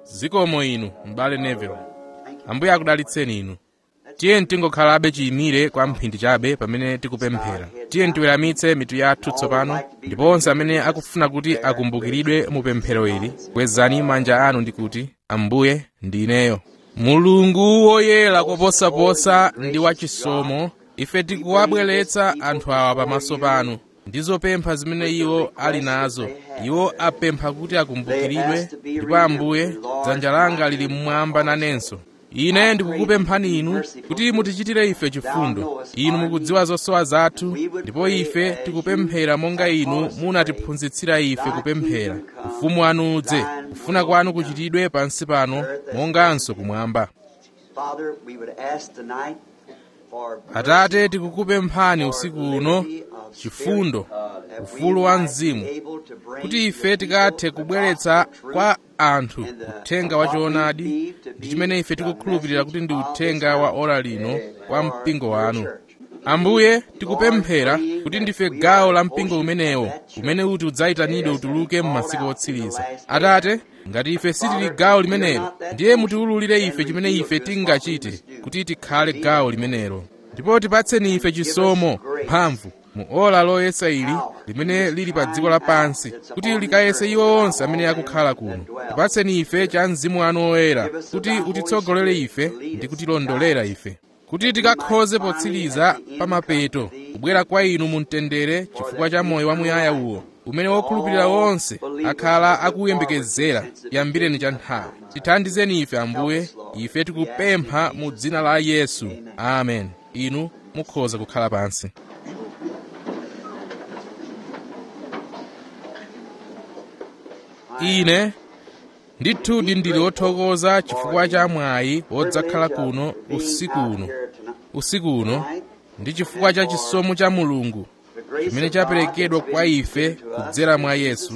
zikomo inu m'bale neville ambuye akudalitseni inu tiye tingokhalabe chiyimire kwa mphindi chabe pamene tikupemphera tiye tiweramitse mitu yathu tsopano ndipo onse amene akufuna kuti akumbukiridwe mu pemphero ili kwezani manja anu ndi kuti ambuye ndi ineyo mulungu woyera koposaposa ndi wachisomo ife tikuwabweretsa anthu awa pamaso panu ndi zopempha zimene iwo ali nazo iwo apempha kuti akumbukiridwe ndipo ambuye dzanja langa lili mmwamba nanenso ine ndikukupemphani inu kuti mutichitire ife chifundo inu mukudziwa zosowa zathu ndipo ife tikupemphera monga inu munatiphunzitsira ife kupemphera ufumu wanu udze kufuna kwanu kuchitidwe pansi pano monganso kumwamba Father, we would ask tonight for atate tikukupemphani usiku uno chifundo ufulu wa mzimu kuti ife tikathe kubweretsa kwa anthu uthenga wa choonadi ndi chimene ife tikukhulupirira kuti ndi uthenga wa ora lino kwa mpingo wanu ambuye tikupemphera kuti ndife gawo la mpingo umenewo umene uti udzayitanidwe utuluke m'masiku otsiriza atate ngati ife sitili gawo limenelo ndiye mutiwululire ife chimene ife tingachite kuti tikhale gawo limenelo ndipo tipatseni ife chisomo mphamvu mu ola loyesa ili limene lili pa dziko lapansi kuti likayese iwo onse amene akukhala kuno tipatseni ife cha mzimu wanu woyera kuti utitsogolere ife ndi kutilondolera ife kuti tikakhoze potsiriza pa mapeto kubwera kwa inu mu mtendere chifukwa cha moyo wamuyaya uwo umene wokhulupirira wonse akhala akuyembekezera yambireni cha nthawi tithandizeni ife ambuye ife tikupempha mu dzina la yesu amen inu mukhoza kukhala pansi ine ndithudi ndili wothokoza chifukwa cha mwayi wodzakhala kuno usiku uno usiku uno ndi chifukwa cha chisomo cha mulungu chimene chaperekedwa kwa ife kudzera mwa yesu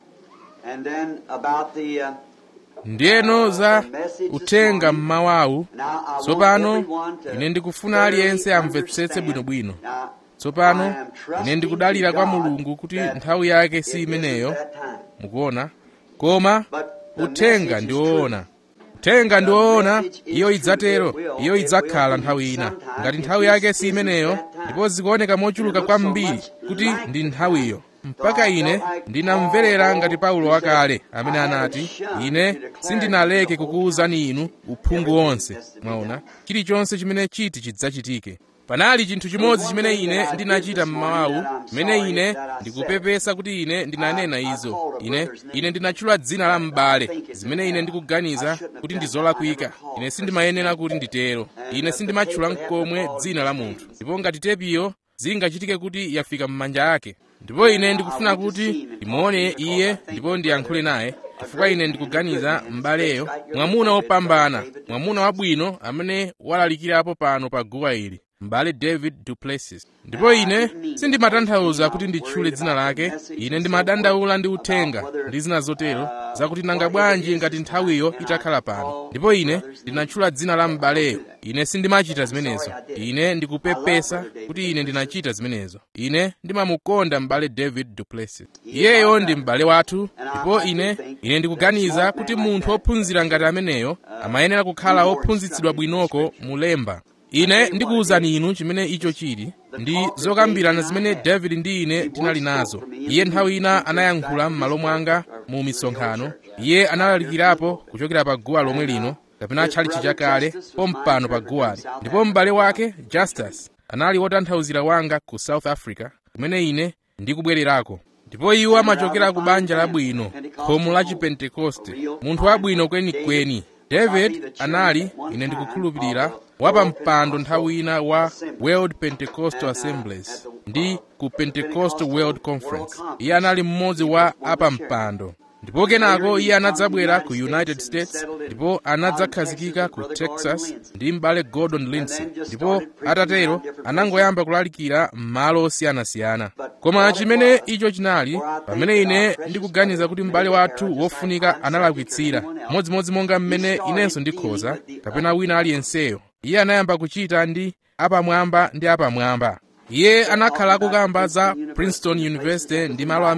And then about the uh, ndiyeno za uthenga mmawawu now I want tsopano everyone to ine ndikufuna aliyense thoroughly amvetsetse understand. bwinobwino Now, tsopano I am trusting ine ndikudalira kwa God mulungu kuti that nthawi yake it si isn't imeneyo that time. mukuona koma But the uthenga message ndi is woona true. uthenga ndi woona message is iyo true. idzatero It will. iyo It idzakhala will be nthawi ina sometime. ngati If nthawi this yake si isn't imeneyo that time. ndipo zikuoneka mochuluka It looks so kwambiri much kuti like ndi the nthawiyo time. mpaka So I ine felt like ndinamverera Paul ngati paulo who wakale said, amene "I anati shunned ine to declare sindinaleke to the whole kukuwuzani inu uphungu everything wonse that's to be mwaona done." chilichonse chimene chiti chidzachitike panali chinthu chimodzi chimene ine ndinachita mmawawu chimene ine ndikupepesa kuti ine ndinanena izo ine ine ndinatchula dzina la m'bale zimene ine ndikuganiza kuti ndi zolakwika ine sindimayenera kuti nditero ine sindimatchula nkomwe dzina la munthu ndipo ngati tepiyo zingachitike kuti yafika m'manja ake ndipo ine ndikufuna kuti ndimuone iye ndipo ndiyankhule naye chifukwa ine ndikuganiza m'baleyo mwamuna wopambana mwamuna wabwino amene walalikirapo pano pa guwa ili m'bale david duplessis ndipo ine sindimatanthauza kuti nditchule dzina lake ine ndimadandaula ndi uthenga ndi zina zotero zakuti nanga bwanji ngati nthawiyo itakhala pano ndipo ine ndinatchula dzina la m'baleyo ine sindimachita zimenezo ine ndikupepesa kuti ine ndinachita zimenezo ine ndimamukonda m'bale david duplessis iyeyo ndi m'bale wathu ndipo ine ine ndikuganiza kuti munthu wophunzira ngati ameneyo amayenera kukhala wophunzitsidwa bwinoko mulemba ine ndikuwuzani inu chimene icho chili ndi zokambirana zimene david ndi ine tinali nazo iye nthawi ina anayankhula m'malo mwanga mu misonkhano iye analalikirapo kuchokera pa guwa lomwe lino kapena tchalitchi chakale pompano pa guwali ndipo m'bale wake justus anali wotanthauzira wanga ku south africa kumene ine ndikubwererako ndipo iwo amachokera ku banja labwino khomo la chipentekoste munthu wabwino kwenikweni david anali ine ndikukhulupirira wapampando nthawi ina wa world pentecostal assemblies ndi ku pentecostal world conference iye anali mmodzi wa apampando ndipo kenako iye anadzabwera ku united states ndipo anadzakhazikika ku texas ndi m'bale gordon lindsay ndipo atatero anangoyamba kulalikira m'malo osiyanasiyana koma chimene icho chinali pamene ine ndikuganiza kuti m'bale wathu wofunika analakwitsira modzimodzi monga mmene inenso ndikhoza kapena wina aliyenseyo iye anayamba kuchita ndi apamwamba ndi apamwamba iye anakhala akukamba za princeton university ndi malo amene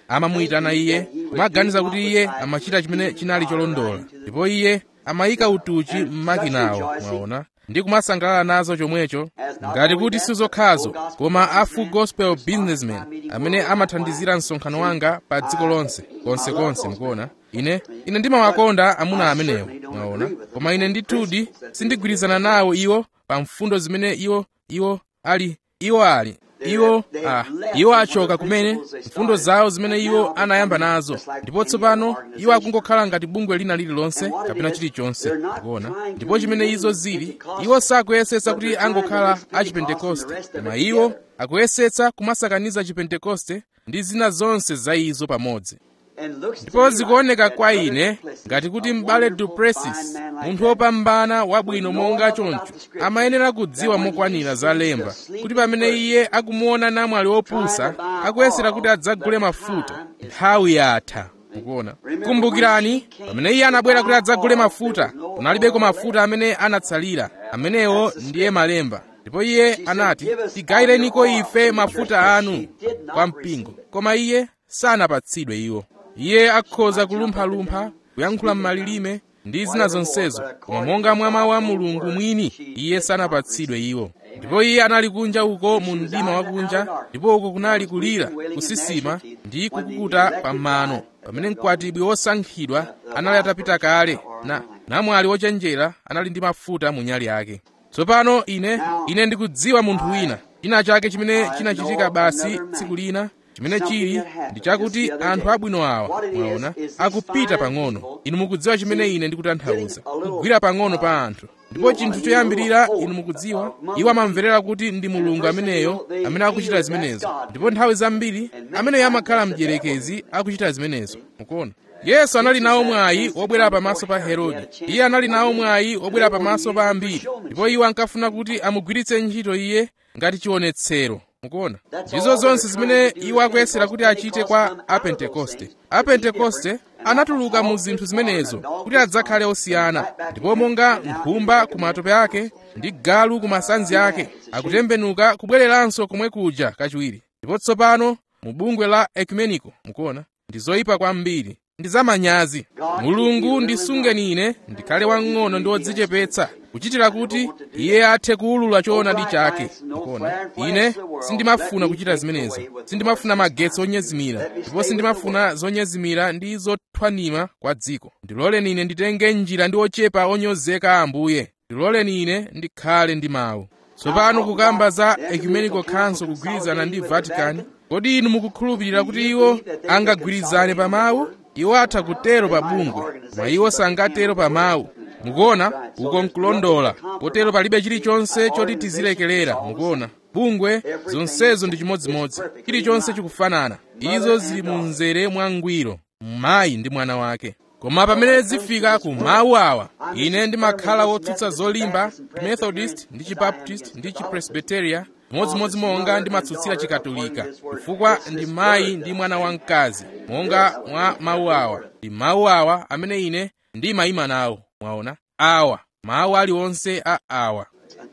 amamuyitana iye kumaganiza kuti iye amachita chimene chinali cholondola ndipo iye amayika utuchi m'makinawo mwaona ndi kumasangalala nazo chomwecho ngati kuti sizokhazo koma a full gospel businessman amene amathandizira msonkhano wanga pa dziko lonse konsekonse mukuona ine ine ndimawakonda amuna amenewo mwaona koma ine ndithudi sindigwirizana nawo iwo pa mfundo zimene iwo iwo ali iwo ali iwo ah, iwo achoka kumene mfundo zawo zimene iwo anayamba nazo ndipo tsopano iwo akungokhala ngati bungwe lina lililonse kapena chilichonse kuona ndipo chimene izo zili iwo sakuyesetsa kuti angokhala achipentekoste koma iwo akuyesetsa kumasakaniza chipentekoste ndi zina zonse za izo pamodzi ndipo zikuoneka kwa ine ngati kuti m'bale duplessis munthu wopambana wabwino monga choncho amayenera kudziwa mokwanira za lemba kuti pamene iye akumuona namwali wopusa akuyesera kuti adzagule mafuta nthawi yatha mukuona kumbukirani pamene iye anabwera kuti adzagule mafuta kunalibeko mafuta amene anatsalira amenewo ndiye malemba ndipo iye anati tigayireniko ife mafuta anu kwa mpingo koma iye sanapatsidwe iwo iye akhoza kulumphalumpha kuyankhula m'malilime ndi zina zonsezo koma monga mwa mawu a mulungu mwini iye sanapatsidwe iwo ndipo iye anali kunja uko mu mdima wakunja ndipo uko kunali kulira kusisima ndi kukukuta pamano pamene mkwatibwi wosankhidwa anali atapita kale na namwali wochenjera anali ndi mafuta mu nyali yake tsopano ine ine ndikudziwa munthu wina china chake chimene chinachitika basi tsiku lina chimene chili ndi chakuti anthu abwino awa mwaona akupita pang'ono inu mukudziwa chimene ine ndikutanthauza kugwira pang'ono pa anthu ndipo chinthu choyambirira inu mukudziwa iwo amamverera kuti ndi mulungu ameneyo amene akuchita zimenezo ndipo nthawi zambiri ameneyo amakhala mdierekezi akuchita zimenezo mukuona yesu anali nawo mwayi wobwera pamaso pa herode iye anali nawo mwayi wobwera pamaso pa ambiri ndipo iwo ankafuna kuti amugwiritse ntchito iye ngati chionetsero mukuona ndizo zonse zimene iwo akuyesera kuti achite kwa apentekoste apentekoste anatuluka mu zinthu zimenezo kuti adzakhale osiyana ndipo monga nkhumba ku matope ake ndi galu ku masanzi ake akutembenuka kubwereranso komwe kuja kachiwiri ndipo tsopano mu bungwe la ekumeniko mukuona ndi zoyipa kwambiri ndi zamanyazi mulungu ndisungeni ine ndikhale wang'ono ndi wodzichepetsa kuchitira kuti iye athe kuwulula choonadi chake mukuona ine sindimafuna kuchita zimenezo sindimafuna magetsi onyezimira ndipo sindimafuna zonyezimira ndi zothwanima kwa dziko ndiloleni ine nditenge njira ndi ochepa onyozeka a ambuye ndiloleni ine ndikhale ndi mawu tsopano kukamba za ecumenical council kugwirizana ndi vatican kodi inu mukukhulupirira kuti iwo angagwirizane pa mawu iwo atha kutero pa bungwe koma iwo sangatero pa mawu mukuona uko nkulondola potero palibe chilichonse choti tizilekelera mukuona bungwe zonsezo ndi chimodzimodzi chilichonse chikufanana izo zili mu mzere mwangwiro mayi ndi mwana wake koma pamene zifika ku mawu awa ine ndimakhala wotsutsa zolimba methodist ndi chibaptist ndi chipresbiteria modzimodzi monga ndimatsutsira chikatolika chifukwa ndi mayi ndi mwana wamkazi monga mwa mawu awa ndi mawu awa amene ine ndimayima nawo mwaona awa mawu aliwonse a awa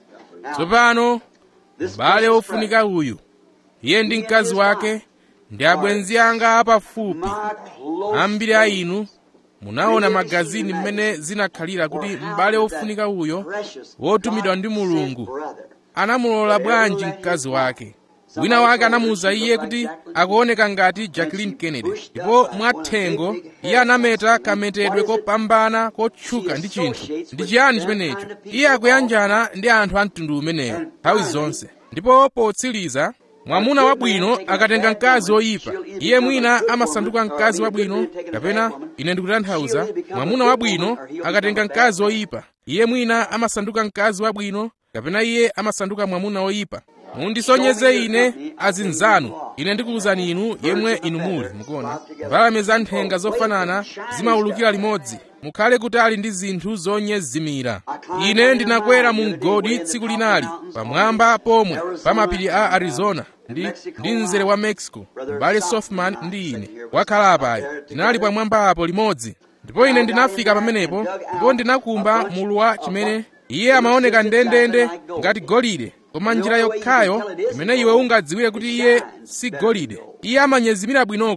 tsopano m'bale wofunika uyu iye ndi mkazi wake ndi abwenzi anga apafupi ambiri a inu munaona magazini mmene zinakhalira kuti m'bale wofunika uyo wotumidwa ndi mulungu anamulola bwanji mkazi wake wina wake anamuwuza iye kuti akuoneka ngati jacqueline kennedy ndipo mwathengo iye anameta kametedwe kopambana kotchuka ndi chinthu ndi chiyani chimenecho iye akuyanjana ndi anthu a mtundu umeneyo nthawi zonse ndipo potsiriza mwamuna wabwino akatenga mkazi woyipa iye mwina amasanduka mkazi wabwino kapena ine ndikutanthauza mwamuna wabwino akatenga mkazi woyipa iye mwina amasanduka mkazi wabwino kapena iye amasanduka mwamuna woyipa mundisonyeze ine azinzanu ine ndikuwuzani inu yemwe inu muli mukuona mbalame za nthenga zofanana zimaulukira limodzi mukhale kutali ndi zinthu zonyezimira ine ndinakwera mu mgodi tsiku linali pamwamba pomwe pa mapiri a arizona ndi, ndi mzere wa mexico m'bale softman ndi ine wakhala apayo tinali pamwamba apo limodzi ndipo ine ndinafika pamenepo ndipo ndinakumba mulu wa chimene iye amaoneka ndendende ngati golide koma njira yokhayo imene iwe ungadziwire kuti iye si golide iye amanyezimira bwinoko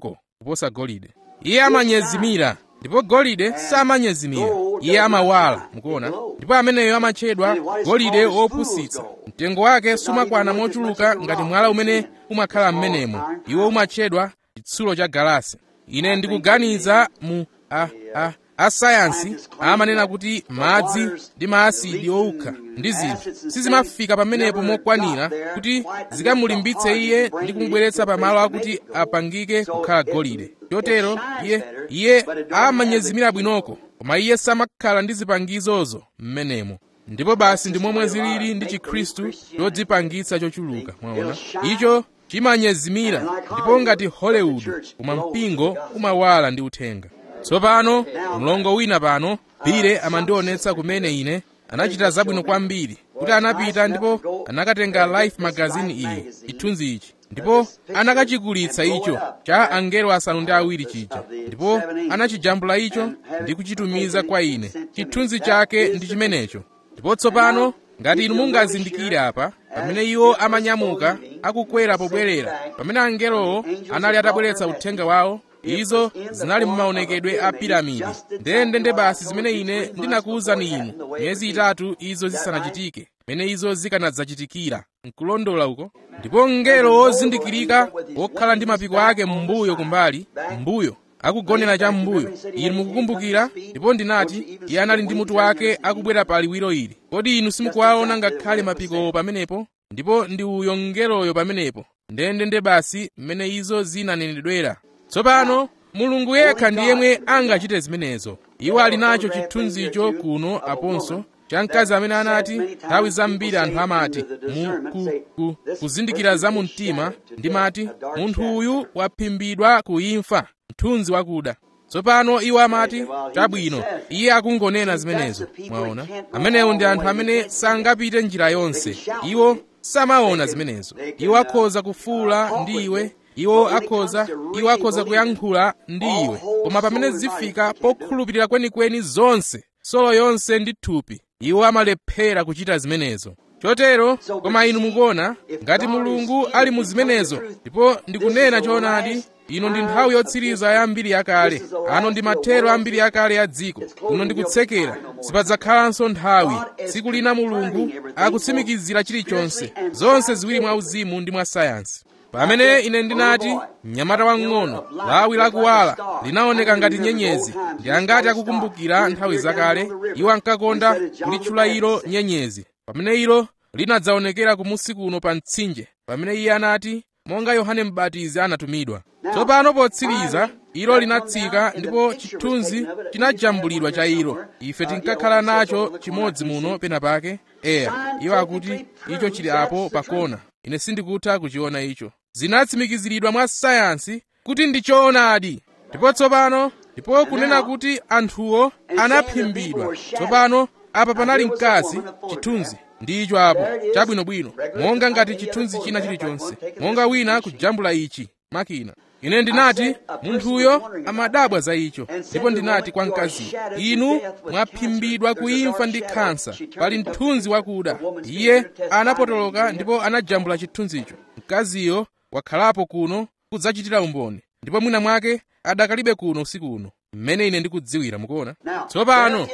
kuposa golide iye amanyezimira ndipo golide samanyezimira iye amawala mukuona ndipo ameneyo amatchedwa golide wopusitsa mtengo wake sumakwana mochuluka ngati mwala umene umakhala m'menemo iwo umatchedwa chitsulo cha galasi ine ndikuganiza mu a, a, asayansi amanena kuti madzi ndi maasidi owukha ndi zinthu sizimafika pamenepo mokwanira kuti zikamulimbitse iye ndi kumubweretsa pamalo akuti apangike kukhala golide chotero iye iye amanyezimira bwinoko koma iye samakhala ndi zipangizozo m'menemo ndipo basi ndi momwe zilili ndi chikhristu chodzipangitsa chochuluka mwaona icho chimanyezimira ndipo ngati hollywood koma mpingo umawala ndi uthenga tsopano mlongo wina pano bile amandionetsa kumene ine anachita zabwino kwambiri kuti anapita ndipo anakatenga life magazine iyi chithunzi ichi ndipo anakachikulitsa icho cha angelo asanu ndi awiri chija ndipo anachijambula icho ndi kuchitumiza kwa ine chithunzi chake ndi chimenecho ndipo tsopano ngati inu mungazindikire apa pamene iwo amanyamuka akukwera pobwerera pamene angelowo anali atabweretsa uthenga wawo izo zinali mumaonekedwe a piramidi ndendende basi zimene ine ndinakuwuzani inu miyezi itatu izo zisanachitike mene izo zikanadzachitikira nkulondola uko ndipo mngelo wozindikirika wokhala ndi mapiko ake m'mbuyo kumbali m'mbuyo akugonera cha m'mbuyo inu mukukumbukira ndipo ndinati iye anali ndi mutu wake akubwera pa liwiro ili kodi inu simukuwaona ngakhale mapikowo pamenepo ndipo ndi uyo mngeloyo pamenepo ndendende basi mmene izo zinanenedwera tsopano mulungu yekha ndi yemwe angachite zimenezo iwo ali nacho chithunzicho kuno aponso cha mkazi amene anati nthawi zambiri anthu amati mu ku, ku, kuzindikira za mu mtima ndimati munthu uyu waphimbidwa kuimfa mthunzi wakuda tsopano iwo amati chabwino iye akungonena zimenezo mwaona amenewo ndi anthu amene sangapite njira yonse iwo samaona zimenezo iwo akhoza kufuula ndi iwe iwo akhoza iwo akhoza kuyankhula ndi iwe koma pamene zifika pokhulupirira kwenikweni zonse solo yonse ndi thupi iwo amalephera kuchita zimenezo chotero koma inu mukuona ngati mulungu ali mu zimenezo ndipo ndikunena choonadi ino ndi nthawi yotsiriza ya mbiri yakale ano ndi mathero a mbiri yakale ya dziko kuno ndikutsekera sipadzakhalanso nthawi tsiku lina mulungu akutsimikizira chilichonse zonse ziwiri mwa uzimu ndi mwa sayansi pamene ine ndinati mnyamata wang'ono lawi lakuwala linaoneka ngati nyenyezi ndi angati akukumbukira nthawi zakale iwo ankakonda kulitchula ilo nyenyezi pamene ilo linadzaonekera kumusi kuno pa mtsinje pamene iye anati monga yohane mbatizi anatumidwa tsopano potsiriza ilo linatsika ndipo chithunzi chinajambulidwa cha ilo ife tinkakhala nacho chimodzi muno pena pake eya iwo akuti icho chili apo pakona ine sindikutha kuchiona icho zinatsimikiziridwa mwa sayansi kuti ndi choonadi ndipo tsopano ndipo kunena kuti anthuwo anaphimbidwa tsopano apa panali mkazi chithunzi ndicho apo chabwinobwino monga ngati chithunzi china chilichonse monga wina kujambula ichi makina ine ndinati munthuyo amadabwa za icho ndipo ndinati kwa mkaziyo inu mwaphimbidwa kuimfa ndi khansa pali mthunzi wakuda iye anapotoloka ndipo anajambula chithunzicho mkaziyo wakhalapo kuno kudzachitira umboni ndipo mwina mwake adakalibe kuno usiku uno mmene ine ndikudziwira mukuona tsopano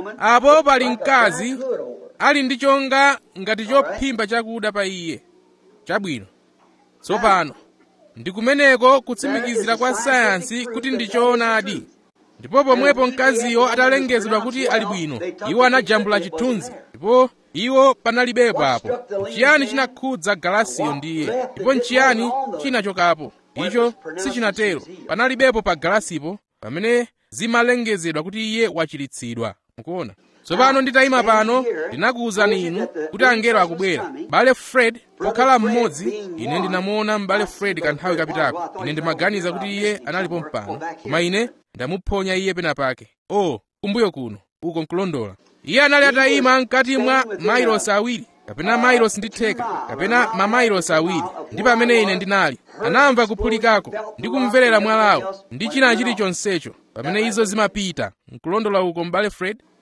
apo pali mkazi ali ndi chonga ngati chophimba chakuda pa iye chabwino tsopano ndi kumeneko kutsimikizira kwa sayansi kuti ndi choonadi ndipo pomwepo mkaziyo atalengezedwa kuti ali bwino iwo anajambula chithunzi ndipo iwo panalibepo apo nchiyani chinakhudza galasiyo ndiye ndipo nchiyani chinachokapo icho sichinatero panalibepo pa galasipo pamene zimalengezedwa kuti iye wachiritsidwa mukuona tsopano nditayima pano ndinakuwuzani inu kuti angelo akubwera bale fred pokhala mmodzi ine ndinamuona m'bale fred kanthawi kapitako ine ndimaganiza kuti iye analipo mpano koma ine ndamuphonya iye pena pake o kumbuyo kuno uko nkulondola iye anali atayima mkati mwa mailosi awiri kapena mailosi ndi theka kapena mamailosi awiri ndi pamene ine ndinali anamva kuphulikako ndi kumverera mwalawo ndi china chilichonsecho pamene izo zimapita nkulondola uko m'bale fred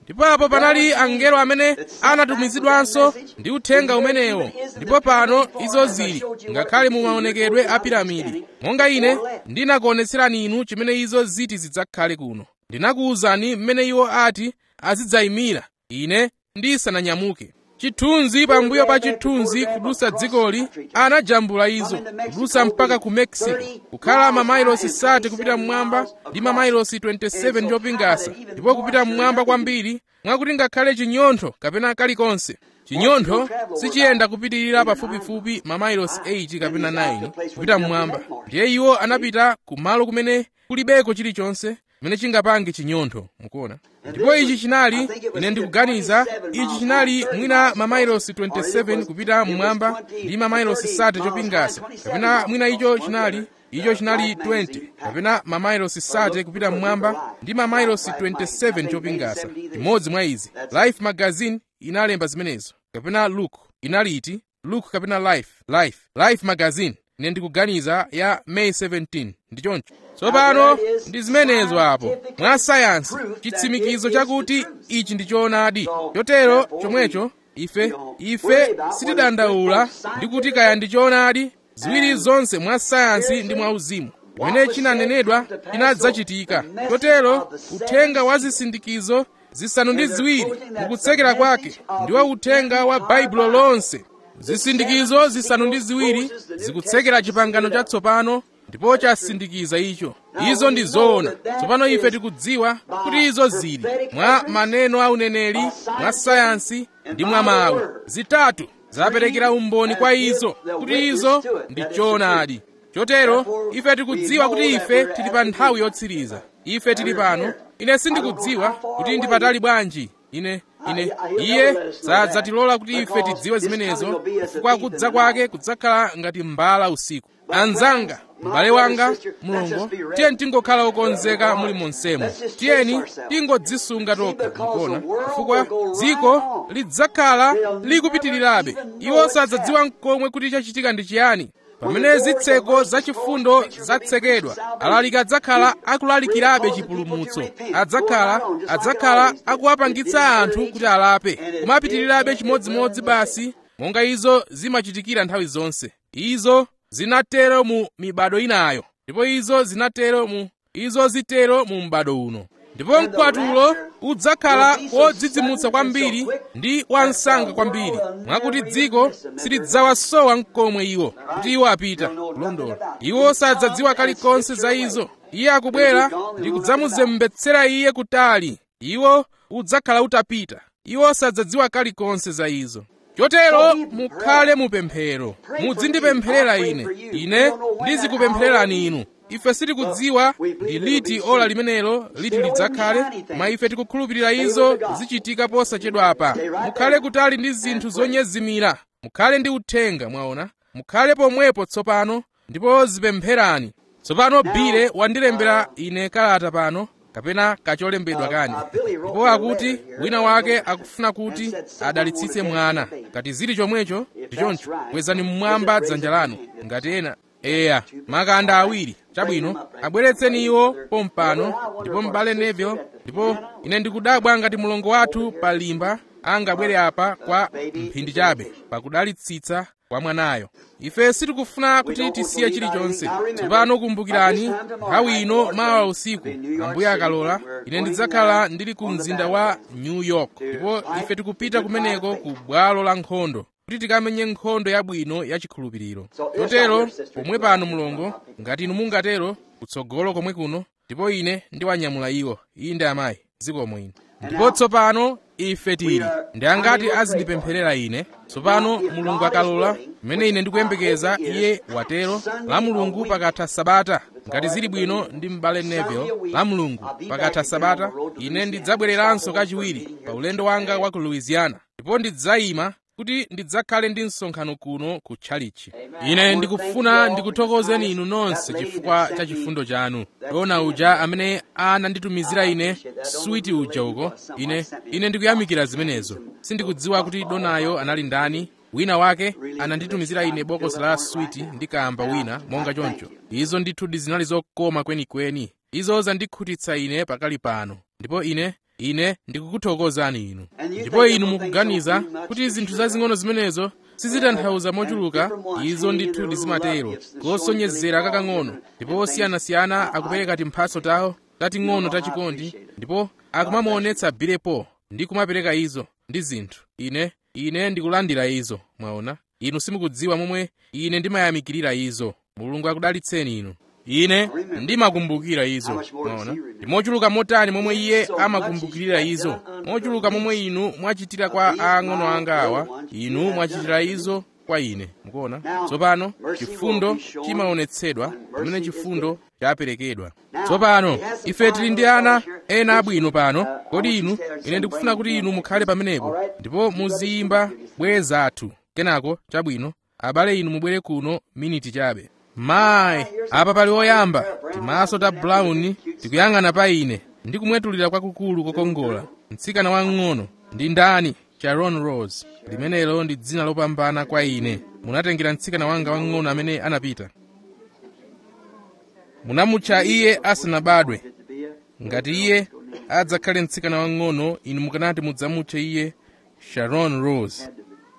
ndipo apo panali angelo amene anatumizidwanso ndi uthenga umenewo ndipo pano izo zili ngakhale mu maonekedwe a piramidi monga ine ndinakuonetserani inu chimene izo ziti zidzakhale kuno ndinakuwuzani mmene iwo ati azidzayimira ine ndisananyamuke chithunzi pambuyo pa chithunzi kudusa dzikoli anajambula izo kudusa mpaka ku mexico kukhala mamailosi sate kupita mmwamba ndi mamailosi 27 chopingasa ndipo kupita mmwamba kwambiri mwakuti ngakhale chinyontho kapena kalikonse chinyontho sichiyenda kupitirira pafupifupi mamailosi 8 kapena 9 kupita mmwamba ndiye iwo anapita kumalo kumene kulibeko chilichonse chimene chingapange chinyontho mukuona ndipo ichi chinali ine ndikuganiza ichi chinali mwina mamailosi 27 kupita mmwamba ndi mamailosi sate chopingasa kapena mwina icho chinali icho chinali 20 kapena mamailosi sate kupita mmwamba ndi mamailosi 27 chopingasa imodzi mwa izi life magazine inalemba zimenezo kapena look inaliti look kapena life life life magazine ine ndikuganiza ya may 17 ndi choncho tsopano ndi zimenezo apo mwa sayansi chitsimikizo chakuti ichi ndi choonadi chotero chomwecho ife ife sitidandaula ndi kuti kaya ndi choonadi ziwiri zonse mwa sayansi ndi mwa uzimu chimene chinanenedwa chinadzachitika chotero uthenga wa zisindikizo zisanu ndi ziwiri mukutsekera kwake ndiwo uthenga wa baibulo lonse zisindikizo zisanu ndi ziwiri zikutsekera chipangano chatsopano ndipo chasindikiza icho izo ndi zoona tsopano ife tikudziwa kuti izo zili mwa maneno a uneneri mwa sayansi ndi mwa mawu zitatu zaperekera umboni kwa izo kuti izo ndi choonadi chotero ife tikudziwa kuti ife tili pa nthawi yotsiriza ife tili pano ine sindikudziwa kuti ndi patali bwanji ine ine iye sadzatilola kuti ife tidziwe zimenezo chifukwa kudza kwake kudzakhala ngati mbala usiku anzanga m'bale wanga mulungu tiyeni tingokhala okonzeka muli monsemo tiyeni tingodzisunga tokha mukona chifukwa dziko lidzakhala likupitirirabe iwo sadzadziwa nkomwe kuti chachitika ndi chiyani pamene zitseko zachifundo zatsekedwa alaliki adzakhala akulalikirabe chipulumutso adzakhala adzakhala akuwapangitsa anthu kuti alape kumapitirirabe chimodzimodzi basi monga izo zimachitikira nthawi zonse izo zinatero mu mibado inayo ndipo izo zinatero mu izo zitero mu m'bado uno ndipo mkwatulo udzakhala wodzidzimutsa kwambiri ndi wansanga kwambiri mwakuti dziko silidzawasowa mkomwe iwo kuti iwo apita kulondola iwo sadzadziwa kalikonse za izo iye akubwera ndi kudzamuzembetsera iye kutali iwo udzakhala utapita iwo sadzadziwa kalikonse za izo chotero mukhale mupemphero mudzindipempherera ine ine ndizikupemphererani inu ife sitikudziwa ndi liti ola limenelo liti lidzakhale koma ife tikukhulupirira izo zichitika posachedwapa mukhale kutali ndi zinthu zonyezimira mukhale ndi uthenga mwaona mukhale pomwepo tsopano ndipo zipempherani tsopano bile wandilembera ine kalata pano kapena kacholembedwa kani ndipo akuti wina wake akufuna kuti adalitsitse mwana ngati zili chomwecho ndi choncho kwezani mmwamba dzanja lanu ngati ena eya makanda awiri chabwino abweretseni iwo pompano ndipo m'bale neville ndipo ine ndikudabwa ngati mulongo wathu pa limba angabwere apa kwa mphindi chabe pakudalitsitsa kwa mwanayo ife sitikufuna kuti tisiye chilichonse tsopano kumbukirani nthawi ino mawa usiku ambuye akalola ine ndidzakhala ndili ku mzinda wa new york ndipo ife tikupita kumeneko ku bwalo la nkhondo kuti tikamenye nkhondo yabwino yachikhulupiriro chotero pomwe pano mulongo ngati inu mungatero kutsogolo komwe kuno ndipo ine ndiwanyamula iwo iyi ndi amayi zikomo ino ndipo tsopano ife tili ndi angati azindipempherera ine tsopano mulungu akalola mmene ine ndikuyembekeza iye watero la mulungu pakatha sabata ngati zili bwino ndi m'bale neville la mulungu pakatha sabata ine ndidzabwereranso kachiwiri pa ulendo wanga wa ku louisiana ndipo ndidzayima kuti ndidzakhale ndi msonkhano kuno ku tchalichi ine ndikufuna ndikuthokozeni inu nonse chifukwa cha chifundo chanu dona uja amene ananditumizira ine switi uja uko ine ine ndikuyamikira zimenezo sindikudziwa kuti donayo anali ndani wina wake ananditumizira ine bokosi la switi ndi kamba wina monga choncho izo ndithu zinali zokoma kwenikweni izo zandikhutitsa ine pakali pano ndipo ine ine ndikukuthokozani inu ndipo inu mukuganiza kuti zinthu zazing'ono zimenezo sizitanthauza mochuluka izo ndithu ndizimatero kosonyezera kakang'ono ndipo osiyanasiyana akupereka timphatso tawo tating'ono tachikondi ndipo akumamuonetsa bilepo ndi kumapereka izo ndi zinthu ine ine ndikulandira izo mwaona inu simukudziwa momwe ine ndimayamikirira izo mulungu akudalitseni inu ine ndimakumbukira izo mwaona ndi mochuluka motani momwe iye amakumbukirira izo mochuluka momwe inu mwachitira kwa ang'ono anga awa inu mwachitira izo kwa ine mukuona tsopano chifundo chimaonetsedwa pamene chifundo chaperekedwa tsopano ife tili ndi ana ena abwino pano kodi inu ine ndikufuna kuti inu mukhale pamenepo ndipo muziyimba bweza athu kenako chabwino abale inu mubwere kuno miniti chabe mayi apa pali oyamba timaso ta brown tikuyang'ana pa ine ndi kumwetulira kwakukulu kokongola mtsikana wang'ono ndi ndani sharon rose limenelo ndi dzina lopambana kwa ine munatengera mtsikana wanga wang'ono amene anapita munamutcha iye asanabadwe ngati iye adzakhale mtsikana wang'ono inu mukanati mudzamutche iye sharon rose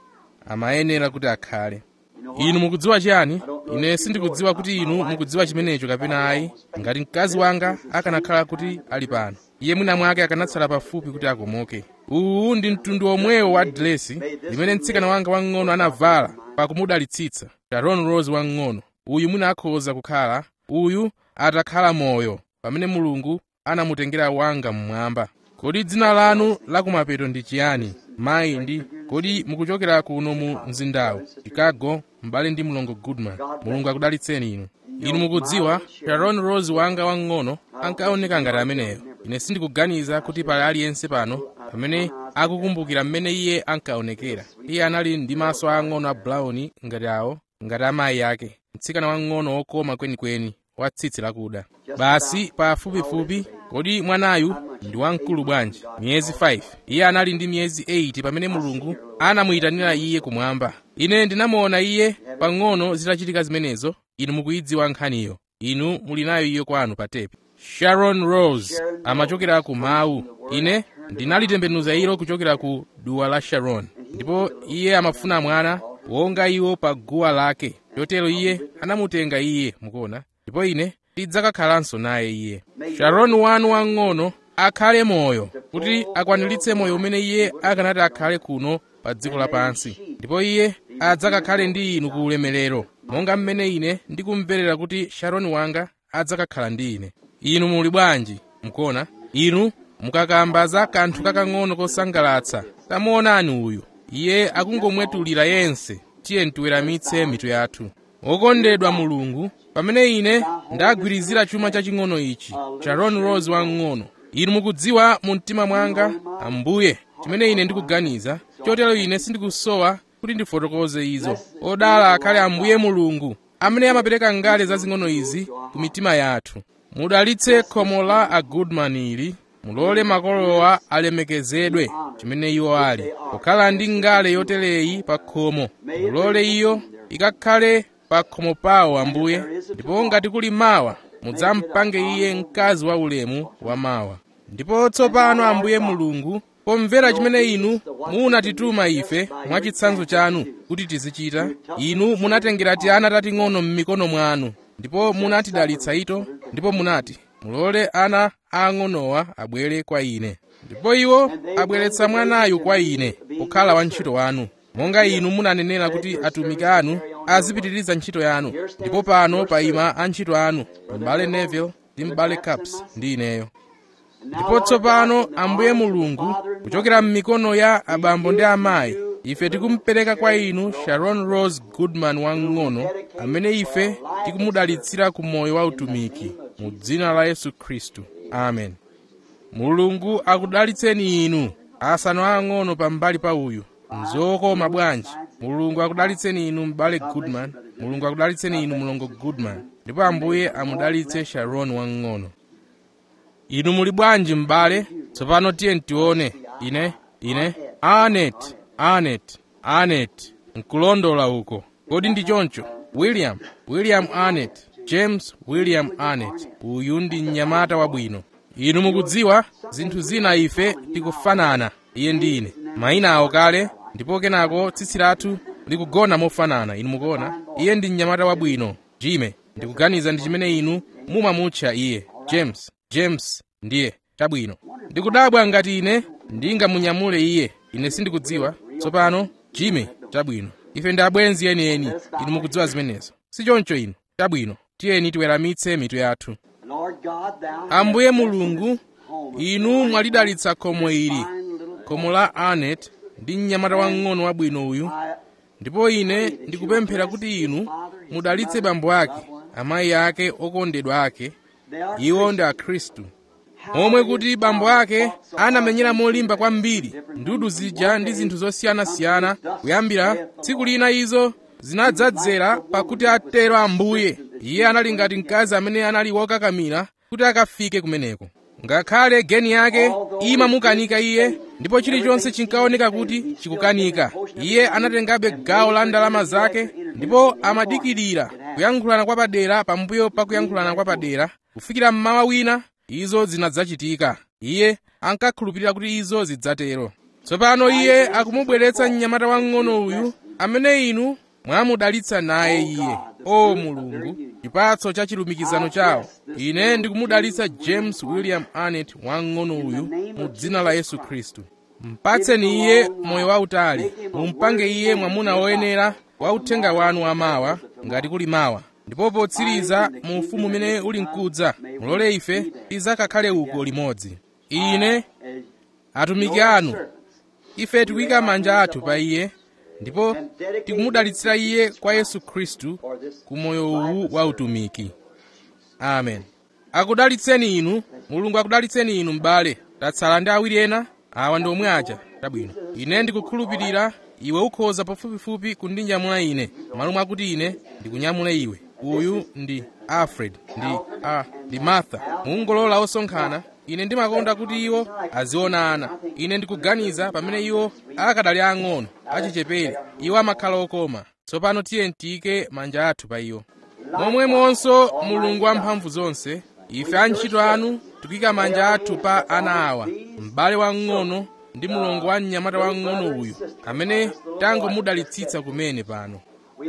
amayenera kuti akhale inu mukudziwa chiyani ine sindikudziwa kuti inu mukudziwa chimenecho kapena ayi ngati mkazi wanga akanakhala kuti ali pano iye mwina mwake akanatsala pafupi kuti akomoke uwu ndi mtundu omwewo wa dilesi limene mtsikana wanga wang'ono anavala pakumudalitsitsa sharon rose wang'ono uyu mwina akhoza kukhala uyu atakhala moyo pamene mulungu anamutengera wanga mmwamba kodi dzina lanu lakumapeto ndi chiyani mayi ndi kodi mukuchokera kuno mu mzindawu chicago m'bale ndi mlongo goodman mulungu akudalitseni inu inu mukudziwa sharon rose wanga wang'ono ankaoneka ngati ameneyo ine sindikuganiza kuti pali aliyense pano pamene akukumbukira mmene iye ankaonekera iye anali ndi maso ang'ono a brown ngati awo ngati amayi ake mtsikana wang'ono wokoma kwenikweni wa tsitsi lakuda basi pafupifupi kodi mwanayu ndi wamkulu bwanji miyezi 5 iye anali ndi miyezi 8 pamene mulungu anamuyitanira iye kumwamba ine ndinamuona iye pang'ono zitachitika zimenezo inu mukuyidziwa nkhaniyo inu muli nayo iyo kwanu pa tepi sharon rose amachokera ku mawu ine ndinalitembenuza ilo kuchokera ku duwa la sharon ndipo iye amafuna mwana wonga iwo pa guwa lake chotero iye anamutenga iye mukuona ndipo ine tidzakakhalanso naye iye sharon wanu wang'ono akhale moyo kuti akwaniritse moyo umene iye akanati akhale kuno pa dziko lapansi ndipo iye adzakakhale ndi inu ku ulemerero monga mmene ine ndikumverera kuti sharon wanga adzakakhala ndi ine inu muli bwanji mukuona inu mukakamba za kanthu kakang'ono kosangalatsa tamuonani uyu iye akungomwetulira yense tiye tiweramitse mitu yathu wokondedwa mulungu pamene ine ndagwirizira chuma chaching'ono ichi sharon rose wang'ono inu mukudziwa mu mtima mwanga ambuye chimene ine ndikuganiza chotero ine sindikusowa kuti ndifotokoze izo odala akhale ambuye mulungu amene amapereka ngale zazing'ono izi ku mitima yathu mudalitse khomo la a goodman ili mulole makolowa alemekezedwe chimene iwo ali kukhala ndi ngale yotereyi pa khomo mulole iyo ikakhale pa khomo pawo ambuye ndipo ngati kuli mawa mudzampange iye mkazi wa ulemu wa mawa ndipo tsopano ambuye mulungu pomvera chimene inu munatituma ife mwachitsanzo chanu kuti tizichita inu munatengera tiana tating'ono m'mikono mwanu ndipo munatidalitsa ito ndipo munati mulole ana aang'onowa abwere kwa ine ndipo iwo abweretsa mwanayu kwa ine kukhala wantchito wanu monga inu munanenera kuti atumiki anu azipitiriza ntchito yanu ndipo pano payima antchito anu m'bale neville ndi m'bale caps ndi ineyo ndipo tsopano ambuye mulungu kuchokera m'mikono ya abambo ndi amayi ife tikumupereka kwa inu sharon rose goodman wang'ono amene ife tikumudalitsira ku moyo wa utumiki mu dzina la yesu khristu amen mulungu akudalitseni inu asanu ang'ono pambali pa uyu mzokoma bwanji mulungu akudalitseni inu m'bale goodman mulungu akudalitseni inu mlongo goodman ndipo ambuye amudalitse sharon wang'ono inu muli bwanji m'bale tsopano tiye tione ine ine anet anet anet nkulondola uko kodi ndi choncho william william anet james william anet uyu ndi mnyamata wabwino inu mukudziwa zinthu zina ife tikufanana iye ndi ine mayina awo kale ndipo kenako tsitsi lathu likugona mofanana inu mukuona iye ndi mnyamata wabwino jime ndikuganiza ndi chimene inu mumamutcha iye james james ndiye chabwino ndikudabwa ngati ine ndingamunyamule iye ine sindikudziwa tsopano jime chabwino ife ndi abwenzi enieni inu mukudziwa zimenezo si choncho inu chabwino tiyeni tiweramitse mitu yathu Lord God, thou ambuye mulungu inu mwalidalitsa khomo ili khomo la anet ndi mnyamata wang'ono wabwino uyu ndipo ine ndikupemphera kuti inu mudalitse bambo ake amayi ake okondedwa ake iwo ndi akhristu momwe kuti bambo ake anamenyera molimba kwambiri ndudu zija ndi zinthu zosiyanasiyana kuyambira tsiku lina izo zinadzadzera pakuti atero ambuye iye anali ngati mkazi amene anali wokakamira kuti akafike kumeneko ngakhale geni yake imamukanika iye ndipo chilichonse chinkaoneka kuti chikukanika iye anatengabe gawo la ndalama zake ndipo amadikirira kuyankhulana kwa padera pambuyo pa kuyankhulana kwa padera kufikira mmawa wina izo zinadzachitika iye ankakhulupirira kuti izo zidzatero tsopano iye akumubweretsa mnyamata wang'ono uyu amene inu mwamudalitsa naye iye o mulungu chipatso cha chilumikizano chawo ine ndikumudalitsa james william anet wang'ono uyu mu dzina la yesu khristu mpatseni iye moyo wautali mumpange iye mwamuna woyenera wa uthenga wanu wamawa ngati kuli mawa ndipo potsiriza mu ufumu umene uli mkudza mulole ife tidzakakhale uko limodzi ine atumiki anu ife tikuyika manja athu pa iye ndipo tikumudalitsira iye kwa yesu khristu ku moyo uwu wa utumiki amen akudalitseni inu mulungu akudalitseni inu m'bale tatsala ndi awiri ena awa ndi omwe aja tabwino ine ndikukhulupirira iwe ukhoza pafupifupi kundinyamula ine malo mwakuti ine ndikunyamule iwe uyu ndi alfred ndi a ndi martha mungolola osonkhana ine ndimakonda kuti iwo azionana ine ndikuganiza pamene iwo akadali ang'ono achichepere iwo amakhala okoma tsopano tiye tiyike manja athu pa iwo momwemonso mulungu wamphamvu zonse ife antchito anu tikuyika manja athu pa ana awa m'bale wang'ono ndi mulongo wa mnyamata wang'ono uyu amene tangomudalitsitsa kumene pano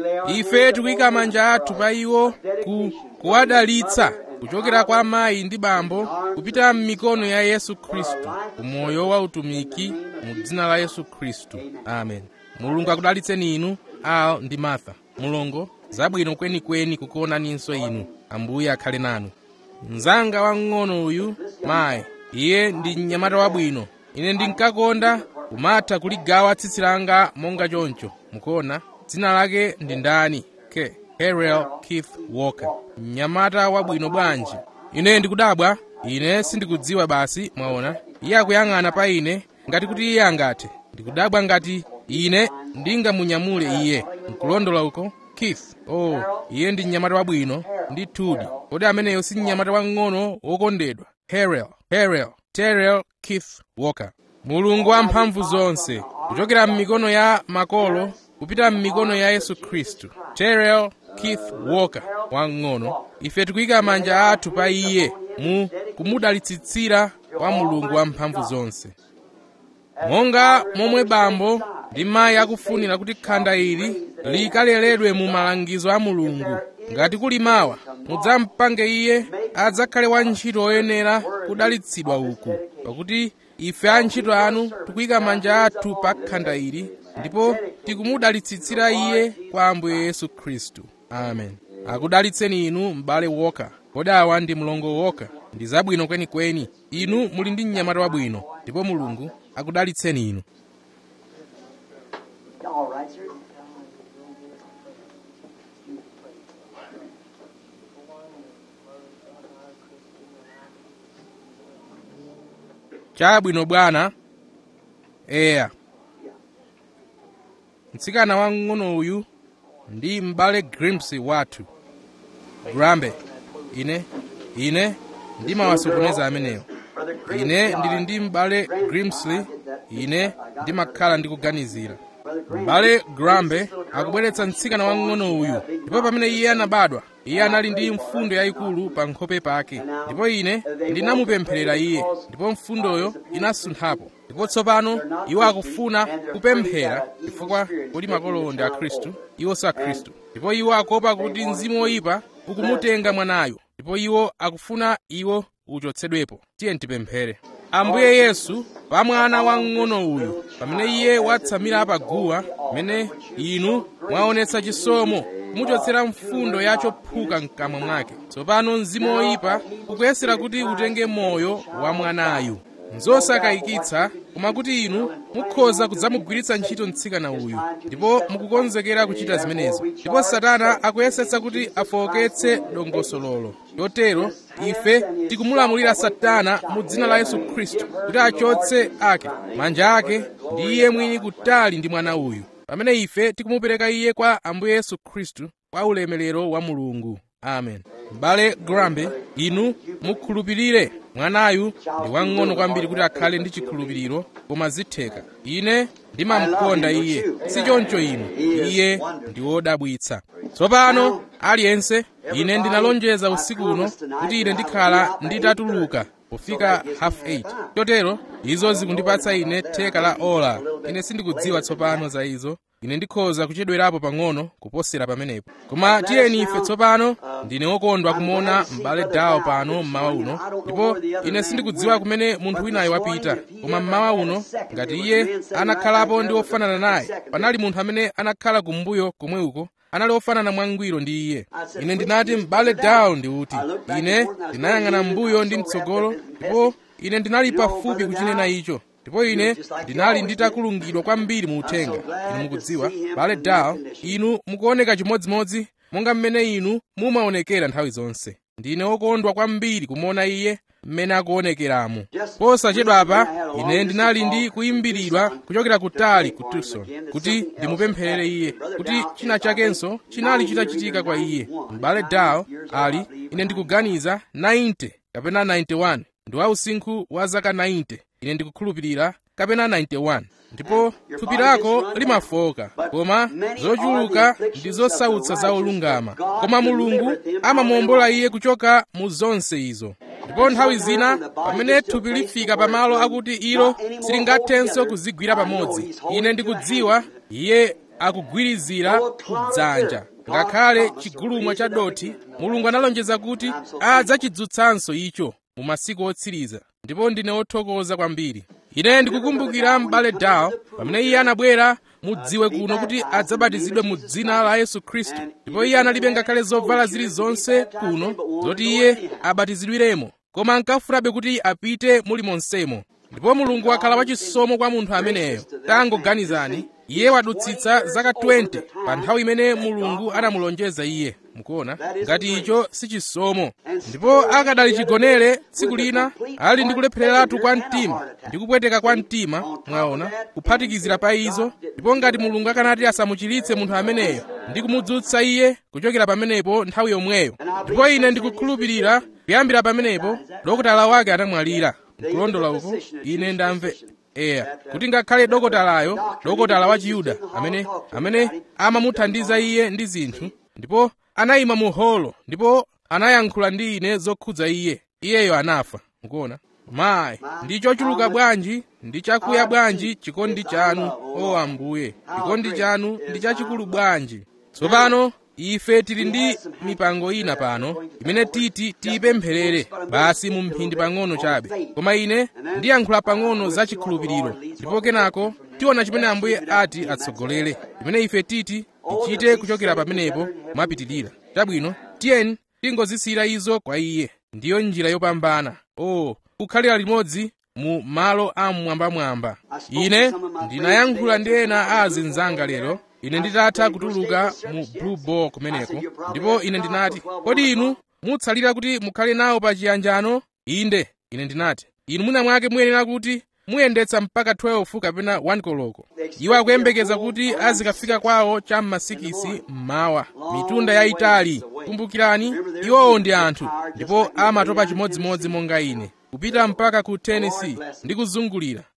ife tikuyika manja athu pa iwo ku kuwadalitsa kuchokera kwa amayi ndi bambo kupita m'mikono ya yesu khristu umoyo wa utumiki mu dzina la yesu khristu amen mulungu akudalitseni inu al ndi martha mulongo zabwino kwenikweni kukuonaninso inu ambuye akhale nanu mnzanga wang'ono uyu mayi iye ndi mnyamata wabwino ine ndinkakonda kumatha kuligawa tsitsi langa monga choncho mukuona dzina lake ndi ndani ke harel keith walker mnyamata wabwino bwanji ine ndikudabwa ine sindikudziwa basi mwaona iye akuyang'ana pa ine ngati kuti iye angathe ndikudabwa ngati ine ndingamunyamule iye nkulondola uko keith oh iye ndi mnyamata wabwino ndi tudi kodi ameneyo si mnyamata wang'ono wokondedwa harel harel terrell keith walker mulungu wamphamvu zonse kuchokera m'mikono ya makolo kupita m'mikono ya yesu khristu terrell keith walker wang'ono ife tikuyika manja athu pa iye mu kumudalitsitsira kwa mulungu wamphamvu zonse monga momwe bambo ndi mayi akufunira kuti khanda ili likaleredwe mu malangizo a mulungu ngati kuli mawa mudzampange iye adzakhale wantchito oyenera kudalitsidwa uku pakuti ife antchito anu tikuyika manja athu pa khanda ili ndipo tikumudalitsitsira iye kwa ambuye yesu khristu amen akudalitseni inu m'bale woka kodi awa ndi mlongo woka ndi zabwino kwenikweni inu muli ndi mnyamata wabwino ndipo mulungu akudalitseni inu All right, sir. chabwino bwana eya mtsikana wang'ono uyu ndi m'bale grimsy wathu grambe ine ine ndimawasokoneza amenewo ine ndili ndi m'bale grimsley ine ndimakhala ndikuganizira m'bale grambe akubweretsa mtsikana wang'ono uyu ndipo pamene iye anabadwa iye anali ndi mfundo yayikulu pa nkhope pake ndipo ine ndinamupempherera iye ndipo mfundoyo inasunthapo ndipo tsopano iwo akufuna kupemphera chifukwa kodi makolo ndi akhristu iwo si akhristu ndipo iwo akuopa kuti mzimu woyipa ukumutenga mwanayo ndipo iwo akufuna iwo uchotsedwepo tiye tipemphere ambuye yesu pa mwana wamng'ono uyu pamene iye watsamira pa guwa pamene inu mwaonetsa chisomo kumuchotsera mfundo ya chophuka mkamwa mwake tsopano mzimu woyipa ukuyesera kuti utenge moyo wa mwanayu nzosakayikitsa koma kuti inu mukhoza kudzamugwiritsa ntchito mtsikana uyu ndipo mukukonzekera kuchita zimenezo ndipo satana akuyesetsa kuti afowoketse dongosololo chotero ife tikumulamulira satana mu dzina la yesu khristu kuti achotse ake manja ake ndi iye mwini kutali ndi mwana uyu pamene ife tikumupereka iye kwa ambuye yesu khristu kwa ulemerero wa mulungu amen m'bale grambe inu mukhulupirire mwanayu ndi wang'ono kwambiri kuti akhale ndi chikhulupiriro koma zitheka ine ndimamukonda iye si choncho inu iye ndi wodabwitsa tsopano aliyense ine ndinalonjeza usiku uno kuti ine ndikhala nditatuluka pofika half 8 chotero izo zikundipatsa ine theka la ola ine sindikudziwa tsopano za izo ine ndikhoza kuchedwerapo pang'ono kuposera pamenepo koma tiyeni ife tsopano ndine wokondwa kumuona m'bale dawo pano mmawa uno ndipo ine sindikudziwa kumene munthu winayo wapita koma mmawa uno ngati iye anakhalapo ndi wofanana naye panali munthu amene anakhala kumbuyo komwe uko anali ofanana mwangwiro ndi iye ine ndinati m'bale dawo ndi uti ine ndinayang'ana m'mbuyo ndi mtsogolo ndipo ine ndinali pafupi kuchinena icho ndipo ine ndinali nditakulungidwa kwambiri mu uthenga inu mukudziwa bale dawo inu mukuoneka chimodzimodzi monga mmene inu mumaonekera nthawi zonse ndine wokondwa kwambiri kumuona iye mmene akuonekeramo posachedwa apa ine ndinali ndi kuyimbiridwa kuchokera kutali ku tucson kuti ndimupempherere iye kuti china chakenso chinali chitachitika kwa iye m'bale dawo ali ine ndikuganiza 90 kapena 91 ndi wa usinkhu wa zaka 90 ine ndikukhulupirira kapena 91 ndipo thupi lako limafoka koma zochuluka ndi zosautsa za olungama koma mulungu amamuwombola iye kuchoka mu zonse izo ndipo nthawi zina pamene thupi lifika pamalo akuti ilo silingathenso kuzigwira pamodzi ine ndikudziwa iye akugwirizira kudzanja ngakhale chigulumwa cha dothi mulungu analonjeza kuti adzachidzutsanso icho mu masiku otsiriza ndipo ndine wothokoza kwambiri ine ndikukumbukira m'bale dawo pamene iye anabwera mudziwe kuno kuti adzabatizidwe mu dzina la yesu khristu ndipo iye analibe ngakhale zovala zilizonse kuno zoti iye abatizidwiremo koma ankafunabe kuti apite muli monsemo ndipo mulungu wakhala wachisomo kwa munthu ameneyo tangoganizani iye wadutsitsa zaka 20 pa nthawi imene mulungu anamulonjeza iye mukuona ngati icho si chisomo ndipo akadali chigonere tsiku lina ali ndi kulephereratu kwa mtima ndi kupweteka kwa mtima mwaona kuphatikizira pa izo ndipo ngati mulungu akanati asamuchiritse munthu ameneyo ndi kumudzutsa iye kuchokera pamenepo nthawi yomweyo ndipo ine ndikukhulupirira kuyambira pamenepo dokotala wake anamwalira nkulondola uko ine ndamve eya kuti ngakhale dokotalayo dokotala wa chiyuda amene amene amamuthandiza iye ndi zinthu ndipo anayima mu holo ndipo anayankhula ndi ine zokhudza iye iyeyo anafa mukuona mayi ndi chochuluka bwanji ndi chakuya bwanji chikondi chanu o ambuye chikondi chanu ndi chachikulu bwanji tsopano ife tili ndi mipango ina pano imene titi tiyipempherere basi mu mphindi pang'ono chabe koma ine ndiyankhula pang'ono za chikhulupiriro ndipo kenako tiona chimene ambuye ati atsogolere imene ife titi tichite kuchokera pamenepo mwapitirira chabwino tiyeni tingozisiyira izo kwa iye ndiyo njira yopambana o oh, kukhalira limodzi mu malo amwambamwamba ine ndinayankhula ndi ena a azinzanga lero ine nditatha kutuluka mu blue ball kumeneko ndipo ine ndinati kodi inu mutsalira kuti mukhale nawo pa chiyanjano inde ine ndinati inu mwina mwake muyenera kuti muyendetsa mpaka 12 kapena 1 koloko iwo akuyembekeza kuti azikafika kwawo cha m'masikisi mmawa mitunda yayitali kumbukirani iwowo ndi anthu ndipo amatopa chimodzimodzi monga ine kupita mpaka ku tennessee ndi kuzungulira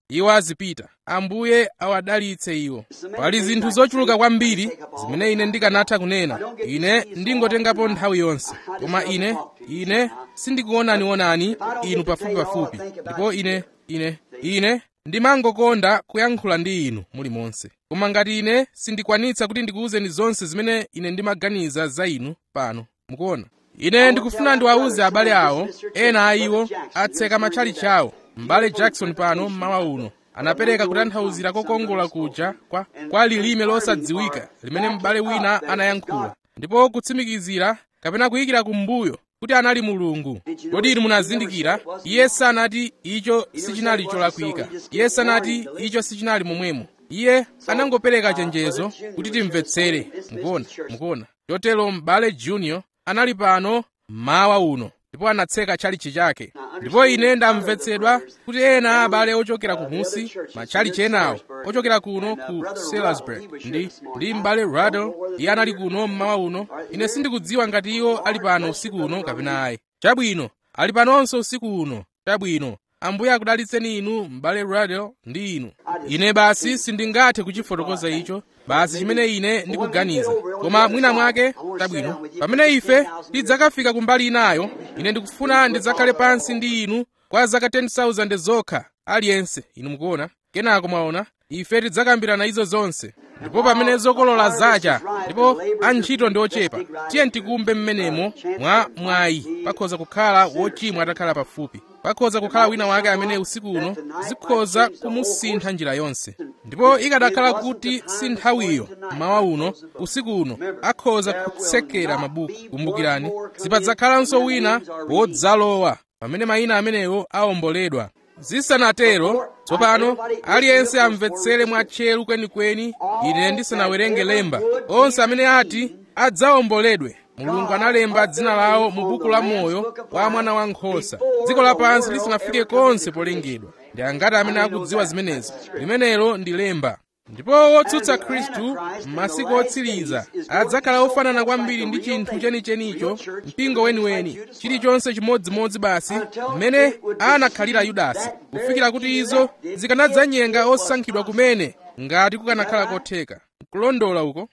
iwo azipita ambuye awadalitse iwo pali zinthu zochuluka kwambiri zimene ine ndikanatha kunena ine ndingotengapo nthawi yonse koma ine ine sindikuonanionani inu pafupipafupi ndipo ine ine ine ndimangokonda kuyankhula ndi inu mulimonse koma ngati ine sindikwanitsa kuti ndikuwuzeni zonse zimene ine ndimaganiza za inu pano mukuona ine ndikufuna ndiwawuze abale awo ena a iwo atseka matchalichi awo m'bale jackson pano mmawa uno anapereka kutanthauzira kokongola kuja kwa, kwa lilime losadziwika limene m'bale wina anayankhula ndipo kutsimikizira kapena kuyikira kumbuyo kuti anali mulungu kodi inu munazindikira iye sanati icho sichinali cholakwika iye sanati icho sichinali momwemo iye anangopereka chenjezo kuti timvetsere mukuona mukuona chotero m'bale junior anali pano mmawa uno ndipo anatseka tchalichi chake ndipo ine ndamvetsedwa kuti ena abale ochokera kumusi matchalichi enawo ochokera kuno ku salisbury ndi ndi m'bale radel iye anali kuno mmawa uno ine sindikudziwa ngati iwo ali pano usiku uno kapena ayi chabwino ali panonso usiku uno chabwino ambuye akudalitseni inu m'bale radel ndi inu ine basi sindingathe kuchifotokoza icho basi chimene ine ndikuganiza koma mwina mwake tabwino pamene ife tidzakafika kumbali inayo ine ndikufuna ndidzakhale pansi ndi inu kwa zaka 10,000 zokha aliyense inu mukuona kenako mwaona ife tidzakambirana izo zonse ndipo pamene zokolola zacha ndipo antchito ndi ochepa tiye tikumbe mmenemo mwa mwayi pakhoza kukhala wochimwa atakhala pafupi pakhoza kukhala wina wake amene usiku uno zikhoza kumusintha njira yonse ndipo ikadakhala kuti si nthawiyo mmawa uno usiku uno akhoza kutsekera mabuku kumbukirani sipadzakhalanso wina wodzalowa pamene mayina amenewo awomboledwa zisanatero tsopano aliyense amvetsere mwatcheru kwenikweni ine ndisanawerenge lemba onse amene ati adzawomboledwe mulungu analemba dzina lawo mu buku la moyo wa mwana wankhosa dziko lapansi lisanafike konse polengedwa ndi angati amene akudziwa zimenezi limenelo ndi lemba ndipo wotsutsa khristu m'masiku otsiriza adzakhala ofanana kwambiri ndi chinthu chenichenicho mpingo weniweni chilichonse chimodzimodzi basi mmene anakhalira yudasi kufikira kuti izo zikanadzanyenga osankhidwa kumene ngati kukanakhala kotheka kulondola uko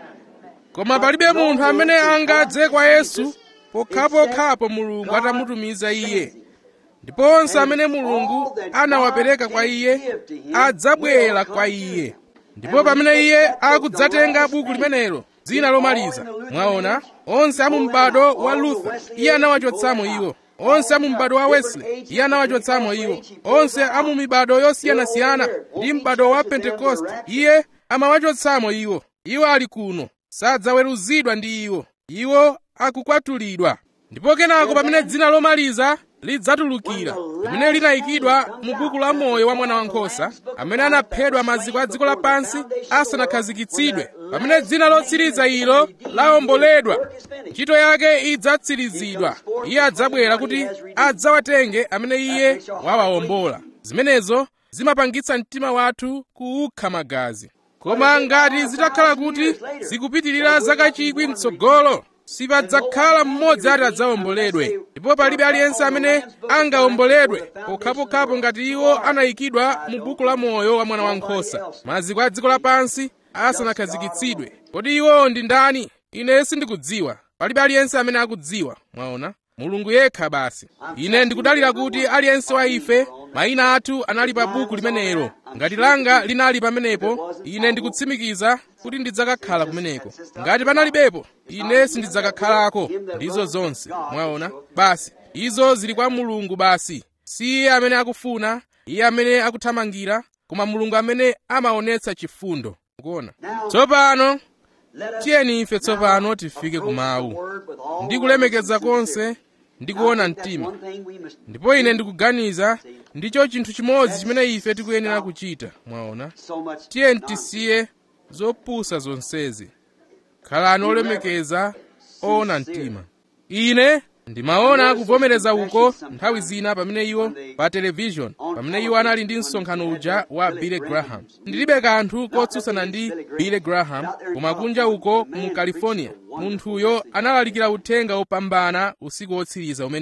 koma palibe munthu amene angadze kwa yesu pokhapokhapo mulungu atamutumiza iye ndipo onse amene mulungu anawapereka kwa iye adzabwera kwa iye ndipo pamene iye akudzatenga buku limenelo dzina lomaliza mwaona onse amu m'bado wa luther iye anawachotsamo iwo onse amu m'bado wa wesley iye anawachotsamo iwo onse amu mibado yosiyanasiyana ndi m'bado wa pentekoste iye amawachotsamo iwo iwo ali kuno sadzaweruzidwa ndi iwo iwo akukwatulidwa ndipo kenako pamene dzina lomaliza lidzatulukira limene linayikidwa mu buku la moyo wa mwana wankhosa amene anaphedwa maziko a dziko lapansi asanakhazikitsidwe pamene dzina lotsiriza ilo lawomboledwa ntchito yake idzatsirizidwa iye adzabwera kuti adzawatenge amene iye wawawombola zimenezo zimapangitsa mtima wathu kuukha magazi koma ngati zitakhala kuti zikupitirira zaka chikwi mtsogolo sipadzakhala mmodzi ati adzawomboledwe ndipo palibe aliyense amene angawomboledwe pokhapokhapo ngati iwo anayikidwa mu buku la moyo wa mwana wankhosa maziko a dziko lapansi asanakhazikitsidwe kodi iwo ndi ndani ine sindikudziwa palibe aliyense amene akudziwa mwaona mulungu yekha basi ine ndikudalira kuti aliyense wa ife mayina athu anali pa buku limenelo ngati langa linali pamenepo ine ndikutsimikiza kuti ndidzakakhala kumeneko ngati panalibepo ine sindidzakakhalako ndizo zonse mwaona basi izo zili kwa mulungu basi si iye amene akufuna iye amene akuthamangira koma mulungu amene amaonetsa chifundo kuona tsopano tiyeni ife tsopano tifike ku mawu ndi kulemekeza konse ndi kuona mtima ndipo ine ndikuganiza ndicho chinthu chimodzi chimene ife tikuyenera kuchita mwaona tiyeni tisiye zopusa zonsezi khalani olemekeza oona mtima ine ndimaona kuvomereza uko nthawi zina pamene iwo pa televishoni pamene iwo anali ndi msonkhano uja wa billy graham ndilibe kanthu kotsutsana ndi billy graham koma kunja uko mu california munthuyo analalikira uthenga wopambana usiku wotsiriza umenewo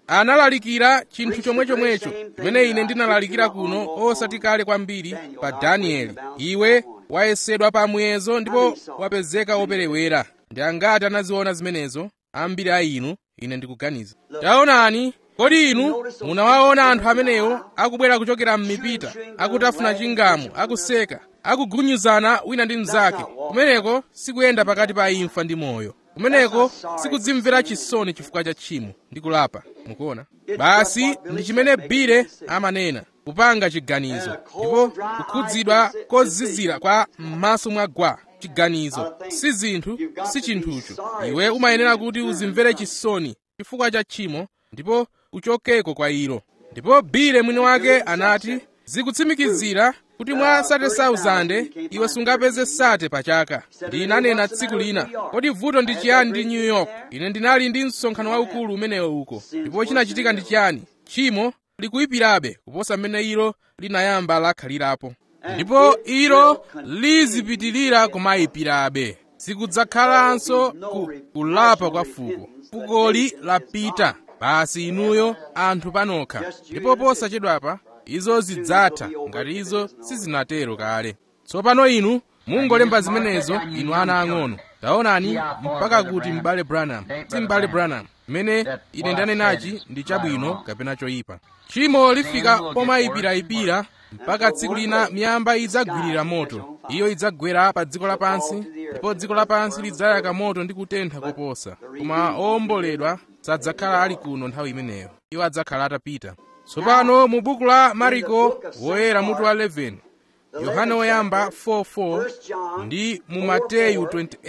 analalikira chinthu chomwechomwecho chimene ine ndinalalikira kuno osati kale kwambiri pa danieli iwe wayesedwa pa muyezo ndipo wapezeka woperewera ndi angati anaziona zimenezo ambiri a inu ine ndikuganiza taonani kodi inu munawaona anthu amenewo akubwera kuchokera m'mipita akutafuna chingamu akuseka akugunyuzana wina ndi mnzake kumeneko sikuyenda pakati pa imfa ndi moyo kumeneko sikudzimvera chisoni chifukwa cha tchimo ndi kulapa mukuona basi ndi chimene bire amanena kupanga chiganizo ndipo kukhudzidwa kozizira kwa m'maso mwa gwa chiganizo si zinthu si chinthucho iwe umayenera kuti uzimvere chisoni chifukwa cha tchimo ndipo uchokeko kwa ilo ndipo bile mwini wake anati zikutsimikizira kuti mwa sate 1000 iwe sungapeze sate pa chaka ndinanena tsiku lina kodi vuto ndi chiyani ndi new york ine ndinali ndi msonkhano waukulu umenewo uko ndipo chinachitika ndi chiyani tchimo likuyipirabe kuposa mmene ilo linayamba lakhalirapo ndipo ilo lizipitirira kumayipirabe sikudzakhalanso ku, kulapa kwa fuko fukoli lapita basi inuyo anthu panokha ndipo posachedwapa izo zidzatha ngati izo sizinatero kale tsopano inu mungolemba zimenezo inu ana ang'ono taonani mpaka kuti m'bale branham si m'bale branham mmene ine ndanenachi ndi chabwino kapena choyipa tchimo lifika pomayipirayipira mpaka tsiku lina miyamba idzagwirira moto iyo idzagwera pa dziko lapansi ndipo dziko lapansi lidzayaka moto ndi kutentha koposa koma owomboledwa sadzakhala ali kuno nthawi imeneyo iwo adzakhala atapita tsopano mu buku la mariko woyera mutu wa 11 yohane woyamba 4:4 ndi mu mateyu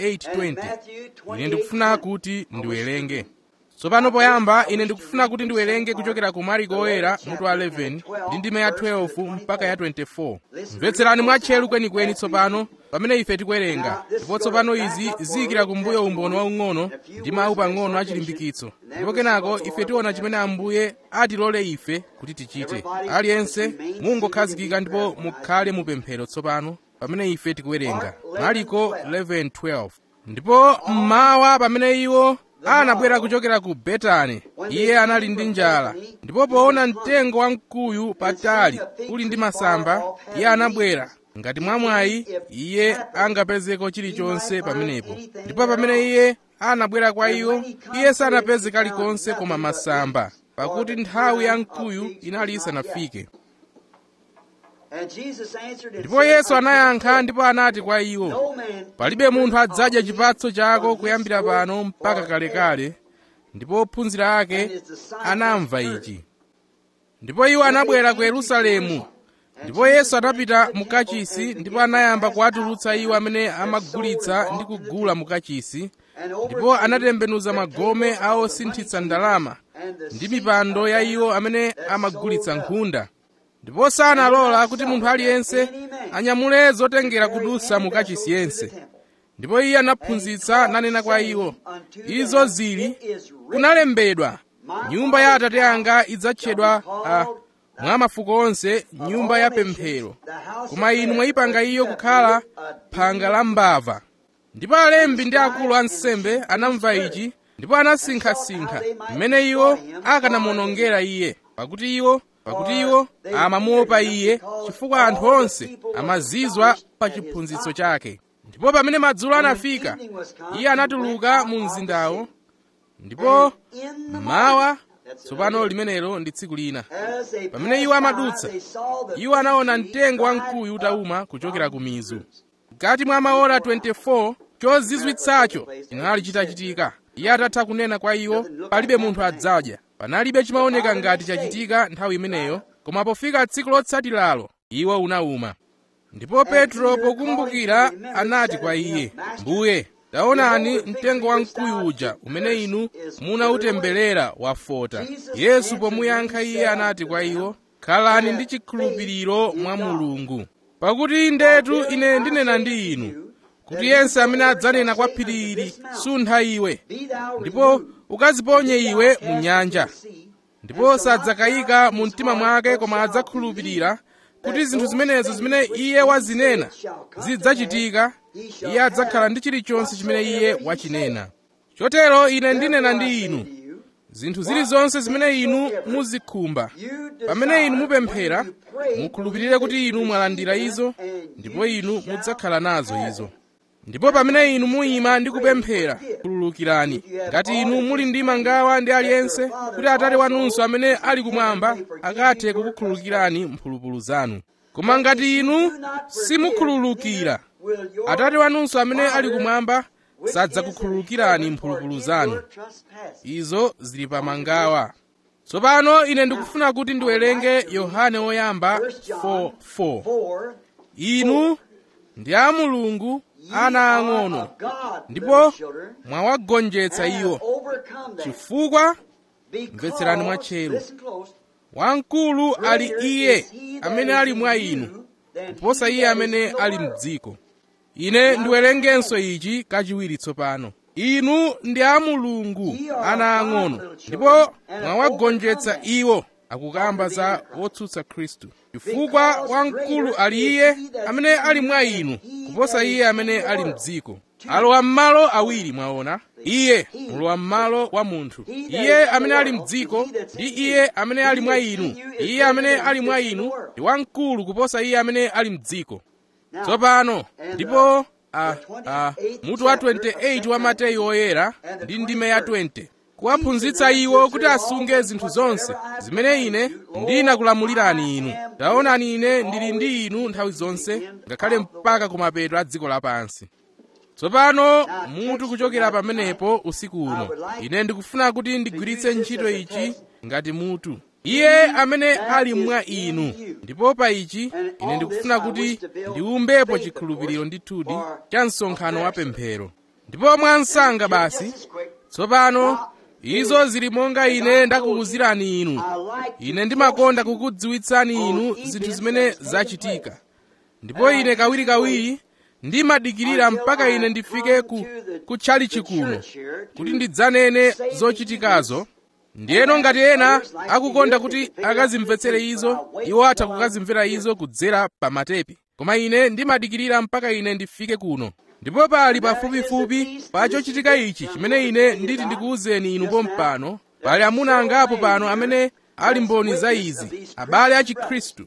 28:20 ine ndikufuna kuti ndiwerenge tsopano poyamba ine ndikufuna kuti ndiwerenge kuchokera ku mariko woyera mutu wa 11 ndi ndime ya 12 mpaka ya 24 mvetserani mwatcheru kwenikweni tsopano pamene ife tikuwerenga ndipo tsopano izi ziyikira kumbuyo umboni waung'ono ndi mawu pang'ono achilimbikitso ndipo kenako ife tiona chimene ambuye atilole ife kuti tichite aliyense mungokhazikika ndipo mukhale mupemphero tsopano pamene ife tikuwerenga mariko 11:12 ndipo mmawa pamene iwo anabwera kuchokera ku betani iye anali ndi njala ndipo poona mtengo wamkuyu patali uli ndi masamba iye anabwera ngati mwamwayi iye angapezeko chilichonse pamenepo ndipo pamene iye anabwera kwa iwo iye sanapeze kalikonse koma masamba pakuti nthawi ya mkuyu inali isanafike ndipo yesu anayankha ndipo anati kwa iwo palibe munthu adzadya chipatso chako kuyambira pano mpaka kalekale ndipo ophunzira ake anamva ichi ndipo iwo anabwera ku yerusalemu ndipo yesu anapita mu kachisi ndipo anayamba kuwatulutsa iwo amene amagulitsa ndi kugula mu kachisi ndipo anatembenuza magome a osinthitsa ndalama ndi mipando ya iwo amene amagulitsa nkhunda ndipo sanalola kuti munthu aliyense anyamule zotengera kudusa mu kachisi yense ndipo iye anaphunzitsa nanena kwa iwo izo zili kunalembedwa nyumba ya atate anga idzatchedwa uh, mwa mafuko onse nyumba ya pemphero koma inu mwayipanga iyo kukhala phanga la mbava ndipo alembi ndi akulu ansembe anamva ichi ndipo anasinkhasinkha mmene iwo akanamuonongera iye pakuti iwo pakuti iwo amamuopa iye chifukwa anthu onse amazizwa pa chiphunzitso chake ndipo pamene madzulo anafika iye anatuluka mu mzindawo ndipo mawa tsopano limenelo ndi tsiku lina pamene iwo amadutsa iwo anaona mtengo wamkuyu utawuma kuchokera ku mizu mkati mwa maora 24 chozizwitsacho chinali chitachitika iye atatha kunena kwa iwo palibe munthu adzadya panalibe chimaoneka ngati chachitika nthawi imeneyo koma pofika tsiku lotsatiralo iwo unawuma ndipo petro pokumbukira anati kwa iye mbuye taonani mtengo wamkuyu uja umene inu munautemberera wafota yesu pomuyankha iye anati kwa iwo khalani ndi chikhulupiriro mwa mulungu pakuti ndetu ine ndinena ndi inu kuti yense amene adzanena kwa phiri ili suntha iwe ndipo ukaziponye iwe mu nyanja ndipo sadzakayika mu mtima mwake koma adzakhulupirira kuti zinthu zimenezo zimene iye wazinena zidzachitika iye adzakhala ndi chilichonse chimene iye wachinena chotero ine ndinena ndi inu zinthu zilizonse zimene inu muzikhumba pamene inu mupemphera mukhulupirire kuti inu mwalandira izo ndipo inu mudzakhala nazo izo ndipo pamene inu muyima ndi kupemphera khululukirani ngati inu muli ndi mangawa ndi aliyense kuti atate wanunso amene ali kumwamba akathe kukukhululukirani mphulupulu zanu koma ngati inu simukhululukira atate wanunso amene ali kumwamba sadzakukhululukirani mphulupulu zanu izo zili pa mangawa tsopano ine ndikufuna kuti ndiwerenge yohane woyamba 4:4 inu ndi a mulungu ana ang'ono ndipo mwawagonjetsa iwo chifukwa mvetserani mwatcheru wamkulu ali iye amene ali mwa inu kuposa iye amene ali mdziko ine ndiwerengenso ichi kachiwiri tsopano inu ndi a mulungu ana ang'ono ndipo mwawagonjetsa iwo akukamba za wotsutsa khristu chifukwa wamkulu ali iye amene ali mwa inu kuposa iye amene ali mdziko alowa m'malo awiri mwaona iye mulowa m'malo wa munthu iye amene ali mdziko ndi iye amene ali mwa inu iye amene ali mwa inu ndi wamkulu kuposa iye amene ali mdziko tsopano ndipo a, a, mutu wa 28 wa mateyu oyera ndi ndime ya 20 kuwaphunzitsa iwo kuti asunge zinthu zonse zimene ine ndinakulamulirani inu taonani ine ndili ndi inu nthawi zonse ngakhale mpaka kumapeto a dziko lapansi tsopano mutu kuchokera pamenepo usiku uno ine ndikufuna kuti ndigwiritse ntchito ichi ngati mutu iye amene ali mwa inu ndipo pa ichi ine ndikufuna kuti ndiwumbepo chikhulupiriro ndithudi cha msonkhano wa pemphero ndipo mwansanga basi tsopano izo zili monga ine ndakuwuzirani inu ine ndimakonda kukudziwitsani inu zinthu zimene zachitika ndipo ine kawirikawiri ndimadikirira mpaka ine ndifike ku kutchalichi kuno kuti ndidzanene zochitikazo ndiyeno ngati ena akukonda kuti akazimvetsere izo iwo atha kukazimvera izo kudzera pa matepi koma ine ndimadikirira mpaka ine ndifike kuno ndipo pali pafupifupi pa chochitika ichi chimene ine nditi ndikuwuzeni inu pompano pali amuna angapo pano amene ali mboni za izi abale a chikhristu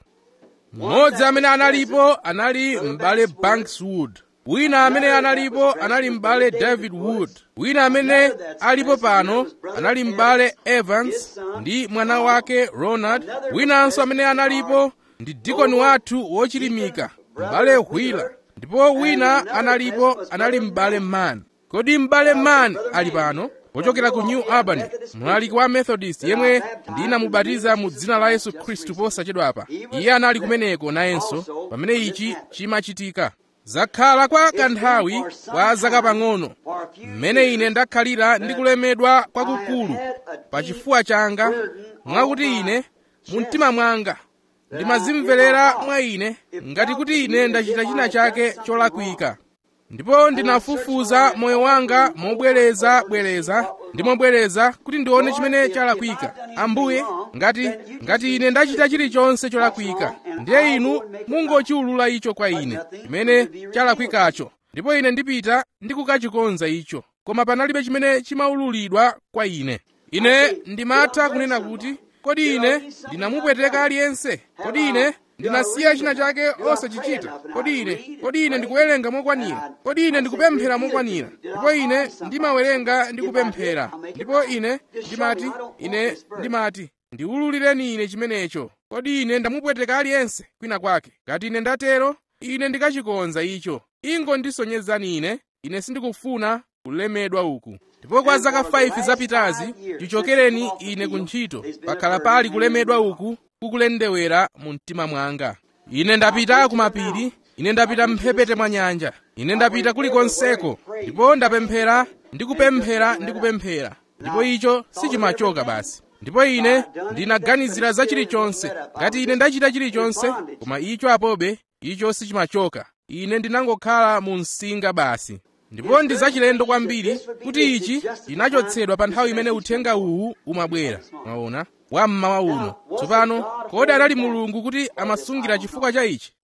mmodzi amene analipo anali m'bale bankswood wina amene analipo anali m'bale david wood wina amene alipo pano anali m'bale evans ndi mwana wake ronald winanso amene analipo ndi dikoni wathu wochilimika m'bale wheeler ndipo wina analipo anali m'bale man kodi m'bale man ali pano pochokera ku new albany mlaliki wa methodist yemwe ndinamubatiza mu dzina la yesu khristu posachedwapa iye anali kumeneko nayenso pamene ichi chimachitika zakhala kwa kanthawi kwa zaka pang'ono mmene ine ndakhalira ndikulemedwa kwakukulu pa chifuwa changa mwakuti ine mu mtima mwanga ndimazimverera mwa ine ngati kuti ine ndachita china chake cholakwika ndipo ndinafufuza moyo wanga mobwereza-bwereza ndi mobwereza kuti ndione chimene chalakwika ambuye ngati ngati ine ndachita chilichonse cholakwika ndiye inu mungochiwulula icho kwa ine chimene chalakwikacho ndipo ine ndipita ndi kukachikonza icho koma panalibe chimene chimaululidwa kwa ine ine ndimatha kunena kuti kodi ine ndinamupweteka aliyense kodi ine ndinasiya china chake osachichita kodi ine kodi ine ndikuwerenga mokwanira kodi ine ndikupemphera mokwanira ndipo ine ndimawerenga ndi kupemphera ndipo ine ndimati ine ndimati ndiwululireni ine chimenecho kodi ine ndamupweteka aliyense kwina kwake ngati ine ndatero ine ndikachikonza icho ingondisonyezani ine ine sindikufuna kulemedwa uku ndipo kwa zaka 5 zapitazi chichokereni ine ku ntchito pakhala pali kulemedwa uku kukulendewera mu mtima mwanga ine ndapita kumapiri ine ndapita mphepete mwa nyanja ine ndapita kulikonseko ndipo ndapemphera ndikupemphera ndikupemphera ndipo icho sichimachoka basi ndipo ine ndinaganizira za chilichonse ngati ine ndachita chilichonse koma icho apobe icho sichimachoka ine ndinangokhala mu msinga basi ndipo ndi zachilendo kwambiri kuti ichi chinachotsedwa pa nthawi imene uthenga uwu umabwera mwaona wammawa uno tsopano kodi anali mulungu kuti amasungira chifukwa cha ichi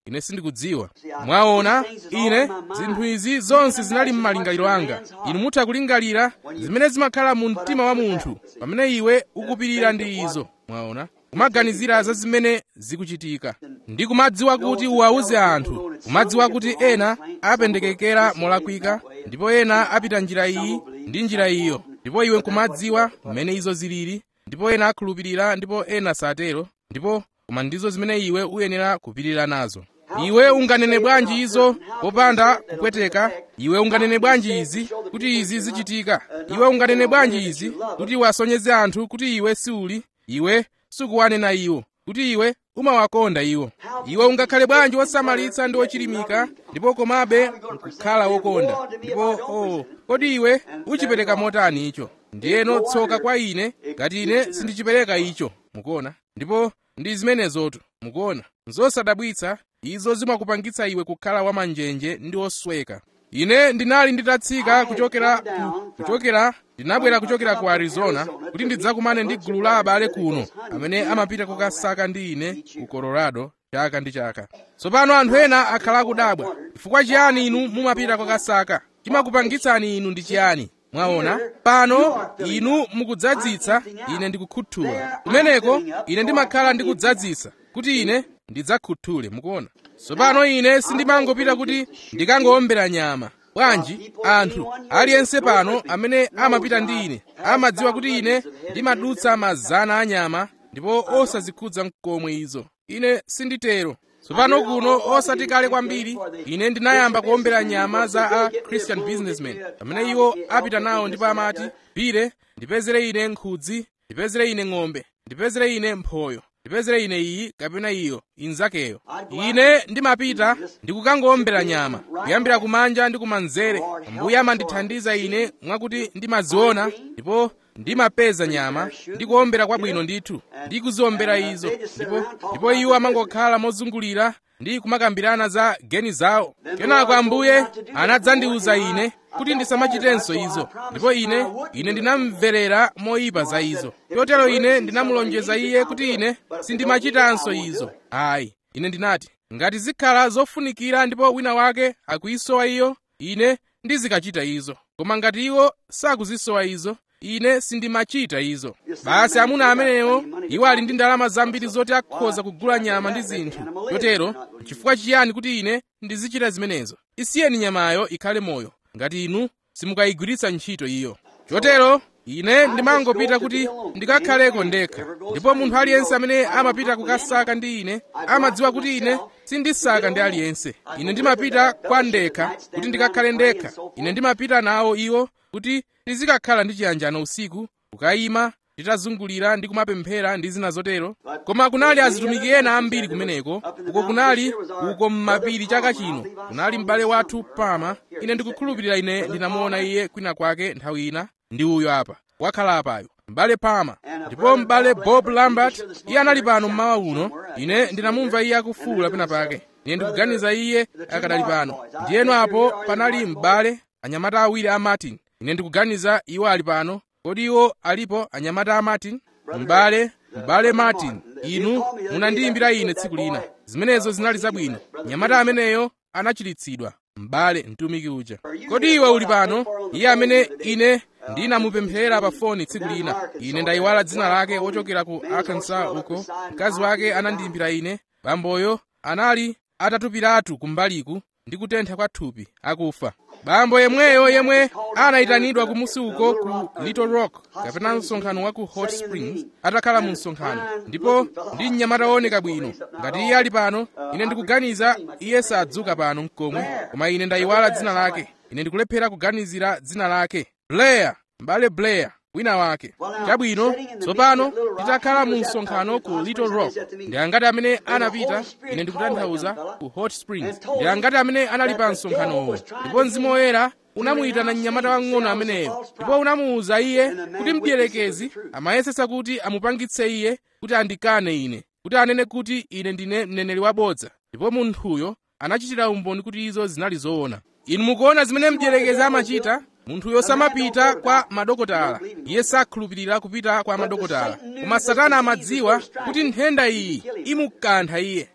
ine sindikudziwa mwaona ine zinthu izi zonse zinali m'malingaliro anga inu mutha kulingalira zimene zimakhala mu mtima wa munthu pamene iwe ukupirira ndi izo mwaona kumaganizira za zimene zikuchitika ndi kumadziwa kuti uwauze anthu kumadziwa kuti ena apendekekera molakwika ndipo ena apita njira iyi ndi njira iyo ndipo iwe nkumadziwa mmene izo zilili ndipo ena akhulupirira ndipo ena satero ndipo koma ndizo zimene iwe uyenera kupirira nazo iwe unganene bwanji izo popanda kupweteka iwe unganene bwanji izi kuti izi zichitika iwe unganene bwanji izi kuti wasonyeze anthu kuti iwe siuli iwe sukuwanena iwo kuti iwe umawakonda iwo iwe ungakhale bwanji wosamalitsa ndi wochilimika ndipo komabe nkukhala wokonda ndipo oh, kodi iwe uchipereka motani icho ndiyeno tsoka kwa ine ngati ine sindichipereka icho mukuona ndipo ndi zimenezotu mukuona zosadabwitsa izo zimakupangitsa iwe kukhala wamanjenje ndi wosweka ine ndinali nditatsika kuchokera ku, kuchokera ndinabwera kuchokera ku arizona kuti ndidzakumane ndi gulu la abale kuno amene amapita kukasaka ndi ine ku colorado chaka ndi chaka tsopano anthu ena akhala akudabwa chifukwa chiyani inu mumapita kukasaka chimakupangitsani inu ndi chiyani mwaona pano inu mukudzadzitsa ine ndikukhuthula kumeneko ine ndimakhala ndikudzadzisa kuti ine ndidzakhuthule mukuona tsopano ine sindimangopita kuti ndikangowombera nyama bwanji anthu aliyense pano amene amapita ndi ine amadziwa kuti ine ndimadutsa mazana a nyama ndipo osazikhudza mkomwe izo ine sinditero tsopano kuno osati kale kwambiri ine ndinayamba kuwombera nyama za a christian businessman pamene iwo apita nawo ndipo amati pire ndipezere ine nkhudzi ndipezere ine ng'ombe ndipezere ine mphoyo ndipezere ine iyi kapena iyo inzakeyo ine ndimapita ndikukangowombera nyama kuyambira kumanja ndi kumanzere mbuye amandithandiza ine mwakuti ndimaziona ndipo ndimapeza nyama ndi kuwombera kwabwino ndithu ndi kuziwombera izo ndipo ndipo iwo amangokhala mozungulira ndi kumakambirana za geni zawo kenako ambuye anadzandiwuza ine kuti ndisamachitenso izo ndipo ine ine ndinamverera moyipa za izo chotero ine ndinamulonjeza iye kuti ine sindimachitanso izo ayi ine ndinati ngati zikhala zofunikira ndipo wina wake akuyisowa iyo ine ndizikachita izo koma ngati iwo sakuzisowa izo ine sindimachita izo basi amuna amenewo iwo ali ndi ndalama zambiri zoti akhoza kugula nyama ndi zinthu chotero chifukwa chiyani kuti ine ndizichita zimenezo isiyeni nyamayo ikhale moyo ngati inu simukayigwiritsa ntchito iyo chotero ine ndimangopita kuti ndikakhaleko ndekha ndipo munthu aliyense amene amapita kukasaka ndi ine amadziwa kuti ine sindisaka ndi aliyense ine ndimapita kwa ndekha kuti ndikakhale ndekha ine ndimapita nawo iwo kuti tizikakhala ndi chiyanjano usiku kukayima titazungulira ndi kumapemphera ndi zina zotero koma kunali azitumiki ena ambiri kumeneko uko kunali uko m'mapiri chaka chino kunali m'bale wathu pama ine ndikukhulupirira ine ndinamuona iye kwina kwake nthawi ina ndi uyo apa wakhala apayo m'bale pama ndipo m'bale bob lambert iye anali pano mmawa uno ine ndinamumva iye akufuwula pena pake ine ndikuganiza iye akadali pano ndiyeno apo panali m'bale anyamata awiri a martin ine ndikuganiza iwo ali pano kodi iwo alipo anyamata a martin m'bale m'bale martin inu munandiyimbira ine tsiku lina zimenezo zinali zabwino nyamata ameneyo anachiritsidwa m'bale mtumiki uja kodi iwe uli pano iye amene ine ndinamupemphera pa foni tsiku lina ine ndayiwala dzina lake wochokera ku arkansas uko mkazi wake anandiyimbira ine bamboyo anali atatupiratu kumbaliku ndi kutentha kwa thupi akufa bambo yemweyo yemwe anayitanidwa kumusi uko ku little rock kapena msonkhano wa ku hot springs atakhala mu msonkhano ndipo ndi mnyamata wooneka bwino ngati iye ali pano ine ndikuganiza iye sadzuka pano mkomwe koma ine ndayiwala dzina lake ine ndikulephera kuganizira dzina lake blair m'bale blair wina wake chabwino tsopano titakhala mu msonkhano ku little rock ndi angati amene anapita ine ndikutanthauza ku hot springs ndi angati amene anali pa msonkhanowo ndipo mzimu woyera unamuyitana mnyamata wang'ono ameneyo ndipo unamuwuza iye kuti mdierekezi amayesetsa kuti amupangitse iye kuti andikane ine kuti anene kuti ine ndine mneneri wabodza ndipo munthuyo anachitira umboni kuti izo zinali zoona inu mukuona zimene mdierekezi amachita munthuyo samapita kwa madokotala iye sakhulupirira kupita kwa madokotala koma satana amadziwa kuti nthenda iyi imukantha iye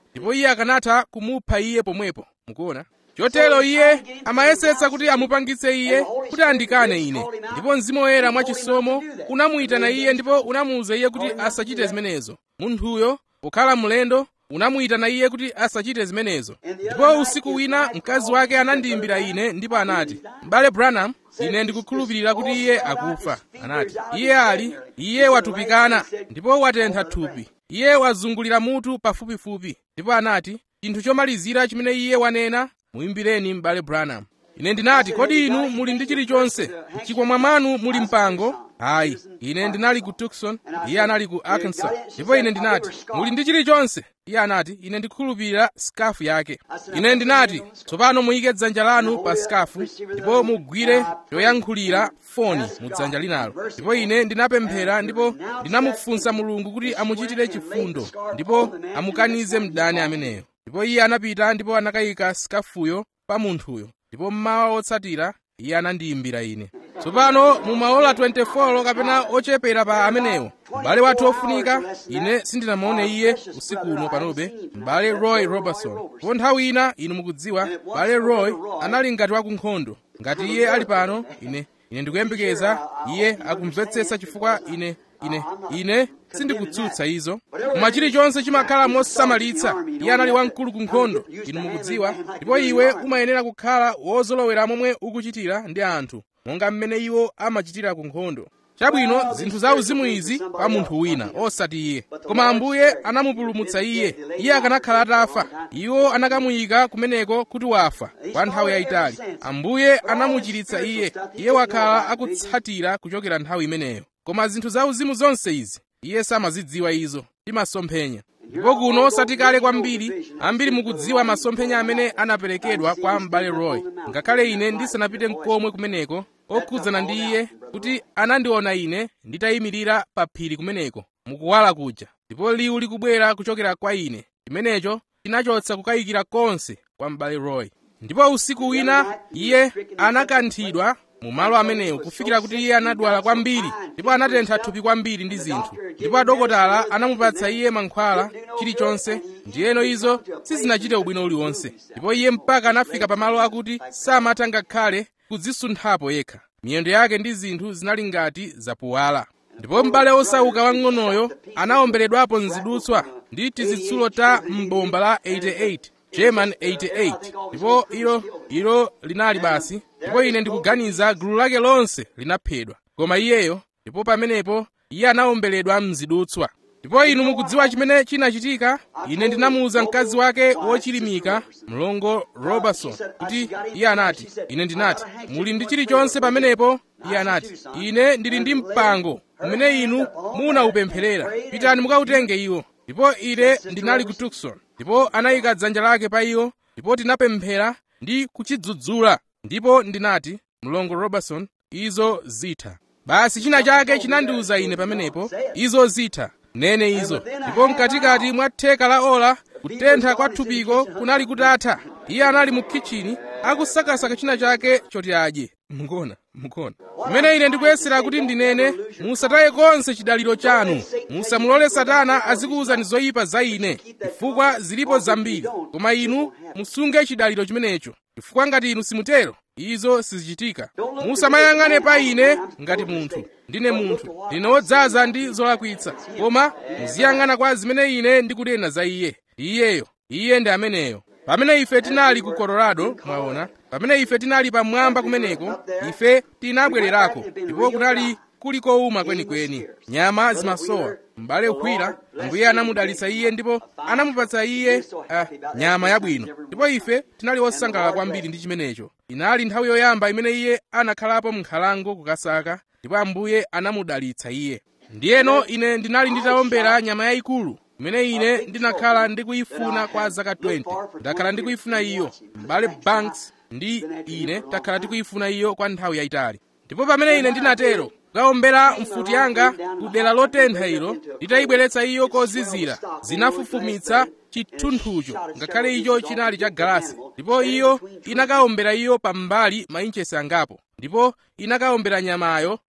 ndipo iye akanatha kumupha iye pomwepo mukuona chotero iye amayesetsa kuti amupangitse iye kuti andikane ine ndipo mzimu woyera mwachisomo unamuyitana iye ndipo unamuwuza iye kuti asachite zimenezo munthuyo pokhala mlendo unamuyitana iye kuti asachite zimenezo ndipo usiku wina mkazi wake anandiyimbira ine ndipo anati m'bale branham ine ndikukhulupirira kuti iye akufa anati iye ali iye watupikana ndipo watentha thupi iye wazungulira mutu pafupifupi ndipo anati chinthu chomalizira chimene iye wanena muyimbireni m'bale branham ine ndinati kodi inu muli ndi chilichonse mchikwama mwanu muli mpango hayi ine ndinali ku tucson iye anali ku arkansas ndipo ine ndinati muli ndi chilichonse iye anati ine ndikukhulupirira skafu yake ine ndinati tsopano muyike dzanja lanu pa skafu ndipo mugwire choyankhulira foni mu dzanja linalo ndipo ine ndinapemphera ndipo ndinamufunsa mulungu kuti amuchitire chifundo ndipo amukanize mdani ameneyo ndipo iye anapita ndipo anakayika skafuyo pa munthuyo ndipo mmawa otsatira iye anandiyimbira ine tsopano mu maola 24 kapena ochepera pa amenewo m'bale wathu ofunika ine sindinamuone iye usiku uno panobe m'bale roy robertson ndipo nthawi ina inu mukudziwa m'bale roy anali ngati wakunkhondo ngati iye ali pano ine ine ndikuyembekeza iye akumvetsetsa chifukwa ine ine ine sindikutsutsa izo koma chilichonse chimakhala mosamalitsa iye anali wamkulu ku nkhondo inu mukudziwa ndipo iwe umayenera kukhala wozolowera momwe ukuchitira ndi anthu monga mmene iwo amachitira ku nkhondo chabwino zinthu za uzimu izi pa munthu wina osati iye koma ambuye anamupulumutsa iye iye akanakhala atafa iwo anakamuyika kumeneko kuti wafa kwa nthawi yayitali ambuye anamuchiritsa iye iye wakhala akutsatira kuchokera nthawi imeneyo koma zinthu za uzimu zonse izi iye samazidziwa izo timasomphenya ndipo kuno osati kale kwambiri ambiri mukudziwa masomphenya amene anaperekedwa kwa m'bale roy ngakhale ine ndisanapite nkomwe kumeneko okhudzana ndi iye kuti anandiona ine nditayimirira pa phiri kumeneko mukuwala kuja ndipo liwu likubwera kuchokera kwa ine chimenecho chinachotsa kukayikira konse kwa m'bale roy ndipo usiku wina iye anakanthidwa mu malo amenewo kufikira kuti iye anadwala kwambiri ndipo anatentha thupi kwambiri ndi zinthu ndipo adokotala anamupatsa iye mankhwala chilichonse ndiyeno izo sizinachite ubwino uliwonse ndipo iye mpaka anafika pamalo akuti samatha ngakhale kudzisunthapo yekha miyendo yake ndi zinthu zinali ngati zapuwala ndipo m'bale osauka wang'onoyo anawomberedwapo mzidutswa ndi tizitsulo ta m'bomba la 88 german 88 ndipo ilo ilo linali basi ndipo ine ndikuganiza gulu lake lonse linaphedwa koma iyeyo ndipo pamenepo iye anawomberedwa mzidutswa ndipo inu mukudziwa chimene chinachitika ine ndinamuwuza mkazi wake wochilimika mlongo robertson kuti iye anati ine ndinati muli ndi chilichonse pamenepo iye anati ine ndili ndi mpango umene inu munaupempherera pitani mukautenge iwo ndipo ine ndinali ku tucson ndipo anayika dzanja lake pa iwo ndipo tinapemphera ndi kuchidzudzula ndipo ndinati mlongo robertson izo zitha basi china chake chinandiwuza ine pamenepo izo zitha nene izo ndipo mkatikati mwa theka la ola kutentha kwa thupiko kunali kutatha iye anali mu kitchini akusakasaka china chake choti adye mukona mukona pamene ine ndikuyesera kuti ndinene musataye konse chidaliro chanu musamulole satana azikuwuzani zoyipa za ine chifukwa zilipo zambiri koma inu musunge chidaliro chimenecho chifukwa ngati inu simutero izo sizichitika musamayang'ane pa ine ngati munthu ndine munthu ndine wodzaza ndi zolakwitsa koma muziyang'ana kwa zimene ine ndikunena za iye iyeyo iye ndi ameneyo pamene ife tinali ku colorado mwaona pamene ife tinali pamwamba kumeneko ife tinabwererako ndipo kunali kuli kowuma kwenikweni nyama zimasowa m'bale ukhwira mbuye anamudalitsa iye ndipo anamupatsa iye uh, nyama yabwino ndipo ife tinali osangalala kwambiri ndi chimenecho inali nthawi yoyamba imene iye anakhalapo m'nkhalango kukasaka ndipo ambuye anamudalitsa iye ndiyeno ine ndinali nditawombera nyama yayikulu imene ine ndinakhala ndikuyifuna kwa zaka 20 ndakhala ndikuyifuna iyo m'bale banks ndi ine takhala tikuyifuna iyo kwa nthawi yayitali ndipo pamene ine ndinatero kukawombera mfuti yanga ku dera lotentha ilo nditayibweretsa iyo kozizira zinafufumitsa chithunthucho ngakhale icho chinali cha galasi ndipo iyo inakawombera iyo pambali mainchesi angapo ndipo inakawombera nyamayo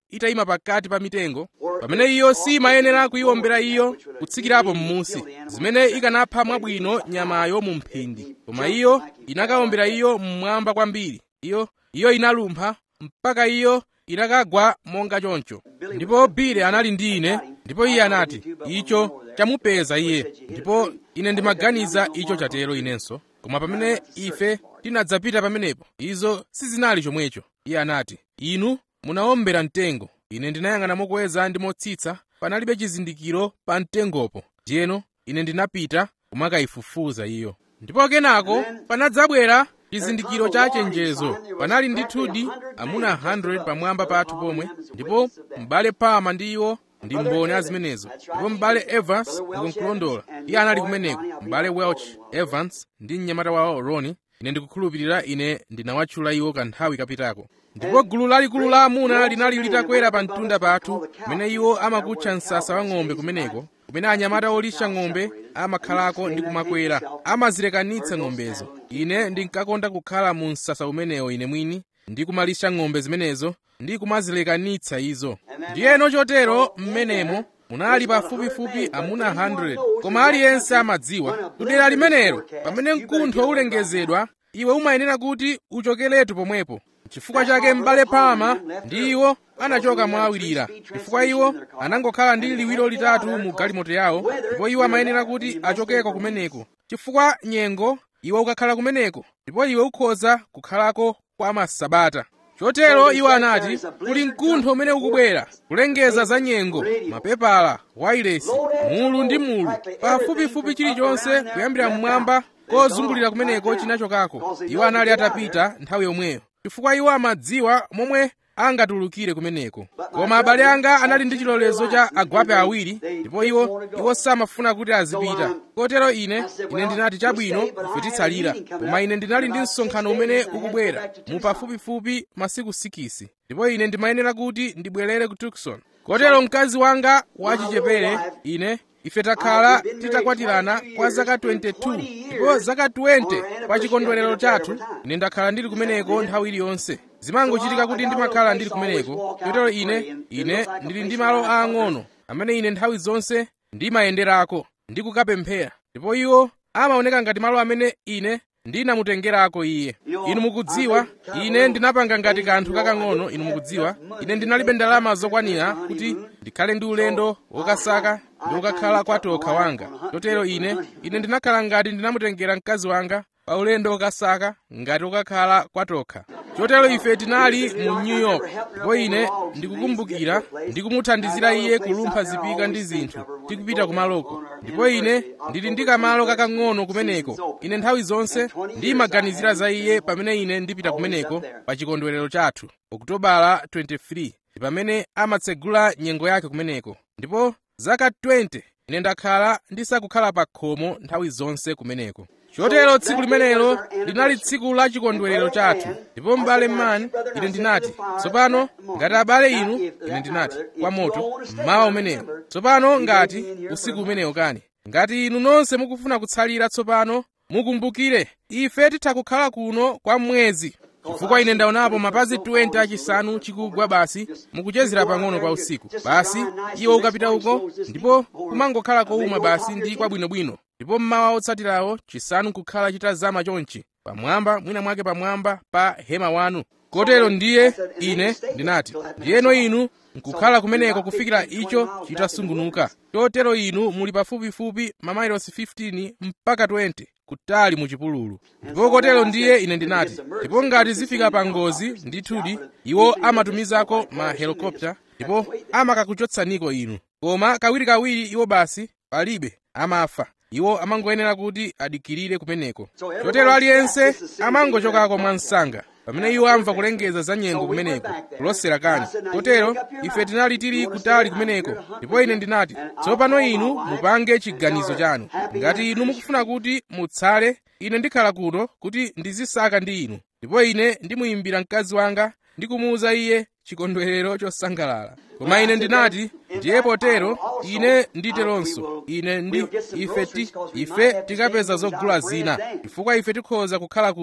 itayima pakati pa mitengo pamene iyo simayenera kuyiwombera iyo kutsikirapo m'munsi zimene ikanapha mwabwino nyamayo mu mphindi koma iyo inakawombera iyo mmwamba kwambiri iyo iyo inalumpha mpaka iyo inakagwa monga choncho ndipo bile anali ndi ine ndipo iye anati icho chamupeza iye ndipo ine ndimaganiza icho chatero inenso koma pamene ife tinadzapita pamenepo izo sizinali chomwecho iye anati inu munawombera mtengo ine ndinayang'ana mokweza ndi motsitsa panalibe chizindikiro pa mtengopo ndiyeno ine ndinapita kumakayifufuza iyo ndipo kenako panadzabwera chizindikiro cha chenjezo panali ndithudi amuna 100 pamwamba pathu pomwe ndipo m'bale pama ndi iwo ndi mboni a zimenezo ndipo m'bale evans ndikunkulondola iye anali kumeneko m'bale welch evans ndi mnyamata wawo roni ine ndikukhulupirira ine ndinawatchula iwo kanthawi kapitako ndipo gulu lalikulu la amuna linali litakwera pa mtunda pathu kumene iwo amakutcha msasa wa ng'ombe kumeneko kumene anyamata olisha ng'ombe amakhalako ndi kumakwera amazilekanitsa ng'ombezo ine ndinkakonda kukhala mu msasa umenewo ine mwini ndi kumalisha ng'ombe zimenezo ndi kumazilekanitsa izo ndiyeno chotero mmenemo munali pafupifupi amuna 100 koma aliyense amadziwa kudera limenelo pamene mkuntho ulengezedwa iwe umayenera kuti uchokeretu pomwepo chifukwa chake m'bale pama ndi iwo anachoka mwawirira chifukwa iwo anangokhala ndi liwiro litatu mu galimoto yawo ndipo iwo amayenera kuti achokeko kumeneko chifukwa nyengo iwe ukakhala kumeneko ndipo iwe ukhoza kukhalako kwa masabata chotero iwo anati kuli mkuntho umene ukubwera kulengeza za nyengo mapepala wailesi mulu ndi mulu pafupifupi chilichonse kuyambira mmwamba kozungulira kumeneko chinachokako iwo anali atapita nthawi yomweyo chifukwa iwo amadziwa momwe angatulukire kumeneko koma abale anga anali ndi chilolezo cha agwape awiri ndipo iwo iwo samafuna kuti azipita kotero ine ine ndinati chabwino ife titsalira koma ine ndinali ndi msonkhano umene ukubwera mu pafupifupi masiku sikisi ndipo ine ndimayenera kuti ndibwerere ku tucson kotero mkazi wanga wachichepere ine ife takhala titakwatirana kwa zaka 22 ndipo zaka 20 pa chikondwerero chathu ine ndakhala ndili kumeneko nthawi iliyonse zimangochitika kuti ndimakhala ndili kumeneko chotero ine ine ndili ndi malo aang'ono amene ine nthawi zonse ndimayenderako ndi kukapemphera ndipo iwo amaoneka ngati malo amene ine ndinamutengerako iye inu mukudziwa ine ndinapanga ngati kanthu kakang'ono inu mukudziwa ine ndinalibe ndalama zokwanira kuti ndikhale ndi ulendo wokasaka ndi wokakhala kwa tokha wanga chotero ine ine ndinakhala ngati ndinamutengera mkazi wanga pa ulendo wokasaka ngati wokakhala kwa tokha chotero ife tinali mu new york ndipo ine ndikukumbukira ndikumuthandizira iye kulumpha zipika ndi zinthu tikupita kumaloko ndipo ine ndili ndi kamalo kakang'ono kumeneko ine nthawi zonse ndimaganizira za iye pamene ine ndipita kumeneko pa chikondwerero chathu okutobala 23 pamene amatsegula nyengo yake kumeneko ndipo zaka 20 ine ndakhala ndisakukhala pa khomo nthawi zonse kumeneko chotero tsiku limenelo linali tsiku la chikondwerero chathu ndipo m'bale mmani ine ndinati tsopano ngati abale inu ine ndinati kwa moto mmawa umenewo tsopano ngati usiku umenewo kani ngati inu nonse mukufuna kutsalira tsopano mukumbukire ife titha kukhala kuno kwa mwezi chifukwa ine ndaonapo mapazi 20 achisanu chikugwa basi mukuchezera pang'ono kwa usiku basi iwo ukapita uko ndipo kumangokhala kowuma basi ndi kwabwinobwino ndipo mmawa otsatirawo chisanu kukhala chitazama chonchi pamwamba mwina mwake pamwamba pa hema wanu kotero ndiye ine ndinati ndiyeno inu nkukhala kumeneko kufikira icho chitasungunuka chotero inu muli pafupifupi mamayilosi 15 mpaka 20 kutali mu chipululu ndipo kotero ndiye ine ndinati ndipo ngati zifika pa ngozi ndithudi iwo amatumizako ma helikopta ndipo amakakuchotsaniko inu koma kawirikawiri iwo basi palibe amafa iwo amangoyenera kuti adikirire kumeneko chotero aliyense amangochokako mwansanga pamene iwo amva kulengeza za nyengo kumeneko kulosera kani kotero ife tinali tili kutali kumeneko ndipo ine ndinati tsopano inu mupange chiganizo chanu ngati inu mukufuna kuti mutsale ine ndikhala kuno kuti ndizisaka ndi inu ndipo ine ndimuyimbira mkazi wanga ndi kumuwuza iye chikondwerero chosangalala koma ine ndinati ndiye potero ine nditeronso ine ndi ife ti ife tikapeza zogula zina chifukwa ife tikhoza kukhala kuno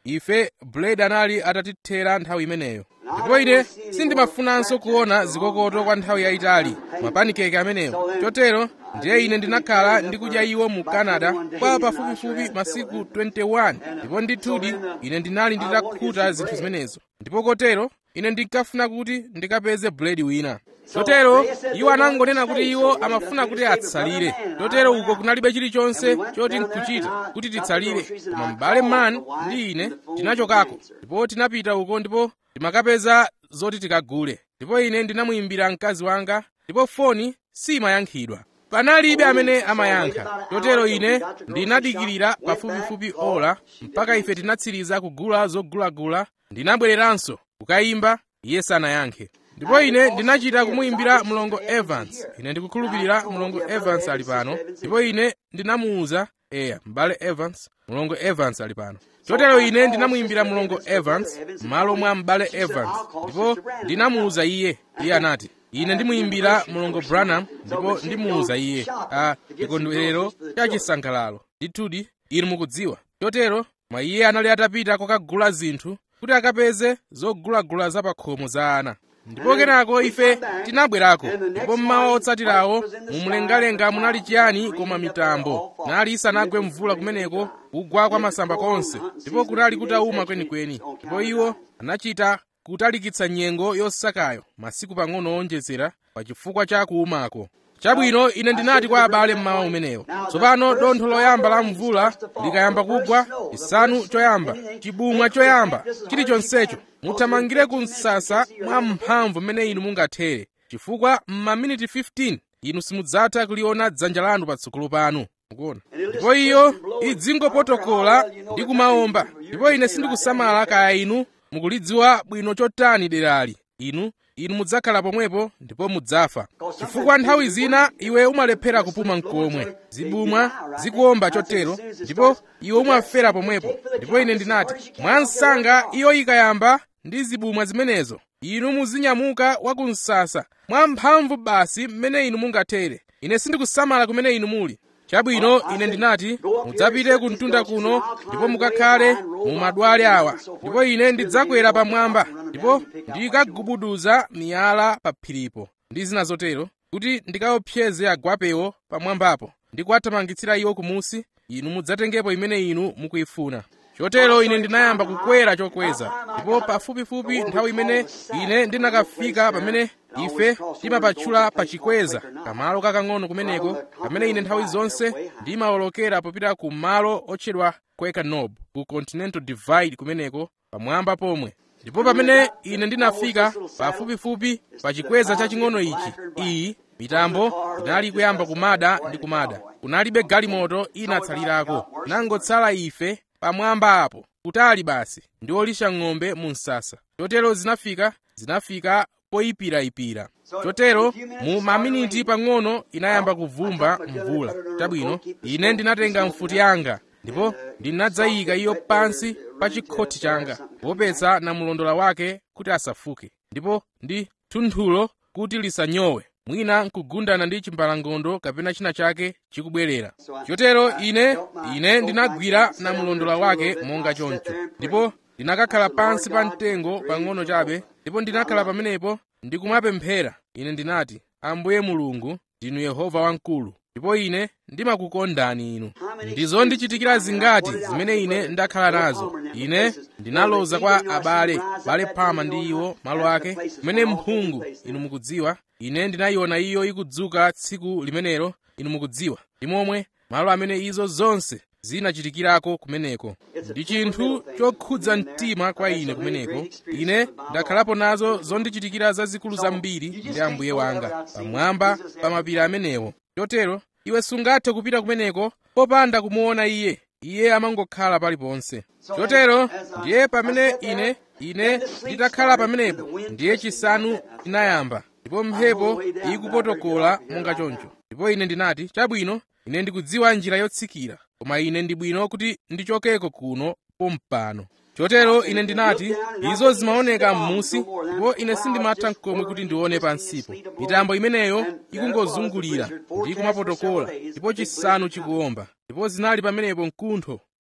ife blade anali atatithera nthawi imeneyo ndipo ine sindimafunanso kuona zikokoto kwa nthawi yayitali mapanikeke amenewo chotero ndiye ine ndinakhala ndikudya iwo mu canada kwa pafupifupi masiku 21 ndipo ndithudi ine ndinali nditakhuta zinthu zimenezo ndipo kotero ine ndinkafuna kuti ndikapeze buledi wina chotero iwo anangonena kuti iwo amafuna kuti atsalire chotero uko kunalibe chilichonse choti nkuchita kuti titsalire koma m'bale man ndi ine tinachokako ndipo tinapita uko ndipo timakapeza zoti tikagule ndipo ine ndinamuyimbira mkazi wanga ndipo foni simayankhidwa panalibe amene amayankha chotero ine ndinadikirira pafupifupi ola mpaka ife tinatsiriza kugula zogulagula ndinabwereranso kukayimba iye sanayankhe ndipo ine ndinachita kumuyimbira mlongo evans ine ndikukhulupirira mlongo evans ali pano ndipo ine ndinamuwuza eya m'bale evans mlongo evans ali pano chotero ine ndinamuyimbira mlongo evans m'malo mwa m'bale evans ndipo ndinamuwuza iye iye anati ine ndimuyimbira mlongo branham ndipo ndimuwuza iye a chikondwerero cha chisangalalo ndithudi inu mukudziwa chotero mwa iye anali atapita kokagula zinthu kuti akapeze zogulagula za pakhomo za ana ndipo kenako ife tinabwerako ndipo mmawa otsatirawo mumlengalenga munali chiyani koma mitambo nali isanagwe mvula kumeneko kugwa kwa masamba konse ndipo kunali kutauma kwenikweni ndipo iwo anachita kutalikitsa nyengo yosakayo masiku pang'ono onjezera pa chifukwa cha kuumako chabwino ine ndinati kwa abale mmawa umenewo tsopano dontho loyamba la mvula likayamba kugwa chisanu choyamba chibumwa choyamba chilichonsecho muthamangire ku msasa mwa mphamvu mmene inu mungathere chifukwa m'maminiti 15 inu simudzatha kuliona dzanja lanu patsogolo panu mukuona ndipo iyo idzingopotokola ndi kumaomba ndipo ine sindikusamala kaya inu mukulidziwa bwino chotani derali inu inu mudzakhala pomwepo ndipo mudzafa chifukwa nthawi zina iwe umalephera kupuma mkomwe zibumwa zikuomba chotero ndipo iwe umafera pomwepo ndipo ine ndinati mwansanga iyo ikayamba ndi zibumwa zimenezo inu muzinyamuka wa ku msasa mwa mphamvu basi mmene inu mungathere ine sindikusamala kumene inu muli chabwino ine ndinati mudzapite ku mtunda kuno ndipo mukakhale mu madwale awa ndipo ine ndidzakwera pamwamba ndipo ndikagubuduza miyala pa phiripo ndi zina zotero kuti ndikaopseze agwapewo pamwambapo ndi kuwathamangitsira iwo kumusi inu mudzatengepo imene inu mukuyifuna chotero ine ndinayamba kukwera chokweza ndipo pafupifupi nthawi imene ine ndinakafika pamene ife timapatchula pachikweza kamalo kakang'ono kumeneko pamene ine nthawi zonse ndimawolokera popita ku malo otchedwa quaker knob ku continental divide kumeneko pamwamba pomwe ndipo pamene ine ndinafika pafupifupi pa chikweza chaching'ono ichi iyi mitambo inali kuyamba kumada ndi kumada kunalibe galimoto inatsalirako nangotsala ife pamwamba apo kutali basi ndi olisha ng'ombe mu msasa chotero zinafika zinafika poyipirayipira chotero mu maminiti pang'ono inayamba kuvumba mvula chabwino ine ndinatenga mfuti yanga ndipo ndinadzayika iyo pansi pa chikhoti changa kuopetsa namulondola wake kuti asafuke ndipo ndi thunthulo kuti lisanyowe mwina nkugundana ndi chimbalangondo kapena china chake chikubwerera chotero ine ine ndinagwira namulondola wake monga choncho ndipo ndinakakhala pansi pa mtengo pang'ono chabe ndipo ndinakhala pamenepo ndikumapemphera ine ndinati ambuye mulungu ndinu yehova wamkulu ndipo ine ndimakukondani inu ndizondichitikira zingati zimene ine ndakhala nazo ine ndinaloza kwa abale bale pama ndi iwo malo ake kumene mphungu inu mukudziwa ine ndinayiona iyo ikudzuka tsiku limenelo inu mukudziwa ndi momwe malo amene izo zonse zinachitikirako kumeneko ndi chinthu chokhudza mtima kwa ine kumeneko ine ndakhalapo nazo zondichitikira zazikulu zambiri ndi ambuye wanga pamwamba pa mapiri amenewo chotero iwe sungathe kupita kumeneko popanda kumuona iye iye amangokhala paliponse chotero ndiye pamene ine ine nditakhala pamenepo ndiye chisanu chinayamba ndipo mphepo ikupotokola monga choncho ndipo ine ndinati chabwino ine ndikudziwa njira yotsikira koma ine ndi bwino kuti ndichokeko kuno pompano chotero ine ndinati izo zimaoneka m'musi ndipo ine sindimatha n'komwe kuti ndione pansipo mitambo imeneyo ikungozungulira ndi kumapotokola ndipo chisanu chikuomba ndipo zinali pamenepo mkuntho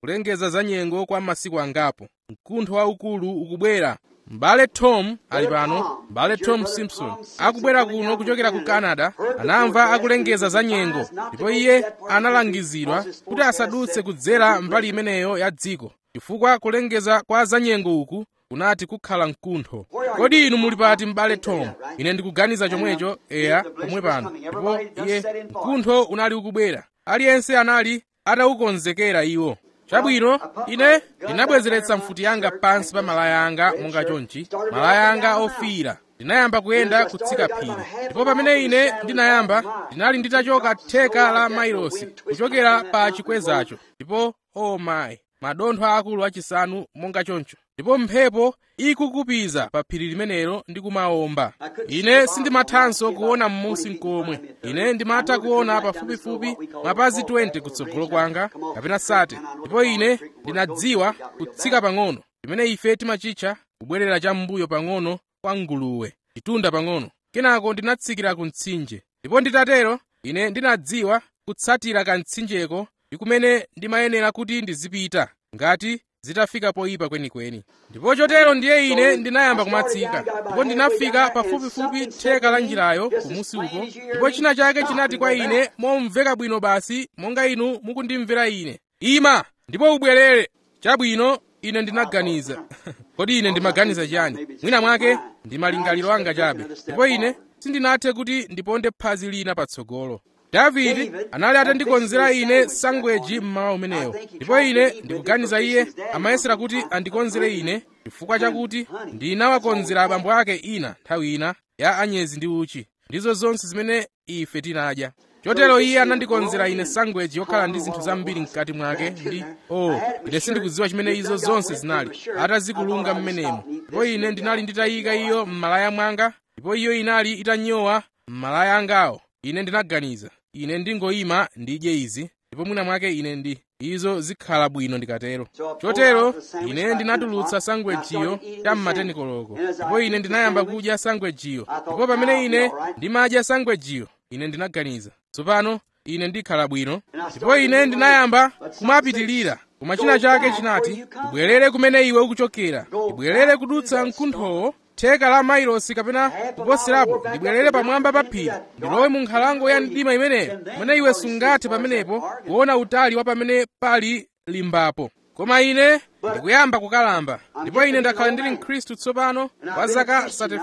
kulengeza za nyengo kwa masiku angapo mkuntho waukulu ukubwera m'bale tom ali pano m'bale tom simpson akubwera kuno kuchokera ku canada anamva akulengeza za nyengo ndipo iye analangizidwa kuti asadutse kudzera mbali imeneyo ya dziko chifukwa kulengeza kwa za nyengo uku kunati kukhala mkuntho kodi inu muli pati m'bale tom ine ndikuganiza chomwecho eya pomwe pano ndipo iye mkuntho unali ukubwera aliyense anali atawukonzekera iwo chabwino ine ndinabwezeretsa mfuti yanga pansi pa malaya anga monga chonchi malaya anga ofiira ndinayamba kuyenda kutsika phiri ndipo pamene ine ndinayamba ndinali nditachoka theka la mailosi kuchokera pa chikwezacho ndipo oh my madontho akulu achisanu monga choncho ndipo mphepo ikukupiza pa phiri limenelo ndi kumawomba ine sindimathanso kuona m'munsi nkomwe ine ndimatha kuona pafupifupi mapazi 20 kutsogolo kwanga kapena sate ndipo ine ndinadziwa kutsika pang'ono pamene ife timachitcha kubwerera cham'mbuyo pang'ono kwa nguluwe chitunda pang'ono kenako ndinatsikira ku mtsinje ndipo nditatero ine ndinadziwa kutsatira kamtsinjeko ndi kumene ndimayenera kuti ndizipita ngati zitafika poyipa kwenikweni ndipo chotero ndiye ine ndinayamba kumatsika ndipo ndinafika pafupifupi theka la njirayo kumusi uko ndipo china chake chinati kwa ine momveka bwino basi monga inu mukundimvera ine ima ndipo ubwerere chabwino ine ndinaganiza kodi ine ndimaganiza chiyani mwina mwake ndi malingaliro anga chabe ndipo ine sindinathe kuti ndiponde phazi lina patsogolo davide anali atandikonzera ine sangweji mmawa umenewo ndipo ine ndikuganiza iye amayesera kuti andikonzere ine chifukwa chakuti ndinawakonzera abambo ake ina nthawi ina ya anyezi ndi uchi ndizo zonse zimene ife tinadya chotero iye anandikonzera ine sangweji yokhala ndi zinthu zambiri mkati mwake ndi oh ine sindikudziwa chimene izo zonse zinali atazikulunga mmenemo ndipo ine ndinali nditayika iyo m'malaya mwanga ndipo iyo inali itanyowa m'malaya angawo ine ndinaganiza ine ndingoyima ndidye izi ndipo mwina mwake ine ndi izo zikhala bwino ndikatero chotero ine ndinatulutsa sangwejiyo cham'mateni koloko ndipo ine ndinayamba kudya sangwejiyo ndipo pamene ine ndimadya sangwejiyo ine ndinaganiza tsopano ine ndikhala bwino ndipo ine ndinayamba kumapitilira koma china chake chinati ubwerere kumene iwe ukuchokera ibwerere kudutsa mkunthowo theka la mailosi kapena kuposerapo ndibwerere pamwamba pa phiri ndilowe mu nkhalango ya mdima imeneyo mwene iwe sungathe pamenepo kuona utali wa pamene pali limbapo koma ine ndikuyamba kukalamba ndipo ine ndakhala ndili mkhristu tsopano kwa zaka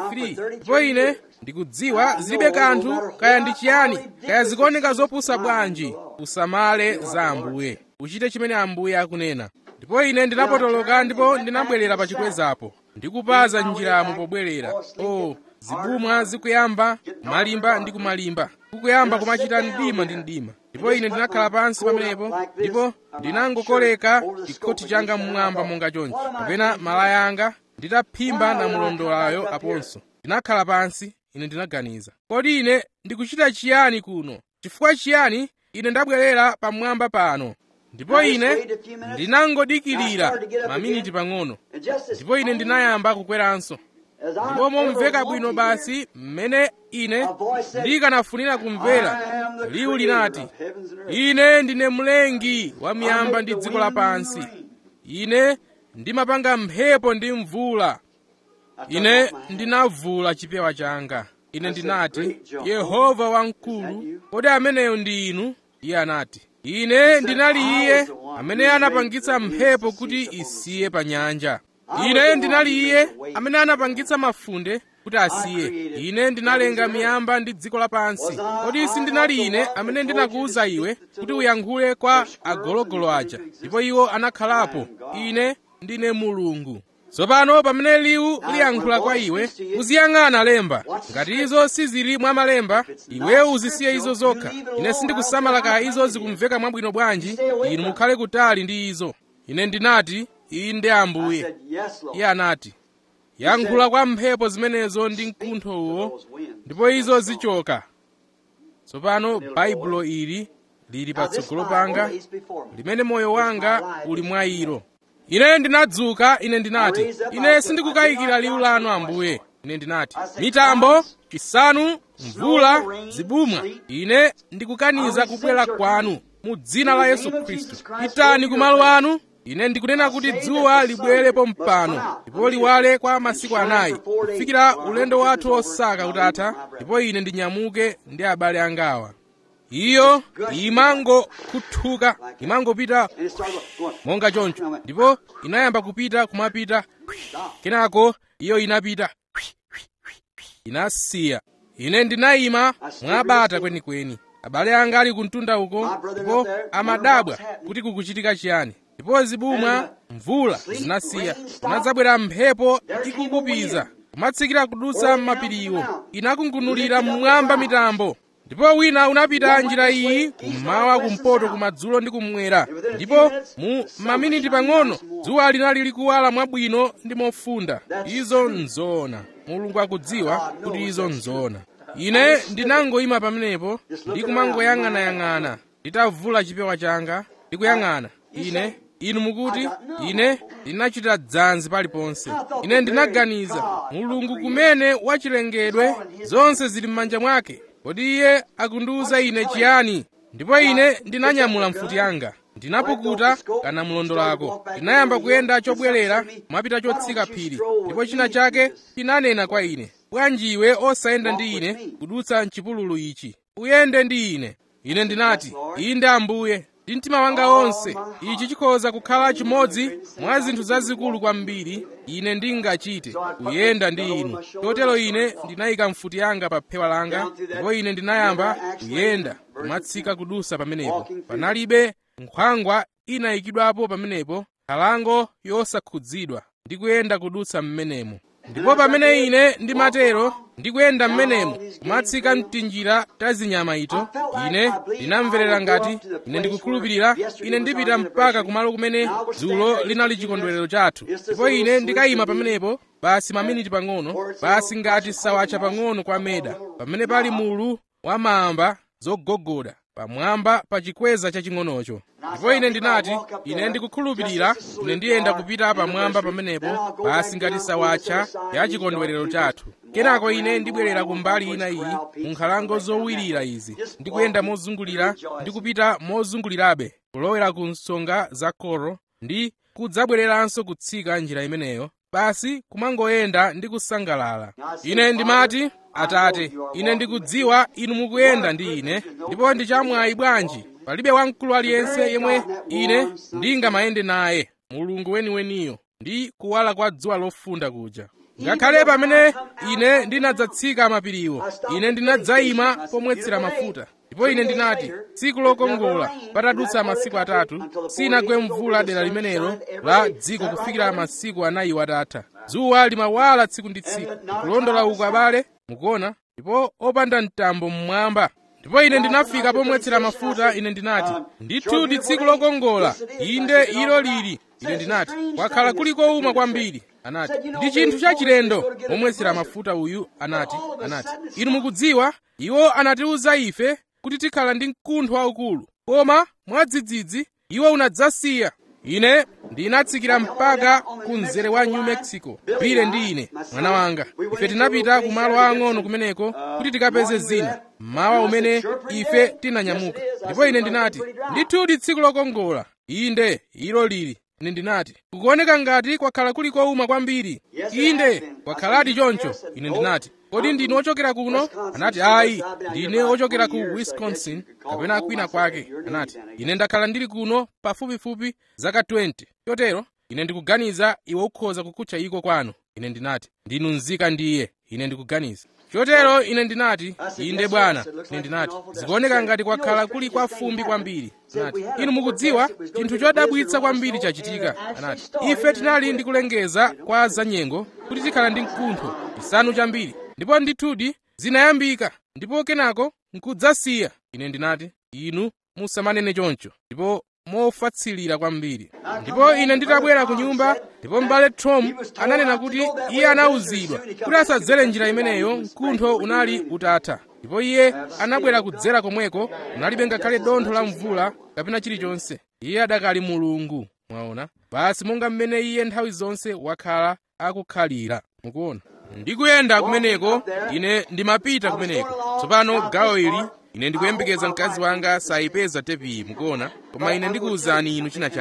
33 ndipo ine ndikudziwa zilibe kanthu kaya ndi chiyani kaya zikuoneka zopusa bwanji usamale za ambuye uchite chimene ambuye akunena ndipo ine ndinapotoloka ndipo ndinabwerera pa chikwezapo ndikupaza njiramo pobwerera o zibumwa zikuyamba malimba ndi kumalimba kukuyamba kumachita mdima ndi mdima ndipo ine ndinakhala pansi pamenepo ndipo ndinangokoleka chikhoti changa mmwamba monga chonchi kapena malaya anga nditaphimba namulondolayo aponso ndinakhala pansi ine ndinaganiza kodi ine ndikuchita chiyani kuno chifukwa chiyani ine ndabwerera pamwamba pano ndipo ine ndinangodikirira maminiti pang'ono ndipo ine ndinayamba kukweranso ndipo momveka bwino basi mmene ine ndikanafunira kumvera liwu linati ine ndine mlengi wa miyamba ndi dziko lapansi ine ndimapanga mphepo ndi mvula ine ndinavula chipewa changa ine ndinati yehova wamkulu kodi ameneyo ndi inu iye anati ine ndinali iye amene anapangitsa mphepo kuti isiye pa nyanja ine ndinali iye amene anapangitsa mafunde kuti asiye ine ndinalenga miyamba ndi dziko lapansi kodi sindinali ine amene ndinakuwuza iwe kuti uyankhule kwa agologolo aja ndipo iwo anakhalapo ine ndine mulungu tsopano pamene liwu liyankhula kwa iwe uziyang'ana lemba ngati izo sizili mwa malemba iweyo uzisiye izo zokha ine sindikusamala kaya izo zikumveka mwabwino bwanji inu mukhale kutali ndi izo ine ndinati inde ambuye iye anati yankhula kwa mphepo zimenezo ndi mkuntho uwo ndipo izo zichoka tsopano baibulo ili lili patsogolo panga limene moyo wanga uli mwa ilo ine ndinadzuka ine ndinati ine sindikukayikira liwu lanu ambuye ine ndinati mitambo chisanu mvula zibumwa ine ndikukaniza kubwera kwanu mu dzina la yesu khristu pitani kumalo anu ine ndikunena kuti dzuwa libwerepo mpano ndipo liwale kwa masiku anayi kufikira ulendo wathu osaka utatha ndipo ine ndinyamuke ndi abale angawa iyo imangokhuthuka imangopita monga choncho ndipo inayamba kupita kumapita kenako iyo inapita inasiya ine ndinayima mwabata kwenikweni abale anga ali kumtunda uko ndipo amadabwa kuti kukuchitika chiyani ndipo zibumwa mvula zinasiya kunadzabwera mphepo ikukupiza kumatsikira kudutsa m'mapiriwo inakungunulira mmwamba mitambo ndipo wina unapita njira iyi kummawa kumpoto kumadzulo ndi kummwera ndipo mu maminiti pang'ono dzuwa linali likuwala mwabwino ndi mofunda izo nzoona mulungu akudziwa kuti izo nzoona ine ndinangoyima pamenepo ndi kumangoyang'anayang'ana nditavula chipewa changa ndikuyang'ana ine inu mukuti ine ndinachita dzanzi paliponse ine ndinaganiza mulungu kumene wachilengedwe zonse zili m'manja mwake kodi iye akundiwuza ine chiyani ndipo ine ndinanyamula mfuti yanga ndinapukuta kana mlondolako ndinayamba kuyenda chobwerera mwapita chotsika phiri ndipo china chake chinanena kwa ine bwanji iwe osayenda ndi ine kudutsa mchipululu ichi uyende ndi ine ine ndinati inde ambuye ndi mtima wanga wonse ichi chikhoza kukhala chimodzi mwa zinthu zazikulu kwambiri ine ndingachite kuyenda ndi inu chotero ine ndinayika mfuti yanga pa phewa langa ndipo ine ndinayamba kuyenda kumatsika kudusa pamenepo panalibe nkhwangwa inayikidwapo pamenepo nkhalango yosakhudzidwa ndi kuyenda kudutsa m'menemo ndipo pamene ine ndimatero ndikuyenda m'menemo kumatsika mtinjira ta zinyama ito ine ndinamverera ngati ine ndikukhulupirira ine ndipita mpaka kumalo kumene dzulo linali chikondwerero chathu ndipo ine ndikayima pamenepo basi maminiti pang'ono basi ngati sawacha pang'ono kwa meda pamene pali mulu wa mamba zogogoda pamwamba pa chikweza chaching'onocho ndipo ine ndinati ine ndikukhulupirira ine ndiyenda kupita pamwamba pamenepo basi ngati sawacha ya chikondwerero chathu kenako ine ndibwerera kumbali ina iyi mu nkhalango zowirira izi ndikuyenda mozungulira ndi kupita mozungulirabe kulowera ku nsonga za koro ndi kudzabwereranso kutsika njira imeneyo basi kumangoyenda ndi kusangalala ine ndimati atate ine ndikudziwa inu mukuyenda ndi ine ndipo ndi chamwayi bwanji palibe wamkulu aliyense yemwe ine ndingamayende naye mulungu weniweniyo ndi kuwala kwa dzuwa lofunda kuja ngakhale pamene ine ndinadzatsika mapiriwo ine ndinadzayima pomwetsera mafuta ndipo ine ndinati tsiku lokongola patadutsa masiku atatu sinagwe mvula dera limenelo la dziko kufikira masiku anayi watatha dzuwa limawala tsiku ndi tsiku kulondola uku abale mukuona ndipo opanda mtambo mmwamba ndipo ine ndinafika pomwetsera mafuta ine ndinati ndithu ndi tsiku lokongola inde ilo lili ine ndinati kwakhala kuli kowuma kwambiri anati ndi chinthu chachilendo pomwetsera mafuta uyu anati anati inu mukudziwa iwo anatiwuza ife kuti tikhala ndi mkuntho waukulu koma mwadzidzidzi iwo unadzasiya ine ndinatsikira mpaka ku mzere wa new mexico pile ndi ine mwana wanga ife tinapita ku malo ang'ono kumeneko kuti tikapeze zina mmawa umene ife tinanyamuka ndipo ine ndinati ndithu ndi tsiku lokongola inde ilo lili ine ndinati kukuoneka ngati kwakhala kuli kowuma kwambiri inde kwakhaladi choncho ine ndinati kodi ndine ochokera kuno anati ayi ndine ochokera ku wisconsin kapena kwina kwake anati ine ndakhala ndili kuno pafupifupi zaka 20 chotero ine ndikuganiza iwe ukhoza kukutcha iko kwanu ine ndinati ndinu nzika ndiye ine ndikuganiza chotero ine ndinati inde bwana ine ndinati zikuoneka ngati kwakhala kuli kwa fumbi kwambiri anati inu mukudziwa chinthu chodabwitsa kwambiri chachitika anati ife tinali ndi kulengeza kwa zanyengo kuti tikhala ndi mkuntho chisanu chambiri ndipo ndithudi zinayambika ndipo kenako nkudzasiya ine ndinati inu musamanene choncho ndipo mofatsilira kwambiri ndipo ine nditabwera ku nyumba ndipo m'bale tom ananena kuti iye anawuzidwa kuti asadzere njira imeneyo mkuntho unali utatha ndipo iye anabwera kudzera komweko kunalibe ngakhale dontho la mvula kapena chilichonse iye adakali mulungu mwaona basi monga mmene iye nthawi zonse wakhala akukhalira mukuona ndikuyenda kumeneko ine ndimapita kumeneko tsopano gawo ili ine ndikuyembekeza mkazi wanga sayipeza tepiyi mukuona koma ine ndikuwuzani inu china chake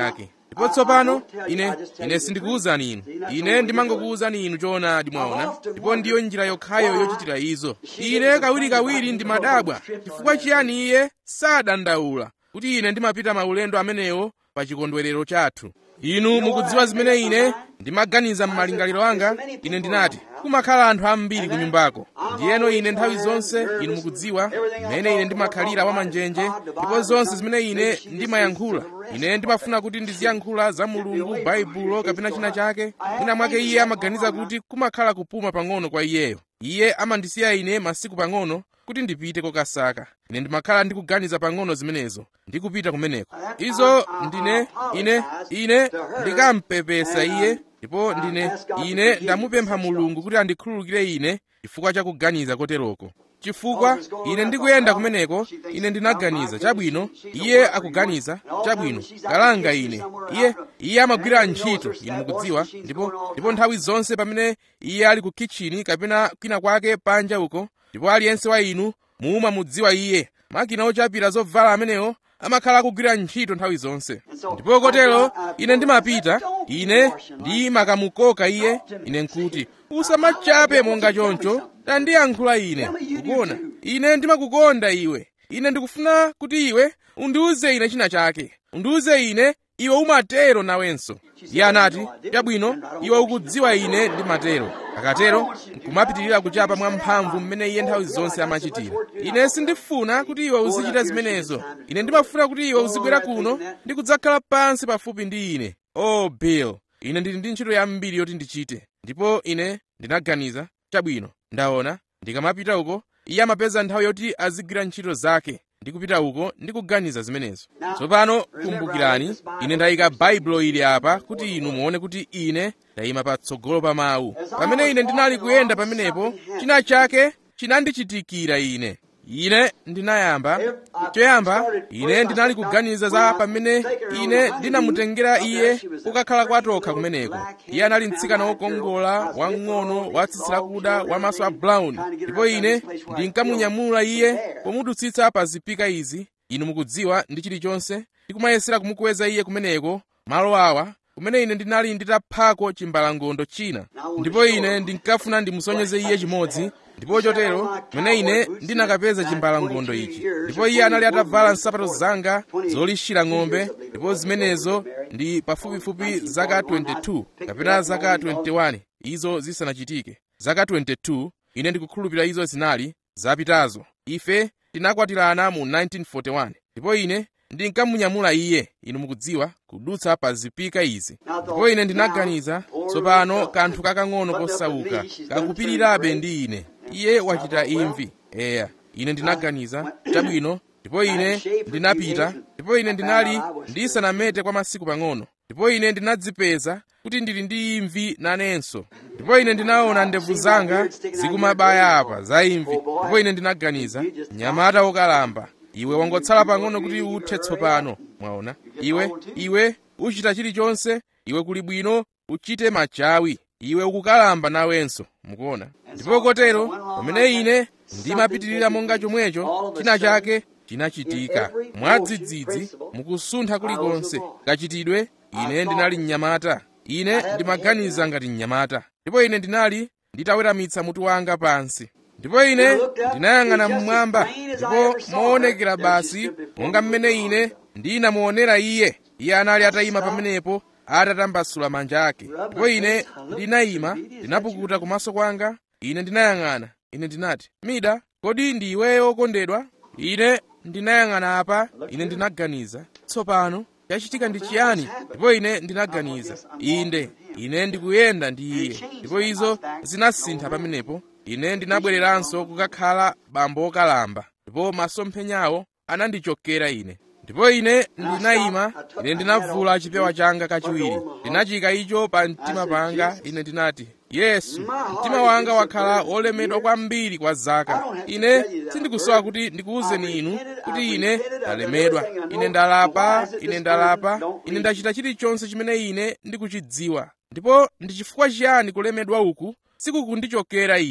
ndipo tsopano ine ine sindikuwuzani inu ine ndimangokuwuzani inu choonadi mwaona ndipo ndiyo njira yokhayo yochitira izo ine kawirikawiri ndimadabwa chifukwa chiyani iye sadandaula kuti ine ndimapita maulendo amenewo pa chikondwerero chathu inu mukudziwa zimene ine ndimaganiza m'malingaliro anga ine ndinati kumakhala anthu ambiri ku nyumbako ndiyeno ine nthawi zonse inu mukudziwa mmene ine ndimakhalira wamanjenje ndipo zonse zimene ine ndimayankhula ine ndimafuna kuti ndiziyankhula za mulungu baibulo kapena china chake mwina mwake iye amaganiza kuti kumakhala kupuma pang'ono kwa iyeyo iye amandisiya ine masiku pang'ono kuti ndipite kokasaka ine ndimakhala ndikuganiza pang'ono zimenezo ndikupita kumeneko izo ndine ine ine ndikampepesa iye ndipo ndine ine ndamupempha mulungu kuti andikhululukire ine chifukwa cha kuganiza koteroko chifukwa ine ndikuyenda kumeneko ine ndinaganiza chabwino iye akuganiza chabwino kalanga ine iye iye amagwira ntchito inu mukudziwa ndipo ndipo nthawi zonse pamene iye ali ku kitchini kapena kwina kwake panja uko ndipo aliyense wa inu mumamudziwa iye makina ochapira zovala amenewo amakhala akugwira ntchito nthawi zonse ndipo kotero ine ndimapita ine ndimakamukoka iye ine nkuti usamachape monga choncho tandiyankhula ine ukuona ine ndimakukonda iwe ine ndikufuna kuti iwe undiuze ine china chake undiuze ine iwe umatero nawenso iye anati chabwino iwe ukudziwa ine ndimatero akatero nkumapitirira kuchapa mwamphamvu mmene iye nthawi zonse amachitira ine sindifuna kuti iwe uzichita zimenezo ine ndimafuna kuti iwe uzibwera kuno ndi kudzakhala pansi pafupi ndi ine oh bill ine ndili ndi ntchito yambiri yoti ndichite ndipo ine ndinaganiza chabwino ndaona ndikamapita uko iye amapeza nthawi yoti azigwira ntchito zake ndikupita uko ndikuganiza zimenezo tsopano kumbukirani ine ndayika baibulo ili apa kuti inu muone kuti ine ndayima patsogolo pa mawu pamene ine ndinali kuyenda pamenepo china chake chinandichitikira ine ine ndinayamba choyamba ine ndinali kuganiza za pamene ine ndinamutengera iye kukakhala kwatokha kumeneko iye anali mtsikana wokongola wang'ono watsitsi lakuda wamaso a brown ndipo ine ndinkamunyamula iye pomudutsitsa pa zipika izi inu mukudziwa ndi chilichonse ndikumayesera kumukweza iye kumeneko malo awa kumene ine ndinali nditaphako chimbalangondo china ndipo ine ndinkafuna ndimusonyeze iye chimodzi ndipo chotero mmene ine ndinakapeza chimbalangondo ichi ndipo iye anali atavala nsapato zanga zolishira ng'ombe ndipo zimenezo ndi pafupifupi zaka 22 kapena zaka 21 izo zisanachitike zaka 22 ine ndikukhulupirira izo zinali zapitazo ife tinakwatirana mu 1941 ndipo ine ndinkamunyamula iye inu mukudziwa kudutsa pa zipika izi ndipo ine ndinaganiza tsopano kanthu kakang'ono kosauka kakupirirabe ndi ine iye wachita imvi eya ine ndinaganiza chabwino ndipo ine ndinapita ndipo ine ndinali ndisanamete kwa masiku pang'ono ndipo ine ndinadzipeza kuti ndili ndi imvi nanenso ndipo ine ndinaona ndevu zanga zikumabaya apa za imvi ndipo ine ndinaganiza mnyamata wokalamba iwe wangotsala pang'ono kuti uthe tsopano mwaona iwe iwe uchita chilichonse iwe kuli bwino uchite machawi iwe ukukalamba nawenso mukuona ndipo kotero pamene ine ndimapitirira monga chomwecho china chake chinachitika mwadzidzidzi mukusuntha kulikonse kachitidwe ine ndinali mnyamata ine ndimaganiza ngati mnyamata ndipo ine ndinali nditaweramitsa mutu wanga pansi ndipo ine ndinayang'ana mmwamba ndipo moonekera basi monga mmene ine ndinamuonera iye iye anali atayima pamenepo atatambasula manja ake ndipo ine ndinayima ndinapukuta kumaso kwanga ine ndinayang'ana ine ndinati mida kodi ndi iweyo wokondedwa ine ndinayang'ana apa ine ndinaganiza tsopano chachitika ndi chiyani ndipo ine ndinaganiza inde ine ndikuyenda ndi iye ndipo izo zinasintha pamenepo ine ndinabwereranso kukakhala bambo wokalamba ndipo masomphenyawo anandichokera ine ndipo ine ndinayima ine ndinavula chipewa changa kachiwiri ndinachika icho pa mtima panga ine ndinati yesu mtima wanga wakhala wolemedwa kwambiri kwa zaka ine sindikusowa kuti ndikuwuzeni inu kuti ine ndalemedwa ine ndalapa ine ndalapa ine ndachita chilichonse chimene ine ndikuchidziwa ndipo ndi chifukwa chiyani kulemedwa uku sikukundichokera ine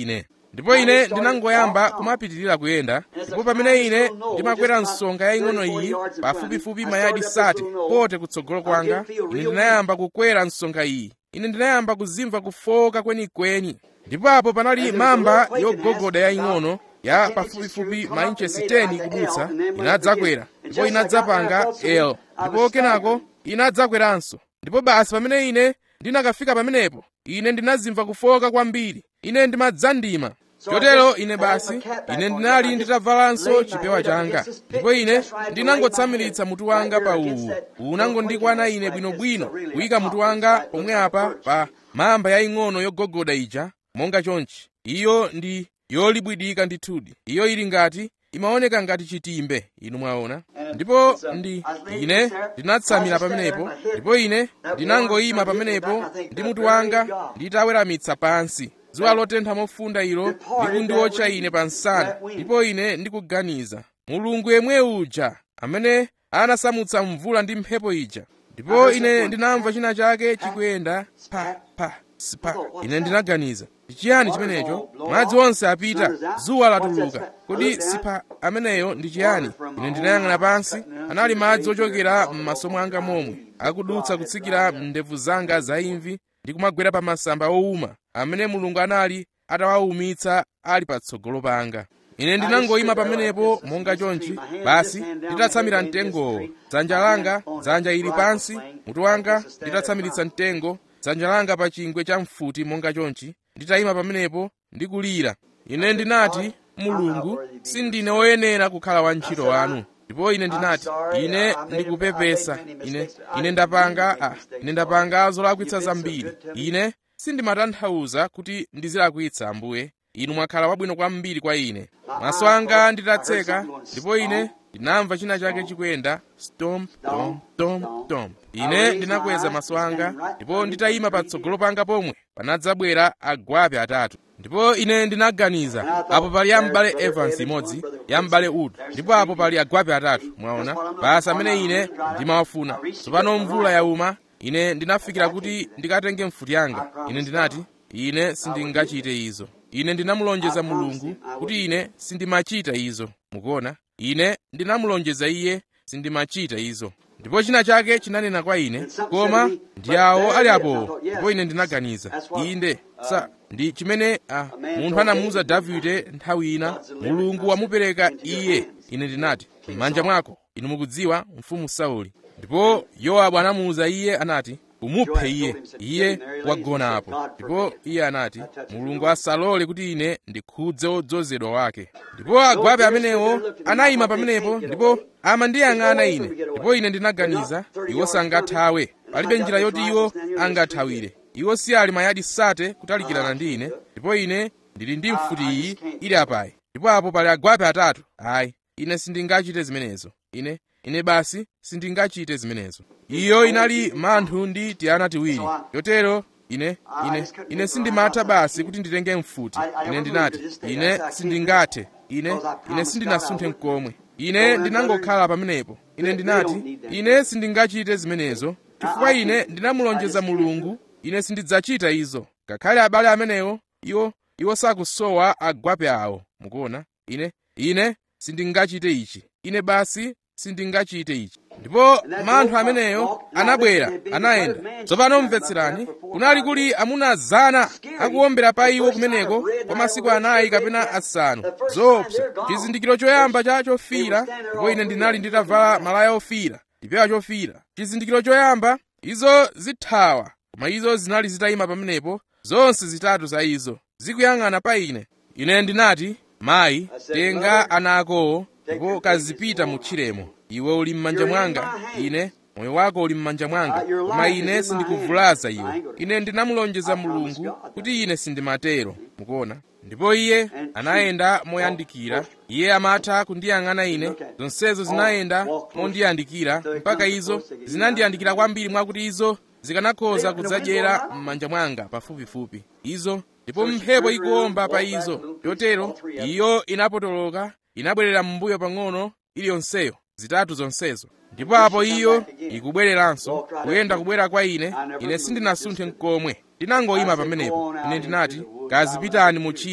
ndipo ine ndinangoyamba kumapitirira kuyenda ndipo pamene ine ndimakwera msonga yaying'ono iyi pafupifupi mayadi sate pote kutsogolo kwanga ine ndinayamba kukwera msonga iyi ine ndinayamba kuzimva kufoka kwenikweni ndipo apo panali mamba yogogoda yaying'ono ya pafupifupi mainchesi 10 kudutsa inadzakwera ndipo inadzapanga l ndipo kenako inadzakweranso ndipo basi pamene ine ndinakafika pamenepo ine ndinazimva kufoka kwambiri ine ndimadzandima chotero ine basi ine ndinali nditavalanso chipewa changa ndipo ine ndinangotsamiritsa mutu wanga pa uwu unangondikwana ine bwinobwino kuyika mutu wanga pomwe apa pa mamba yaying'ono yogogoda ija monga chonchi iyo ndi yolibwidika ndithudi iyo ili ngati imaoneka ngati chitimbe inu mwaona ndipo ndi ine ndinatsamira pamenepo ndipo ine ndinangoyima pamenepo ndi mutu wanga nditaweramitsa pansi dzuwa lotentha mofunda ilo likundiotcha ine pa nsana ndipo ine ndikuganiza mulungu yemwe uja amene anasamutsa mvula ndi mphepo ija ndipo ine ndinamva china chake chikuyenda pa pa sipa ine ndinaganiza chiyani chimenecho madzi onse apita dzuwa latuluka kodi sipa ameneyo ndi chiyani ine ndinayang'ana pansi anali madzi ochokera m'maso mwanga momwe akudutsa kutsikira m'ndevu zanga zaimvi ndi kumagwera pa masamba owuma amene mulungu anali atawawumitsa ali patsogolo panga ine ndinangoyima pamenepo monga chonchi basi nditatsamira mtengowo dzanja langa dzanja ili pansi mutu wanga nditatsamiritsa mtengo dzanja langa pa chingwe cha mfuti monga chonchi nditayima pamenepo ndikulira ine ndinati mulungu sindine woyenera kukhala wantchito wanu ndipo ine ndinati ine ndikupepesa ine ine ndapanga ah, ine ndapanga zolakwitsa zambiri ine sindimatanthauza kuti ndizilakwitsa ambuye inu mwakhala wabwino kwambiri kwa ine maso anga nditatseka ndipo ine ndinamva china chake chikuyenda stomp tom tom tom ine ndinakweza maso anga ndipo nditayima patsogolo panga pomwe panadzabwera agwape atatu ndipo ine ndinaganiza apo pali yambale evans imodzi yambale wood ndipo apo pali agwape atatu mwaona basi amene ine ndimawafuna tsopano mvula yauma ine ndinafikira kuti ndikatenge mfuti yanga ine ndinati ine sindingachite izo ine ndinamulonjeza mulungu kuti ine sindimachita izo mukuona ine ndinamulonjeza iye sindimachita izo ndipo china chake chinanena kwa ine koma ndi awo ali apowo ndipo ine ndinaganiza inde sa ndi chimene ah, munthu anamuwuza davide nthawi ina mulungu wamupereka iye ine ndinati m'manja mwako inu mukudziwa mfumu sauli ndipo yowabu anamuwuza iye anati umuphe iye iye wagona apo ndipo iye anati mulungu asalole kuti ine ndikhudze wodzozedwa wake ndipo agwape amenewo anayima pamenepo ndipo amandiyang'ana ine ndipo ine ndinaganiza iwo sangathawe palibe njira yoti iwo angathawire iwo si ali mayadi sate kutalikirana ndi ine ndipo ine ndili ndi mfuti iyi ili apayi ndipo apo pali agwape atatu ayi ine sindingachite zimenezo ine ine basi sindingachite zimenezo iyo inali manthu ndi tiana tiwiri chotero ine ine ine sindimatha basi kuti nditenge mfuti ine ndinati ine sindingathe ine ine sindinasunthe mkomwe ine ndinangokhala pamenepo ine ndinati ine sindingachite zimenezo chifukwa ine ndinamulonjeza mulungu ine sindidzachita izo ngakhale abale amenewo iwo iwo sakusowa agwape awo mukuona ine ine sindingachite ichi ine basi sindingachite ichi ndipo manthu ameneyo anabwera anayenda tsopano mvetserani kunali kuli amuna zana akuwombera pa iwo kumeneko kwa masiku anayi kapena asanu zoopsa chizindikiro choyamba cha chofira ndipo ine ndinali nditavala malaya ofira ndipewa chofira chizindikiro choyamba izo zithawa koma izo zinali zitayima pamenepo zonse zitatu za izo zikuyang'ana pa ine ine ndinati mayi tenga ana akowo ndipo kazipita mu tchiremo iwe uli m'manja mwanga ine moyo wako uli m'manja mwanga koma ine sindikuvulaza iwe ine ndinamulonjeza mulungu kuti ine sindimatero mukuona ndipo iye anayenda moyandikira iye amatha kundiyang'ana ine zonsezo zinayenda mondiyandikira mpaka izo zinandiyandikira kwambiri mwakuti izo zikanakhoza kudzadyera m'manja mwanga pafupifupi izo ndipo mphepo ikuwomba pa izo chotero iyo inapotoloka inabwerera m'mbuyo pang'ono iliyonseyo zitatu zonsezo ndipo apo iyo ikubwereranso kuyenda kubwera kwa ine ine sindinasunthe mkomwe ndinangoyima pamenepo ine ndinati kazipitani mutchire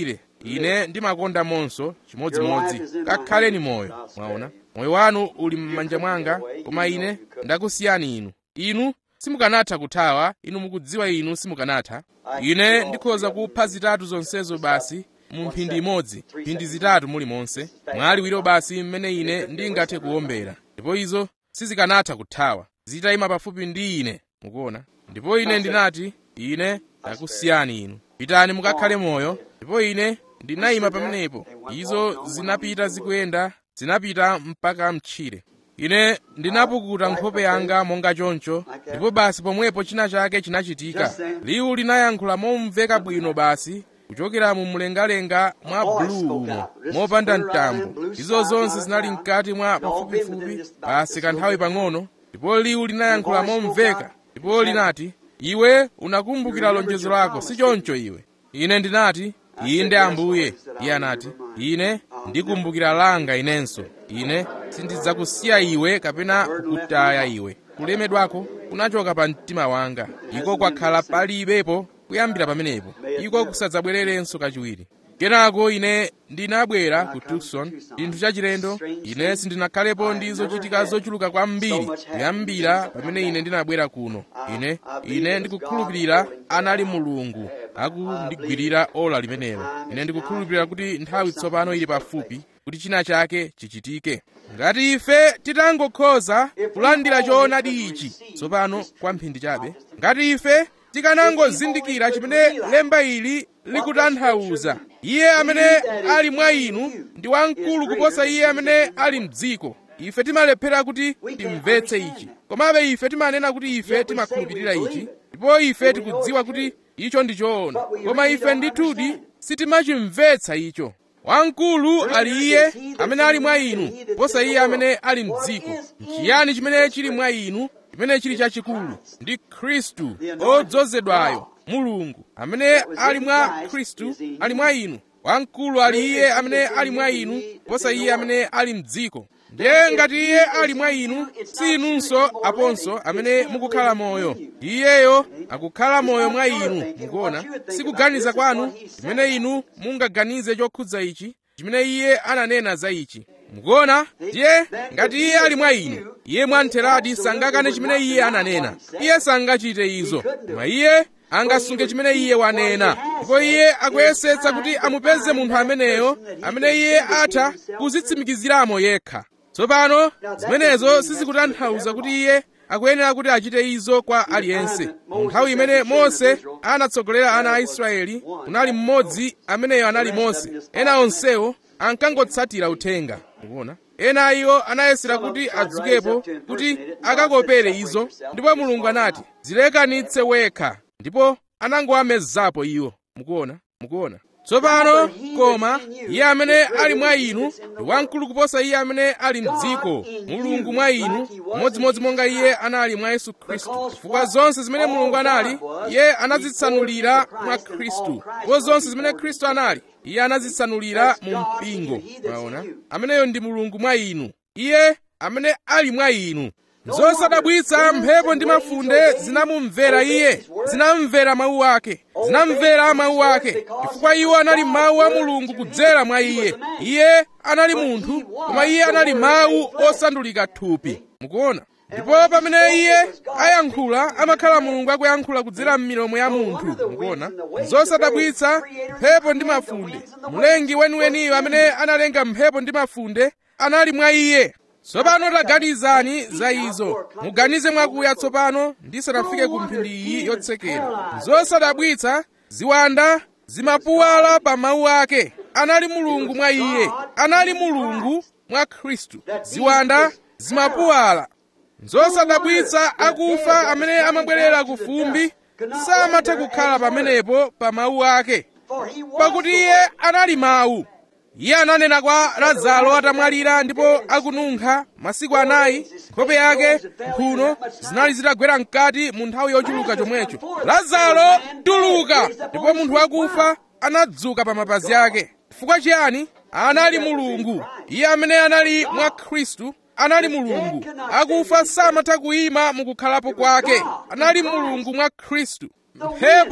ine ndimakonda monso chimodzimodzi kakhaleni moyo mwaona moyo wanu uli m'manja mwanga koma ine ndakusiyani inu inu simukanatha kuthawa inu mukudziwa inu simukanatha ine ndikhoza kupha zitatu zonsezo basi mu mphindi imodzi mphindi zitatu muli monse mwaliwiro basi mmene ine ndingathe kuwombera ndipo izo sizikanatha kuthawa zitayima pafupi ndi ine mukuona ndipo ine ndinati ine ndakusiyani inu pitani mukakhale moyo ndipo ine ndinayima pamenepo izo zinapita zikuyenda zinapita mpaka mtchire ine ndinapukuta nkhope yanga monga choncho ndipo basi pomwepo china chake chinachitika liwu linayankhula momveka bwino basi kuchokera mu mlengalenga mwa bulu umo mopanda mtambo izo zonse zinali mkati mwa pafupifupi basi kanthawi pang'ono ndipo liwu linayankhula momveka ndipo linati iwe unakumbukira lonjezo lako si choncho iwe ine ndinati inde ambuye iye anati ine ndikumbukira langa inenso ine sindidzakusiya iwe kapena kukutaya iwe kulemedwako kunachoka pa mtima wanga iko kwakhala palibepo kuyambira pamenepo iko kusadzabwererenso kachiwiri kenako ine ndinabwera ku tucson chinthu chachilendo ine sindinakhalepo ndi zochitika zochuluka kwambiri kuyambira pamene ine ndinabwera kuno ine ine ndikukhulupirira anali mulungu akundigwirira ola limenelo ine ndikukhulupirira kuti nthawi tsopano ili pafupi kuti china chake chichitike ngati ife titangokhoza kulandira choonadi ichi tsopano kwa mphindi chabe ngati ife tikanangozindikira chimene lemba ili likutanthauza iye amene ali mwa inu ndi wamkulu kuposa iye amene ali mdziko ife timalephera kuti timvetse ichi komabe ife timanena kuti ife timakhulupirira ichi ndipo ife tikudziwa kuti icho ndi choona koma ife ndithudi sitimachimvetsa icho wamkulu ali iye amene ali mwa inu kuposa iye amene ali mdziko nchiyani chimene chili mwa inu chimene chili chachikulu ndi khristu odzozedwayo mulungu amene ali mwa khristu ali mwa inu wamkulu ali iye amene ali mwa inu kuposa iye amene ali mdziko ndiye ngati iye ali mwa inu si inunso aponso amene mukukhala moyo iyeyo akukhala moyo mwa inu mukuona sikuganiza kwanu chimene inu mungaganize chokhudza ichi chimene iye ananena za ichi mukuona ndiye ngati iye ali mwa inu iye mwamtheradi sangakane chimene iye ananena iye sangachite izo koma iye angasunge chimene iye wanena ndipo iye akuyesetsa kuti amupeze munthu ameneyo amene iye atha kuzitsimikiziramo yekha tsopano zimenezo sizikutanthauza kuti iye akuyenera kuti achite izo kwa aliyense mu nthawi imene mose anatsogolera ana a israeli kunali mmodzi ameneyo anali mose ena onsewo ankangotsatira uthenga mukuona ena iwo anayesera kuti adzukepo kuti akakopere izo ndipo mulungu anati zilekanitse wekha ndipo anangowamezapo iwo mukuona mukuona tsopano koma iye amene ali mwa inu ndi wamkulu kuposa iye amene ali mdziko mulungu mwa inu modzimodzi monga iye anali mwa yesu khristu chifukwa zonse zimene mulungu anali iye anazitsanulira mwa khristu ndipo zonse zimene khristu anali iye anazitsanulira mu mpingo mwaona ameneyo ndi mulungu mwa inu iye amene ali mwa inu zosadabwitsa mphepo ndi mafunde zinamumvera iye zinamvera mawu ake zinamvera mawu ake chifukwa iwo anali mawu a mulungu kudzera mwa iye iye anali munthu koma iye anali mawu osandulika thupi mukuona ndipo pamene iye ayankhula amakhala mulungu akuyankhula kudzera m'milomo ya munthu mukuona zosadabwitsa mphepo ndi mafunde mlengi weniweniyo amene analenga mphepo ndi mafunde anali mwa iye tsopano taganizani za izo muganize mwakuya tsopano ndisanafike ku mphindi iyi yotsekera zosadabwitsa ziwanda zimapuwala pa mawu ake anali mulungu mwa iye anali mulungu mwa khristu ziwanda zimapuwala zosadabwitsa akufa amene amabwerera ku fumbi samatha kukhala pamenepo pa mawu ake pakuti iye anali mawu iye ananena kwa lazaro atamwalira ndipo akununkha masiku anayi nkhope yake mphuno zinali zitagwera mkati mu nthawi yochuluka chomwecho lazaro tuluka ndipo munthu wakufa anadzuka pa mapazi ake chifukwa chiyani anali mulungu iye amene anali mwa khristu anali mulungu akufa samatha kuyima mukukhalapo kwake anali mulungu mwa khristu mphepo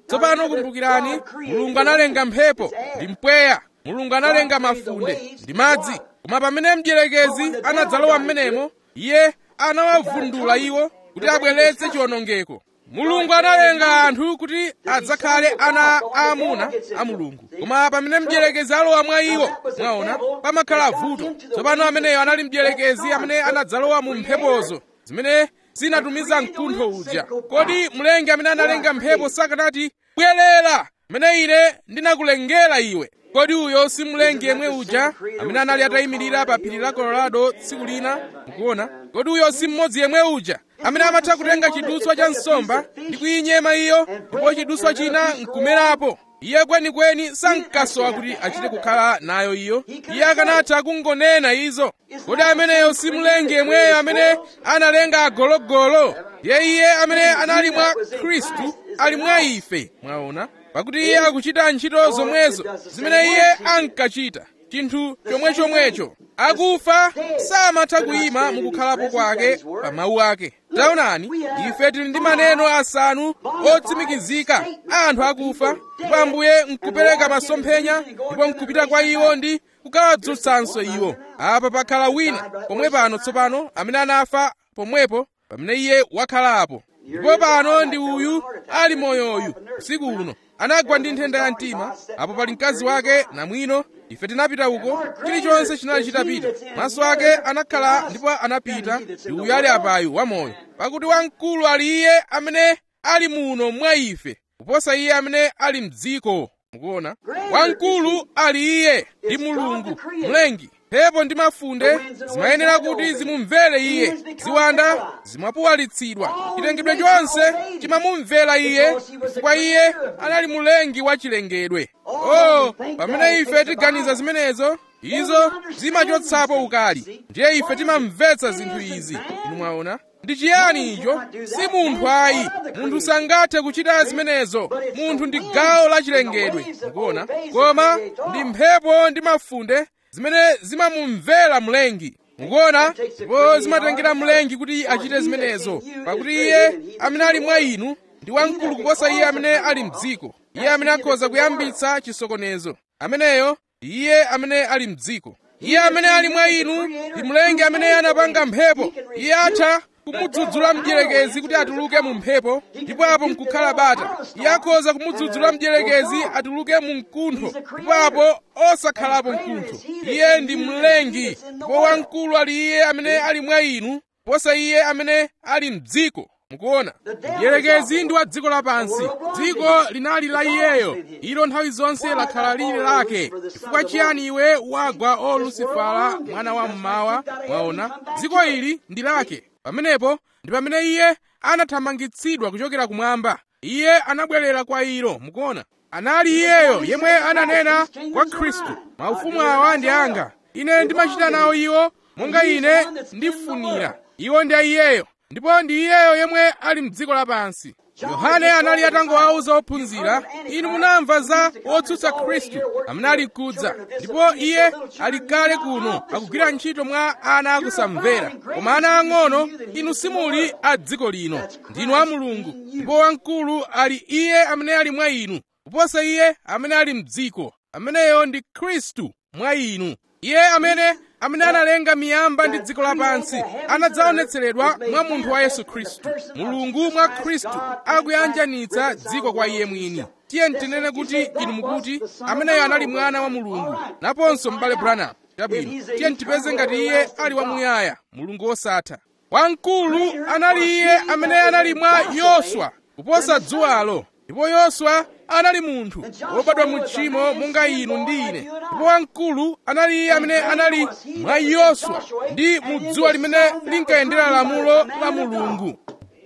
tsopano kumbukirani mulungu analenga mphepo ndi mpweya mulungu analenga mafunde ndi madzi koma pamene mdierekezi anadzalowa m'menemo iye anawavundula iwo kuti abweretse chiwonongeko mulungu analenga anthu kuti adzakhale ana aamuna a mulungu koma pamene mdierekezi alowa mwa iwo mwaona pamakhala vuto tsopano ameneyo anali mdierekezi amene anadzalowa mu mphepozo zimene zinatumiza mkuntho uja kodi mlengi amene analenga mphepo sakanati bwerera mene ine ndinakulengera iwe kodi uyo si mlengi yemwe uja amene anali atayimirira pa phiri la colorado tsiku lina mukuona kodi uyo si mmodzi yemwe uja amene amatha kutenga chidutswa cha nsomba ndi kuyinyema iyo ndipo chidutswa china nkumerapo iye kwenikweni sankasowa kuti achite kukhala nayo iyo iye akanatha kungonena izo kodi ameneyo si mlengi yemweyo amene analenga agologolo ndiye iye amene anali mwa khristu ali mwa ife mwaona pakuti iye akuchita ntchito zomwezo zimene iye ankachita chinthu chomwechomwecho akufa samatha kuyima mukukhalapo kwake pa mawu ake taonani ife tili ndi maneno asanu otsimikizika a anthu akufa ndipo ambuye nkupereka masomphenya ndipo nkupita kwa iwo ndi kukawadzutsanso iwo apa pakhala wina pomwe pano tsopano amene anafa pomwepo pamene iye wakhalapo ndipo pano ndi uyu ali moyoyu usiku uno anagwa ndi nthenda ya mtima apo pali mkazi wake namwino ife tinapita uko chilichonse chinali chitapita maso ake anakhala ndipo anapita ndi uyu ali apayu wamoyo pakuti wamkulu ali iye amene ali muno mwa ife kuposa iye amene ali mdziko mukuona wamkulu ali iye ndi mulungu mlengi mphepo ndi mafunde zimayenera kuti zimumvere iye ziwanda zimapuwalitsidwa chilengedwe chonse chimamumvera iye chifukwa iye anali mulengi wa chilengedwe oh pamene ife tiganiza zimenezo izo zimachotsapo ukali ndiye ife timamvetsa zinthu izi inu mwaona ndi chiyani icho si munthu ayi munthu sangathe kuchita zimenezo munthu ndi gawo la chilengedwe mukuona koma ndi mphepo ndi mafunde zimene zimamumvera mlengi mukuona ndipo zimatengera mlengi kuti achite zimenezo pakuti iye amene ali mwa inu ndi wamkulu kuposa iye amene ali mdziko iye amene akhoza kuyambitsa chisokonezo ameneyo ndi iye amene ali mdziko iye amene ali mwa inu ndi mlengi amene anapanga mphepo iye atha kumudzudzula mdierekezi kuti atuluke mu mphepo ndipo apo nkukhala bata iye akhoza kumudzudzula mdierekezi atuluke mu mkuntho ndipo apo osakhalapo mkuntho iye ndi mlengi ndipo wamkulu ali iye amene ali mwa inu posa iye amene ali mdziko mukuona mdierekezi ndi wa dziko lapansi dziko linali la iyeyo ilo nthawi zonse lakhala lili lake chifukwa chiyani iwe wagwa o lusifala mwana wa mmawa mwaona dziko ili ndi lake pamenepo ndi pamene iye anathamangitsidwa kuchokera kumwamba iye anabwerera kwa ilo mukuona anali iyeyo yemwe ananena kwa khristu maufumu awa ndi anga ine ndimachita nawo iwo monga ine ndifunira iwo ndi iyeyo ndipo ndi iyeyo yemwe ali mdziko lapansi yohane anali atangowauza ophunzira inu munamva za wotsutsa khristu amene ali kudza ndipo iye ali kale kuno akugwira ntchito mwa ana akusamvera koma ana ang'ono inu simuli a dziko lino ndinu a mulungu ndipo wamkulu ali iye amene ali mwa inu kuposa iye amene ali mdziko ameneyo ndi khristu mwa inu iye amene amene analenga miyamba ndi dziko lapansi anadzaonetseredwa mwa munthu wa yesu khristu mulungu mwa khristu akuyanjanitsa dziko kwa iye mwini tiye ntinene kuti inu mukuti ameneyo anali mwana wa mulungu naponso m'bale branham chabwino tiye ntipeze ngati iye ali wamuyaya mulungu wosatha wamkulu anali iye amene anali mwa yoswa kuposa dzuwalo ndipo yoswa anali munthu wobadwa mu tchimo monga inu ndi ine ndipo wamkulu anali iye amene anali mwa yoswa ndi mu dzuwa limene linkayendera lamulo la mulungu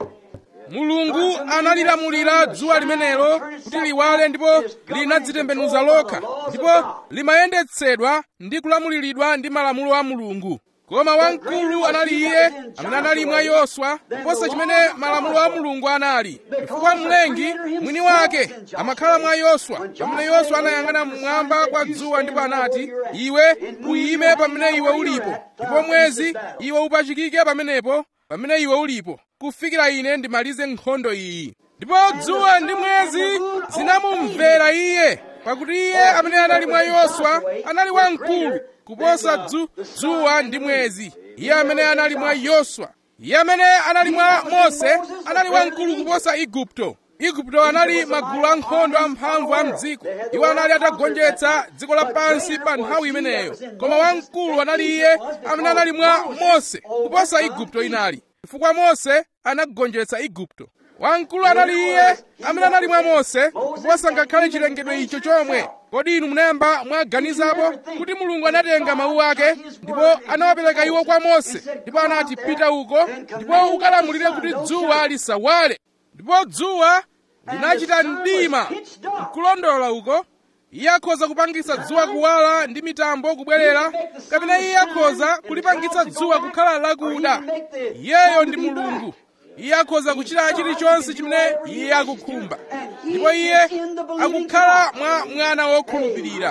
mulungu analilamulira dzuwa limenelo kuti liwale ndipo linadzitembenuza lokha ndipo limayendetsedwa ndi kulamuliridwa ndi malamulo a mulungu koma wamkulu anali iye amene anali mwa yoswa kuposa chimene malamulo a mulungu anali chifukwa mlengi mwini wake amakhala mwa yoswa pamene yoswa anayang'ana mmwamba kwa dzuwa ndipo anati iwe uyime pamene iwe ulipo ndipo mwezi iwe upachikike pamenepo pamene iwe ulipo kufikira ine ndimalize nkhondo iyi ndipo dzuwa ndi mwezi anamumvera iye pakuti iye amene anali mwa yoswa anali wamkulu kuposa dzu, dzuwa ndi mwezi iye amene anali mwa yoswa iye amene anali mwa mose anali wamkulu kuposa igupto igupto anali magulu ankhondo amphamvu a mdziko iwo anali atagonjetsa dziko lapansi pa nthawi imeneyo koma wamkulu anali iye amene anali mwa mose kuposa igupto inali chifukwa mose anagonjetsa igupto wamkulu anali iye amene anali mwa mose kuposa ngakhale chilengedwe icho chomwe kodi inu munayamba mwaganizapo kuti mulungu anatenga mawu ake ndipo anawapereka iwo kwa mose ndipo anati pita uko ndipo ukalamulire kuti dzuwa lisawale ndipo dzuwa linachita mdima nkulondola uko iye akhoza kupangitsa dzuwa kuwala ndi mitambo kubwerera kapena iye akhoza kulipangitsa dzuwa kukhala lakuda iyeyo ndi mulungu iye akhoza kuchita chilichonse chimene iye akukhumba ndipo iye akukhala mwa mwana wokhulupirira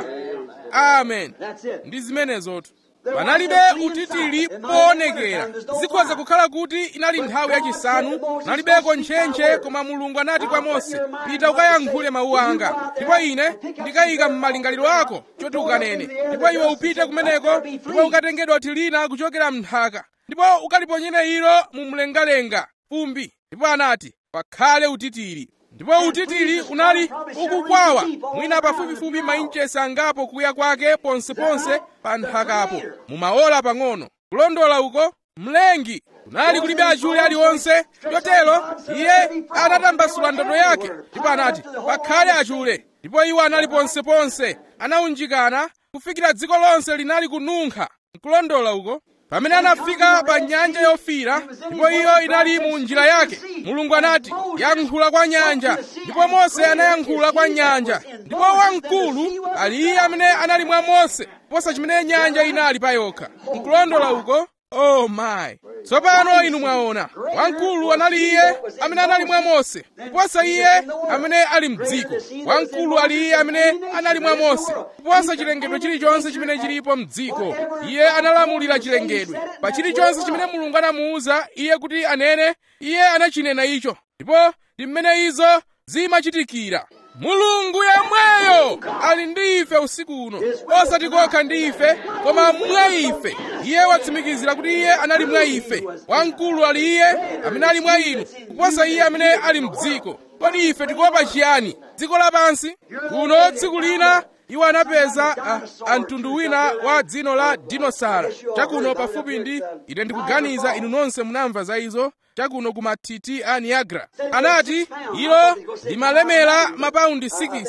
amen ndi zimenezotu panalibe utitiri poonekera zikhoza kukhala kuti inali nthawi yachisanu panalibeko ntchentche koma mulungu anati kwa mose pita ukayankhule mawu anga ndipo ine ndikayika m'malingaliro ako choti ukanene ndipo iwe upite kumeneko ndipo ukatenge dothi lina kuchokera m'nthaka ndipo ukaliponyere ilo mu mlengalenga fumbi ndipo anati pakhale utitiri ndipo utitiri unali ukukwawa mwina pafupifupi mainchesi angapo kuya kwake ponseponse pa nthakapo mumaola pang'ono kulondola uko mlengi kunali kulibe achule aliwonse chotero iye anatambasula ndodo yake ndipo anati pakhale achule ndipo iwo anali ponseponse anawunjikana kufikira dziko lonse linali kununkha nkulondola uko pamene anafika pa nyanja yofiira ndipo iyo inali mu njira yake mulungu anati yankhula kwa nyanja ndipo mose anayankhula kwa nyanja ndipo wamkulu ali iye amene anali mwa mose kuposa chimene nyanja inali pa yokha nkulondola uko oh my tsopano inu mwaona wamkulu anali iye amene anali mwa mose kuposa iye amene ali mdziko wamkulu ali iye amene anali mwa mose kuposa chilengedwe chilichonse chimene chilipo mdziko iye analamulira chilengedwe pa chilichonse chimene mulungu anamuwuza iye kuti anene iye anachinena icho ndipo ndi mmene izo zimachitikira mulungu yemweyo ali ndi ife usiku uno osati kokha ndi ife koma mwa ife iye watsimikizira kuti iye anali mwa ife wamkulu ali iye amene ali mwa inu kuposa iye amene ali mdziko kodi ife tikuopa chiyani dziko lapansi kuno tsiku lina iwo anapeza uh, amtundu wina wa dzino la dinosara chakuno pafupi ndi ine ndikuganiza inu nonse munamva za izo chakuno ku mathithi a niagara anati ilo limalemera mapaundi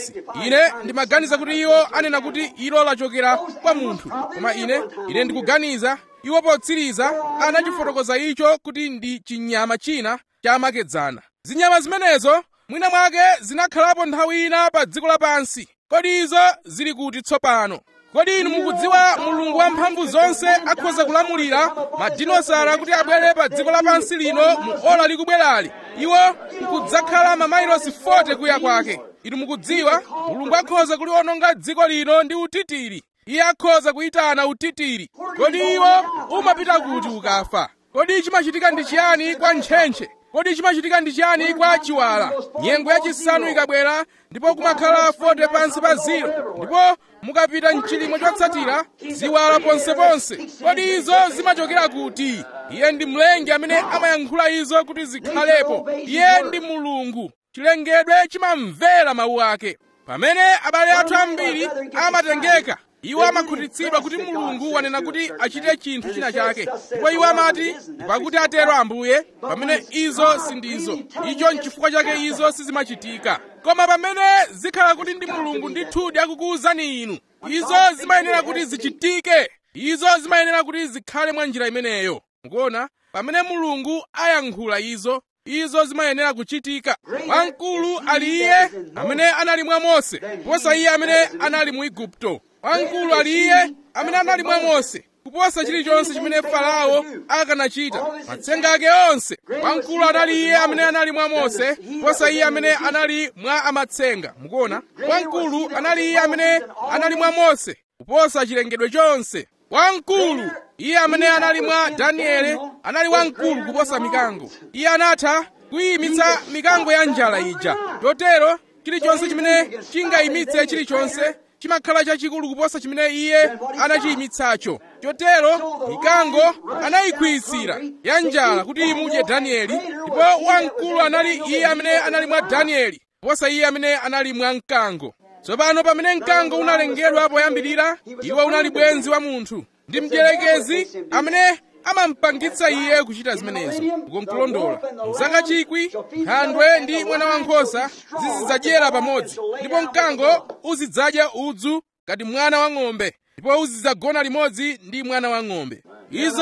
6 ine ndimaganiza kuti iwo anena kuti ilo lachokera kwa munthu koma ine ine ndikuganiza iwo potsiriza anachifotokoza icho kuti ndi chinyama china chamakedzana zinyama zimenezo mwina mwake zinakhalapo nthawi ina pa dziko lapansi kodi izo zili kuti tsopano kodi inu mukudziwa mulungu wamphamvu zonse akhoza kulamulira madinosara kuti abwere pa dziko lapansi lino mu ola likubwerali iwo kudzakhala mamailosi 40 kuya kwake inu mukudziwa mulungu akhoza kuliwononga dziko lino ndi utitiri iye akhoza kuyitana utitiri kodi iwo umapita kuti ukafa kodi chimachitika ndi chiyani kwa ntchentche kodi chimachitika ndi chiyani kwa chiwala nyengo yachisanu ikabwera ndipo kumakhala 40 pansi pa ziro ndipo mukapita mchilimwe chotsatira ziwala ponseponse kodi izo zimachokera kuti iye ndi mlengi amene amayankhula izo kuti zikhalepo iye ndi mulungu chilengedwe chimamvera mawu ake pamene abale athu ambiri amatengeka iwo amakhutitsidwa kuti mulungu wanena kuti achite chinthu china chake ndipo iwo amati pakuti atero ambuye pamene izo sindizo icho nchifukwa chake izo sizimachitika koma pamene zikhala kuti ndi mulungu ndithudi akukuwuzani inu izo zimayenera kuti zichitike izo zimayenera kuti zikhale mwa njira imeneyo mukuona pamene mulungu ayankhula izo izo zimayenera kuchitika wamkulu ali iye amene anali mwa mose kuposa iye amene anali mu igupto wamkulu ali iye amene anali mwa mose kuposa chilichonse chimene farao akanachita matsenga ake onse wamkulu anali iye amene anali mwa mose kuposa iye amene anali mwa amatsenga mukuona wamkulu anali iye amene anali mwa mose kuposa chilengedwe chonse wamkulu iye amene anali mwa danieli anali wamkulu kuposa mikango iye anatha kuyimitsa mikango ya njala ija chotero chilichonse chimene chingayimitse chilichonse chimakhala chachikulu kuposa chimene iye anachiyimitsacho chotero mikango anayikhwiyitsira ya njala kuti imudye danieli ndipo wamkulu anali iye amene anali mwa danieli kuposa iye amene anali mwa mkango tsopano pamene mkango unalengedwa poyambirira iwo unali bwenzi wa munthu ndi mdierekezi amene amampangitsa iye kuchita zimenezo ukonkulondola mzaka chikwi nkhandwe ndi mwana wankhosa zizidzadyera pamodzi ndipo mkango uzidzadya udzu ngati mwana wa ng'ombe ndipo uzidzagona limodzi ndi mwana wa ng'ombe izo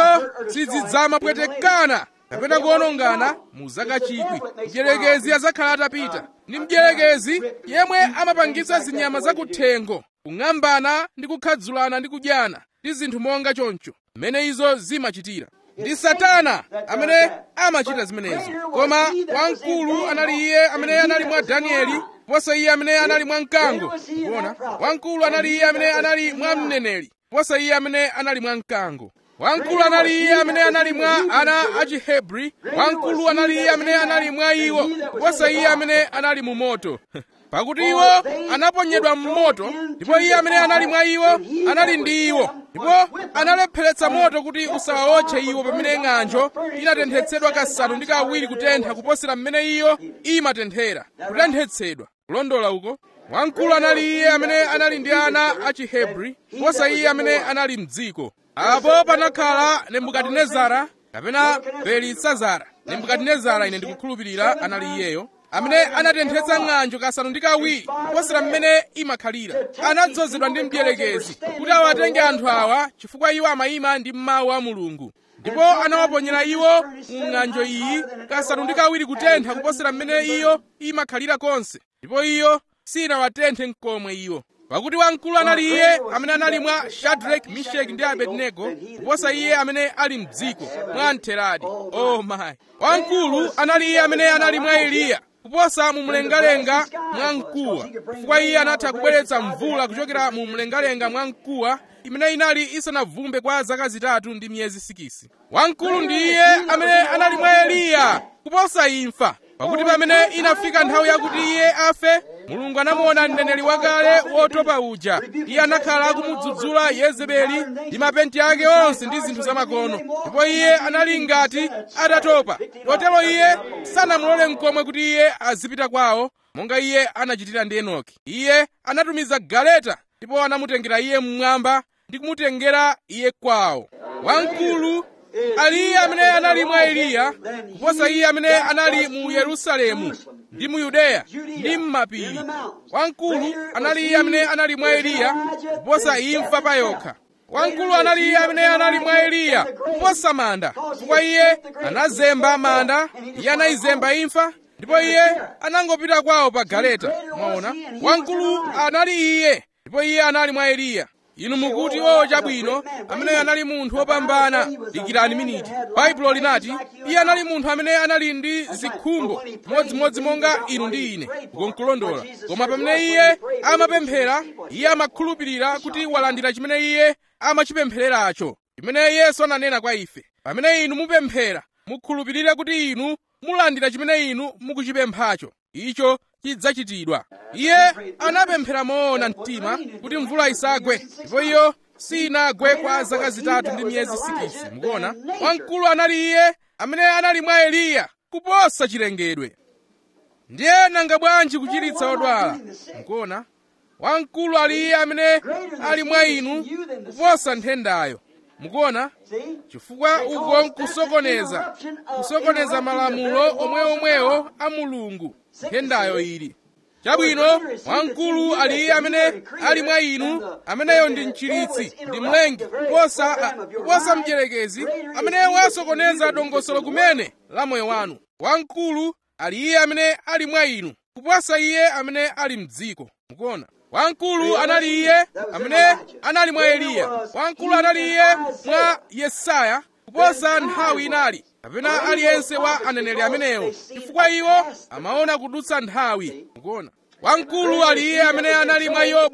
sizidzamapwetekana kapena kuonongana mu zaka chikwi mdierekezi adzakhala atapita ndi mdierekezi yemwe amapangitsa zinyama zakuthengo kung'ambana ndi kukhadzulana ndi kudyana ndi zinthu monga choncho mmene izo zimachitira ndi satana amene amachita zimenezo koma wamkulu anali iye amene anali mwa danieli kuposa iye amene anali mwa mkango kuona wamkulu anali iye amene anali mwa mneneri kuposa iye amene anali mwa mkango wamkulu anali iye amene anali mwa ana achihebri wamkulu anali iye amene anali mwa iwo kuposa iye amene anali mu moto pakuti iwo anaponyedwa m'moto ndipo iye amene anali mwa iwo anali ndi iwo ndipo analepheretsa moto kuti usawawotche iwo pamene ng'anjo inatenthetsedwa kasanu ndi kawiri kutentha kuposera mmene iyo imatenthera kutenthetsedwa kulondola uko wamkulu anali iye amene anali ndi ana achihebri kuposa iye amene anali mdziko apo panakhala nebukadinezara kapena belisazara nebukadinezara ine ndikukhulupirira anali iyeyo amene anatenthetsa ng'anjo kasanu ndi kawiri kuposera mmene imakhalira anadzozedwa ndi mdierekezi kuti awatenge anthu awa chifukwa iwo amayima ndi mawu a mulungu ndipo anawaponyera iwo mu ng'anjo iyi kasanu ndi kawiri kutentha kuposera mmene iyo imakhalira konse ndipo iyo sinawatenthe mkomwe iwo pakuti wamkulu anali iye amene anali mwa shadraki misheki ndi abednego kuposa iye amene ali mdziko mwa mtheradi oh my wamkulu anali iye amene anali mwa eliya kuposa mu mlengalenga mwa mkuwa chifukwa iye anatha kubweretsa mvula kuchokera mu mlengalenga mwa mkuwa imene inali isanavumbe kwa zaka zitatu ndi miyezi 6 wamkulu ndi iye amene anali mwa eliya kuposa imfa pakuti pamene inafika nthawi yakuti iye afe mulungu anamuona mneneri wakale wotopa uja iye anakhala akumudzudzula yezebeli ndi mapenti ake onse ndi zinthu zamakono ndipo iye anali ngati atatopa kotero iye sanamulole mkomwe kuti iye azipita kwawo monga iye anachitira ndi enoki iye anatumiza galeta ndipo anamutengera iye mmwamba ndi kumutengera iye kwawo wamkulu ali iye amene anali mwa eliya kuposa iye amene anali mu yerusalemu ndi mu yudeya ndi m'mapiri wamkulu anali iye amene anali mwa eliya kuposa imfa pa yokha wamkulu anali iye amene anali mwa eliya kuposa manda chifukwa iye anazemba manda iye anayizemba imfa ndipo iye anangopita kwawo pa galeta mwaona wamkulu anali iye ndipo iye anali mwa eliya inu mukuti o chabwino amene anali munthu wopambana dikirani miniti baibulo linati iye anali munthu amene anali ndi zikhumbo modzimodzi monga inu ndi ine ukonkulondola koma pamene iye amapemphera iye amakhulupirira kuti walandira chimene iye amachipemphereracho chimene yesu ananena kwa ife pamene inu mupemphera mukhulupirire kuti inu mulandira chimene inu mukuchipemphacho icho chidzachitidwa iye anapemphera moona mtima kuti mvula isagwe ndipo iyo sinagwe kwa zaka zitatu ndi miyezi 6 mukuona wamkulu anali iye amene anali mwa eliya kuposa chilengedwe ndiye nanga bwanji kuchiritsa odwala mukuona wamkulu ali iye amene ali mwa inu kuposa nthendayo mukuona chifukwa uko nkusokoneza kusokoneza malamulo omweomwewo a mulungu nthendayo ili chabwino wamkulu ali iye amene ali mwa inu ameneyo ndi mchiritsi ndi mlengi kuposa kuposa mdierekezi amene wasokoneza dongosolo kumene la moyo wanu wamkulu ali iye amene ali mwa inu kuposa iye amene ali mdziko mukuona wamkulu anali iye amene anali mwa eliya wamkulu anali iye mwa yesaya kuposa nthawi inali kapena aliyense wa aneneri amenewo chifukwa iwo amaona kudutsa nthawi mukuona wamkulu ali iye amene anali mwa yobu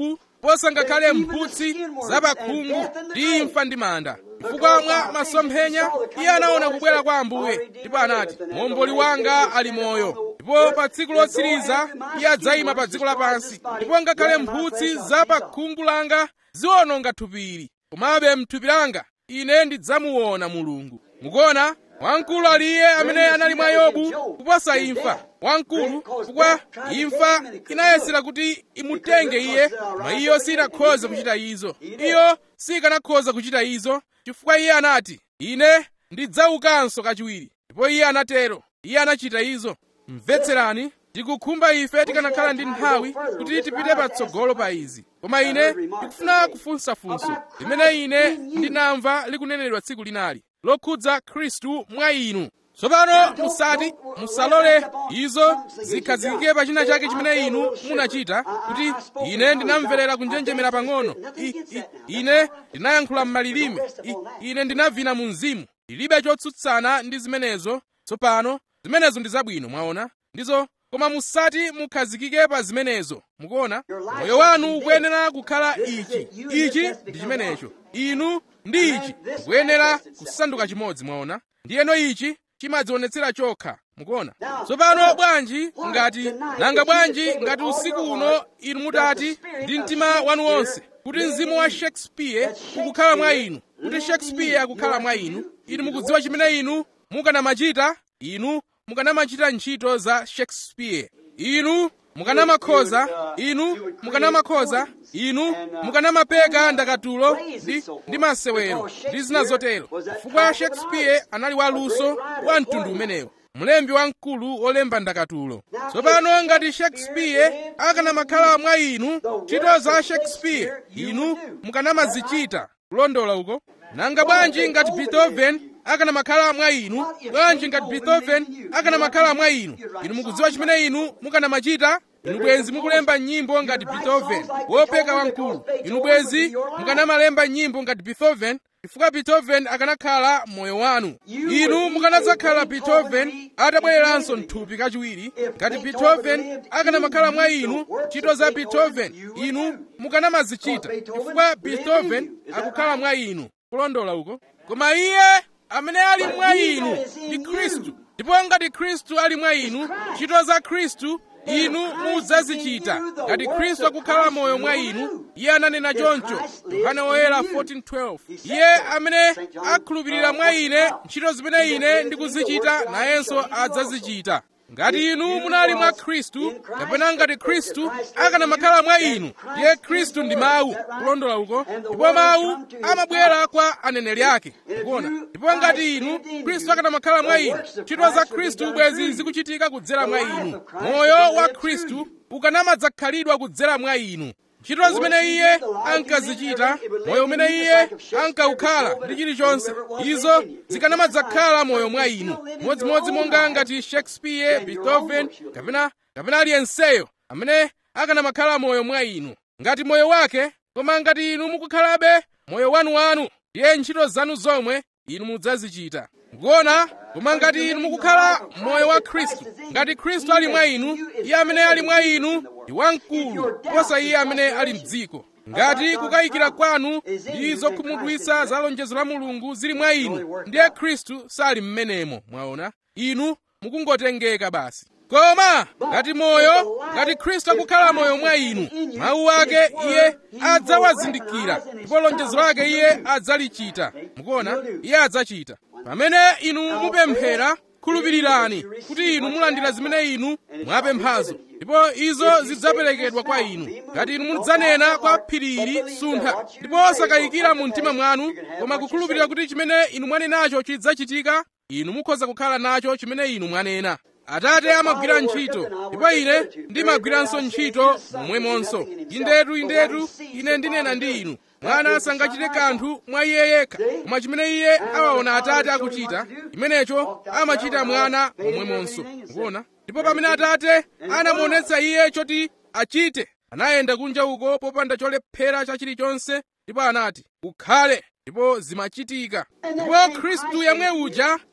kuposa ngakhale mphutsi zapakhungu ndi imfa ndi manda chifukwa mwa masomphenya iye anaona kubwera kwa ambuye ndipo anati momboli wanga ali moyo ndipo pa tsiku lotsiriza iye adzayima pa dziko lapansi ndipo ngakhale mphutsi za pa khungu langa ziwononga thupi komabe mthupi langa ine ndidzamuona mulungu mukuona wamkulu ali iye amene anali mwa yobu kuposa imfa wamkulu chifukwa imfa inayesera kuti imutenge iye koma iyo sinakhoza kuchita izo iyo sikanakhoza kuchita izo chifukwa iye anati ine ndidzaukanso kachiwiri ndipo iye anatero iye anachita izo mvetserani tikukhumba ife tikanakhala ndi nthawi kuti tipite patsogolo pa izi koma ine ndikufuna kufunsafunso limene ine ndinamva likunenedwa tsiku linali lokhudza khristu mwa inu tsopano musati musalole izo zikhazikike pa china chake chimene inu munachita kuti ine ndinamverera kunjenjemera pang'ono I- i- ine ndinayankhula m'malilime I- ine ndinavina mu mzimu ndilibe chotsutsana ndi zimenezo tsopano zimenezo ndi zabwino mwaona ndizo koma musati mukhazikike pa zimenezo mukuona moyo wanu ukuyenera kukhala ichi ichi ndi chimenecho inu ndi ichi mukuyenera kusanduka chimodzi mwaona ndiyeno ichi chimadzionetsera chokha mukuona tsopano bwanji ngati nanga bwanji ngati usiku uno inu mutati ndi mtima wanu wonse kuti mzimu wa shakespeare ukukhala mwa inu kuti shakespeare akukhala mwa inu inu mukudziwa chimene inu mukanamachita inu mukanamachita ntchito za shakespeare inu mukanamakhoza inu mukanamakhoza inu mukanamapeka ndakatulo ndi, ndi masewero ndi zina zotero chifukwa shakespeare anali waluso wa mtundu umenewo mlembi wamkulu wolemba ndakatulo tsopano ngati shakespeare akanamakhala mwa inu ntchito za shakespeare inu mukanamazichita kulondola uko nanga bwanji ngati beethoven akanamakhala mwa inu bwanji ngati beethoven akanamakhala mwa inu inu mukudziwa chimene inu mukanamachita inu bwenzi mukulemba nyimbo ngati beethoven wopeka wamkulu inu bwenzi mukanamalemba nyimbo ngati beethoven chifukwa beethoven akanakhala moyo wanu inu mukanadzakhala beethoven atabwereranso mthupi kachiwiri ngati beethoven akanamakhala mwa inu ntchito za beethoven inu mukanamazichita chifukwa beethoven akukhala mwa inu kulondola uko koma iye amene ali mwa inu ndi khristu ndipo ngati khristu ali mwa inu ntchito za khristu inu mudzazichita ngati khristu akukhala moyo mwa inu iye ananena choncho yohana woyera 14:12 iye amene akhulupirira mwa ine ntchito zimene ine ndikuzichita nayenso adzazichita ngati inu munali mwa khristu kapena ngati khristu akanamakhala mwa inu ndiye khristu ndi mawu kulondola uko ndipo mawu amabwera kwa aneneri ake kuona ndipo ngati inu khristu akanamakhala mwa inu ntchito za khristu bwezi zikuchitika kudzera mwa inu moyo wa khristu ukanamadzakhalidwa kudzera mwa inu ntchito zimene iye ankazichita moyo umene iye ankawukhala ndi chilichonse izo zikanamadzakhala moyo mwa inu modzimodzi monga ngati shakespeare beethoven kapena kapena aliyenseyo amene akanamakhala moyo mwa inu ngati moyo wake koma ngati inu mukukhalabe moyo wanuwanu ndiye ntchito zanu zomwe inu mudzazichita mukuona koma ngati inu mukukhala moyo wa khristu ngati khristu ali mwa inu iye amene ali mwa inu ndi wamkulu kuposa iye amene ali mdziko ngati kukayikira kwanu ndi zokhumudwitsa za lonjezo la mulungu zili mwa inu ndiye khristu sali mmenemo mwaona inu mukungotengeka basi koma ngati moyo ngati khristu akukhala moyo mwa inu mawu ake iye adzawazindikira ndipo lonjezo lake iye adzalichita mukuona iye adzachita pamene inu mupemphera khulupirirani kuti inu mulandira zimene inu mwapemphazo ndipo izo zidzaperekedwa kwa inu ngati inu mudzanena kwa phiri ili suntha ndipo osakayikira mu mtima mwanu koma kukhulupirira kuti chimene inu mwanenacho chidzachitika inu mukhoza kukhala nacho chimene inu mwanena atate amagwira ntchito ndipo ine ndimagwiranso ntchito momwemonso indetu indetu ine ndinena ndi inu mwana sangachite kanthu mwa iye yekha koma chimene iye awaona atate akuchita chimenecho amachita mwana momwemonso mukuona ndipo pamene atate anamuonetsa iye choti achite anayenda kunja uko popanda cholephera cha chilichonse ndipo anati ukhale ndipo zimachitika ndipo khristu yemwe uja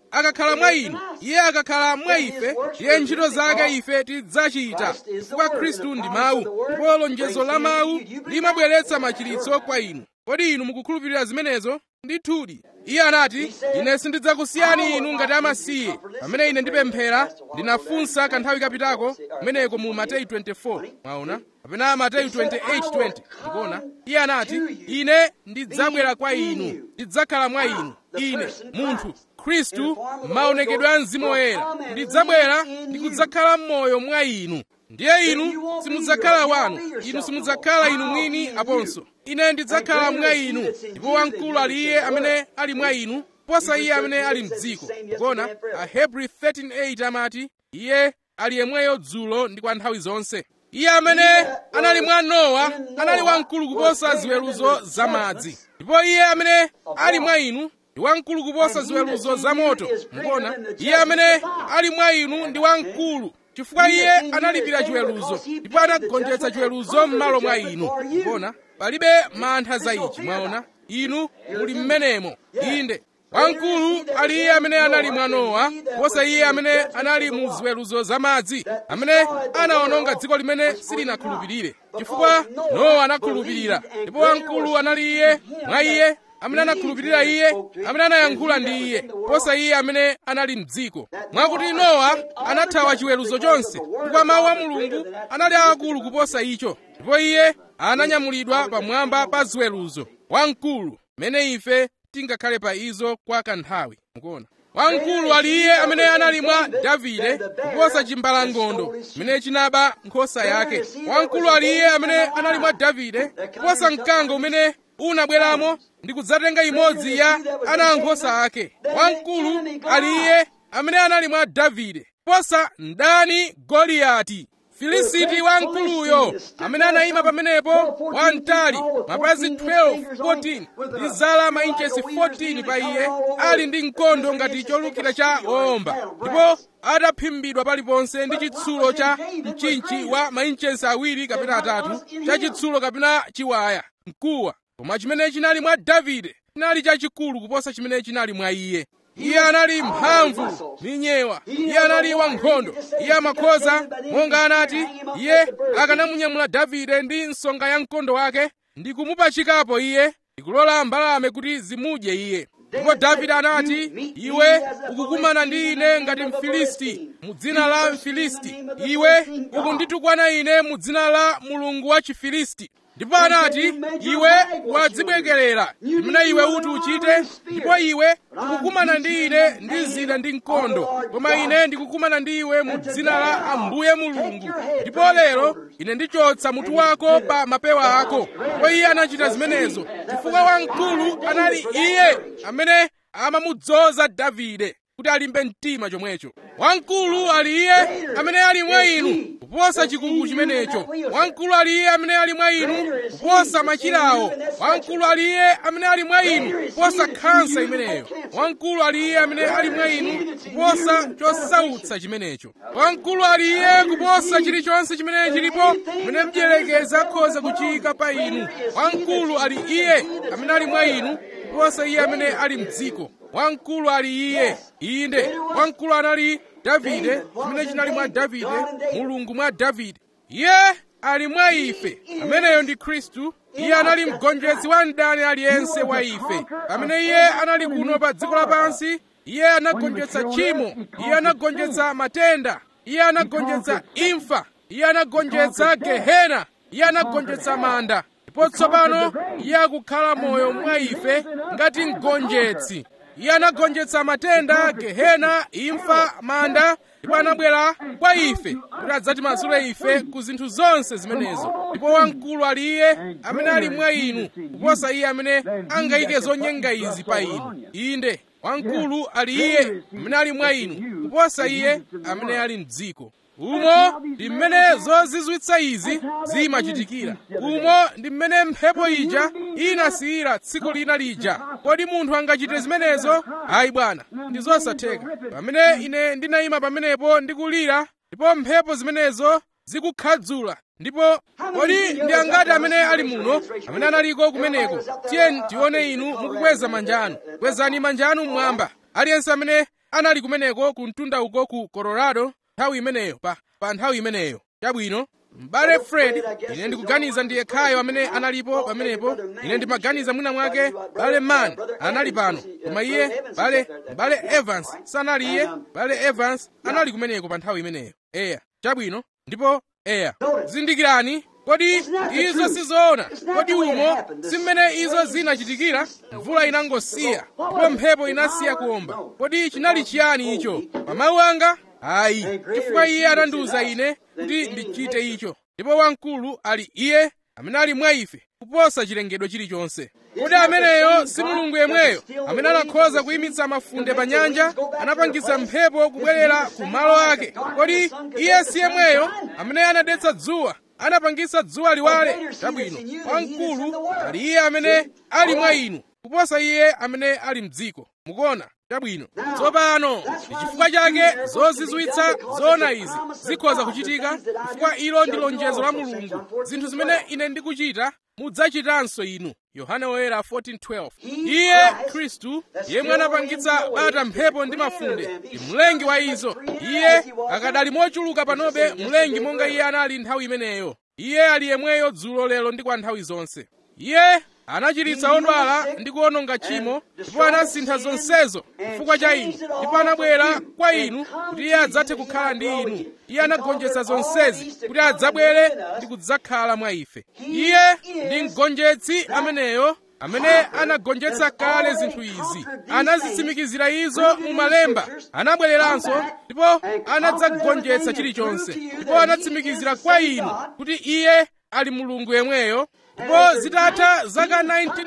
akakhala mwa inu iye akakhala mwa ife iye ntchito zake ife tidzachita chifukwa khristu ndi mawu ndipo lonjezo la mawu limabweretsa machiritso kwa inu kodi inu mukukhulupirira zimenezo ndithudi iye anati ine sindidzakusiyani inu ngati amasiye pamene ine ndipemphera ndinafunsa kanthawi kapitako kumeneko mu mateyu 24 mwaona kapena mateyu 28:20 ndikuona iye anati ine ndidzabwera kwa inu ndidzakhala mwa inu ine munthu khristu maonekedwe a mzimu woyera ndidzabwera ndi kudzakhala m'moyo mwa inu ndiye inu simudzakhala wanu inu simudzakhala inu mwini aponso ine ndidzakhala mwa inu ndipo wamkulu ali iye amene ali mwa inu posa iye amene ali mdziko kuona ahebri 13:8 amati iye ali yemweyo dzulo ndi kwa nthawi zonse iye amene anali mwa nowa anali wamkulu kuposa ziweruzo zamadzi ndipo iye amene ali mwa inu ndi wamkulu kuposa ziweruzo za moto mukuona iye amene ali mwa inu ndi wamkulu chifukwa iye analipira chiweruzo ndipo anagonjetsa chiweruzo m'malo mwa inu mukuona palibe mantha za ichi mwaona inu muli mmenemo inde wamkulu ali iye amene anali mwa nowa posa iye amene anali mu ziweruzo zamadzi amene anawononga dziko limene silinakhulupirire chifukwa nowa anakhulupirira ndipo wamkulu anali iye mwa iye amene anakhulupirira iye amene anayankhula ndi iye posa iye amene anali mdziko mwakuti nowa anathawa chiweruzo chonse chifukwa mawu a mulungu anali akulu kuposa icho ndipo iye ananyamulidwa pamwamba pa ziweruzo wamkulu mmene ife tingakhale pa izo kwa kanthawi mukuona wamkulu ali iye amene anali mwa davide kuposa chimbalangondo chimene chinaba nkhosa yake wamkulu ali iye amene anali mwa davide kuposa mkango umene unabweramo ndi kudzatenga imodzi ya ana ankhosa ake wamkulu ali iye amene anali mwa davide kuposa mdani goliyati filisiti wamkuluyo amene anayima pamenepo wamtali mapazi 12 14 ndi zala mainchesi 14 pa iye ali ndi mkondo ngati cholukira cha owomba ndipo ataphimbidwa paliponse ndi chitsulo cha mchinchi wa mainchesi awiri kapena atatu cha chitsulo kapena chiwaya mkuwa koma chimene chinali mwa davide chinali chachikulu kuposa chimene chinali mwa iye iye anali mphamvu minyewa iye anali wankhondo iye amakhoza monga anati iye akanamunyamula davide ndi nsonga ya mkondo wake ndi kumupachikapo iye ndikulola mbalame kuti zimudye iye ndipo davide anati iwe ukukumana ndi ine ngati mfilisti mu dzina la mfilisti iwe ukunditukwana ine mu dzina la mulungu wa chifilisti ndipo anati iwe wadzibwekerera chimene iwe uti uchite ndipo iwe ukukumana ndi ine ndi zida ndi mkondo koma ine ndikukumana ndi iwe mu dzina la ambuye mulungu ndipo lero ine ndichotsa mutu wako pa mapewa ako ndipo iye anachita zimenezo chifukwa wamkulu anali iye amene amamudzoza davide kuti alimbe mtima chomwecho wamkulu ali iye amene ali mwa inu kuposa chikuku chimenecho wamkulu ali iye amene ali mwa inu kuposa machirawo wamkulu ali iye amene ali mwa inu kuposa khansa imeneyo wamkulu ali iye amene ali mwa inu kuposa chosautsa chimenecho wamkulu ali iye kuposa chilichonse chimene chilipo chimene mdierekezi akhoza kuchiyika pa inu wamkulu ali iye amene ali mwa inu kuposa iye amene ali mdziko wamkulu ali iye inde wamkulu anali davide chimene chinali mwa davide mulungu mwa davide iye ali mwa ife ameneyo ndi khristu iye anali mgonjetsi wa mdani aliyense wa ife pamene iye anali kuno pa dziko lapansi iye anagonjetsa tchimo iye anagonjetsa matenda iye anagonjetsa imfa iye anagonjetsa gehena iye anagonjetsa manda ndipo tsopano iye akukhala moyo mwa ife ngati mgonjetsi iye anagonjetsa matenda gehena imfa manda ndipo anabwera kwa ife kuti adzatimasule ife ku zinthu zonse zimenezo ndipo wamkulu ali iye amene ali mwa inu kuposa iye amene angayike zonyenga izi pa inu inde wamkulu ali iye amene ali mwa inu kuposa iye amene ali mdziko umo ndi mmene zozizwitsa izi zimachitikira umo ndi mmene mphepo ija inasiyira tsiku lina lija kodi munthu angachite zimenezo ayi bwana ndi zosatheka pamene ine ndinayima pamenepo ndikulira ndipo mphepo zimenezo zikukhadzula ndipo kodi ndi angati amene ali muno amene analiko kumeneko tiyeni tione inu mukukweza manja anu kwezani manja anu mmwamba aliyense amene anali kumeneko ku mtunda uko ku colorado nthawi imeneyo pa, pa nthawi imeneyo chabwino m'bale fred ine ndikuganiza ndiye khayo amene analipo pamenepo ine ndimaganiza mwina mwake bale man anali pano koma iye bale bale evans sanali iye bale evans anali kumeneko pa nthawi imeneyo eya chabwino ndipo eya zindikirani kodi izo sizoona kodi umo si mmene izo zinachitikira mvula inangosiya ndipo mphepo inasiya kuomba kodi chinali chiyani icho pa mawu anga ayi chifukwa iye anandiwuza ine kuti ndichite icho ndipo wamkulu ali iye amene ali mwa ife kuposa chilengedwe chilichonse kodi ameneyo si mulungu yemweyo amene anakhoza kuyimitsa mafunde pa nyanja anapangitsa mphepo kubwerera ku malo ake kodi iye si yemweyo amene anadetsa dzuwa anapangitsa dzuwa liwale chabwino wamkulu ali iye amene ali mwa inu kuposa iye amene ali mdziko mukuona chabwino tsopano ndi chifukwa chake zozizwitsa zoona izi zikhoza kuchitika chifukwa ilo ndi lonjezo la mulungu zinthu zimene ine ndikuchita mudzachitanso inu yohane woyera 14:12 iye khristu yemwe anapangitsa bata mphepo ndi mafunde ndi mlengi wa izo iye akadali mochuluka panobe mlengi monga iye anali nthawi imeneyo iye ali yemweyo dzulo lero ndi kwa nthawi zonse iye anachiritsa odwala ndi kuwononga tchimo ndipo anasintha zonsezo chifukwa cha inu ndipo anabwera kwa inu kuti iye adzathe kukhala ndi inu iye anagonjetsa zonsezi kuti adzabwere ndi kudzakhala mwa ife iye ndi mgonjetsi ameneyo amene anagonjetsa kale zinthu izi anazitsimikizira izo mu malemba anabwereranso ndipo anadzagonjetsa chilichonse ndipo anatsimikizira kwa inu kuti iye ali mulungu yemweyo ndipo zitatha zaka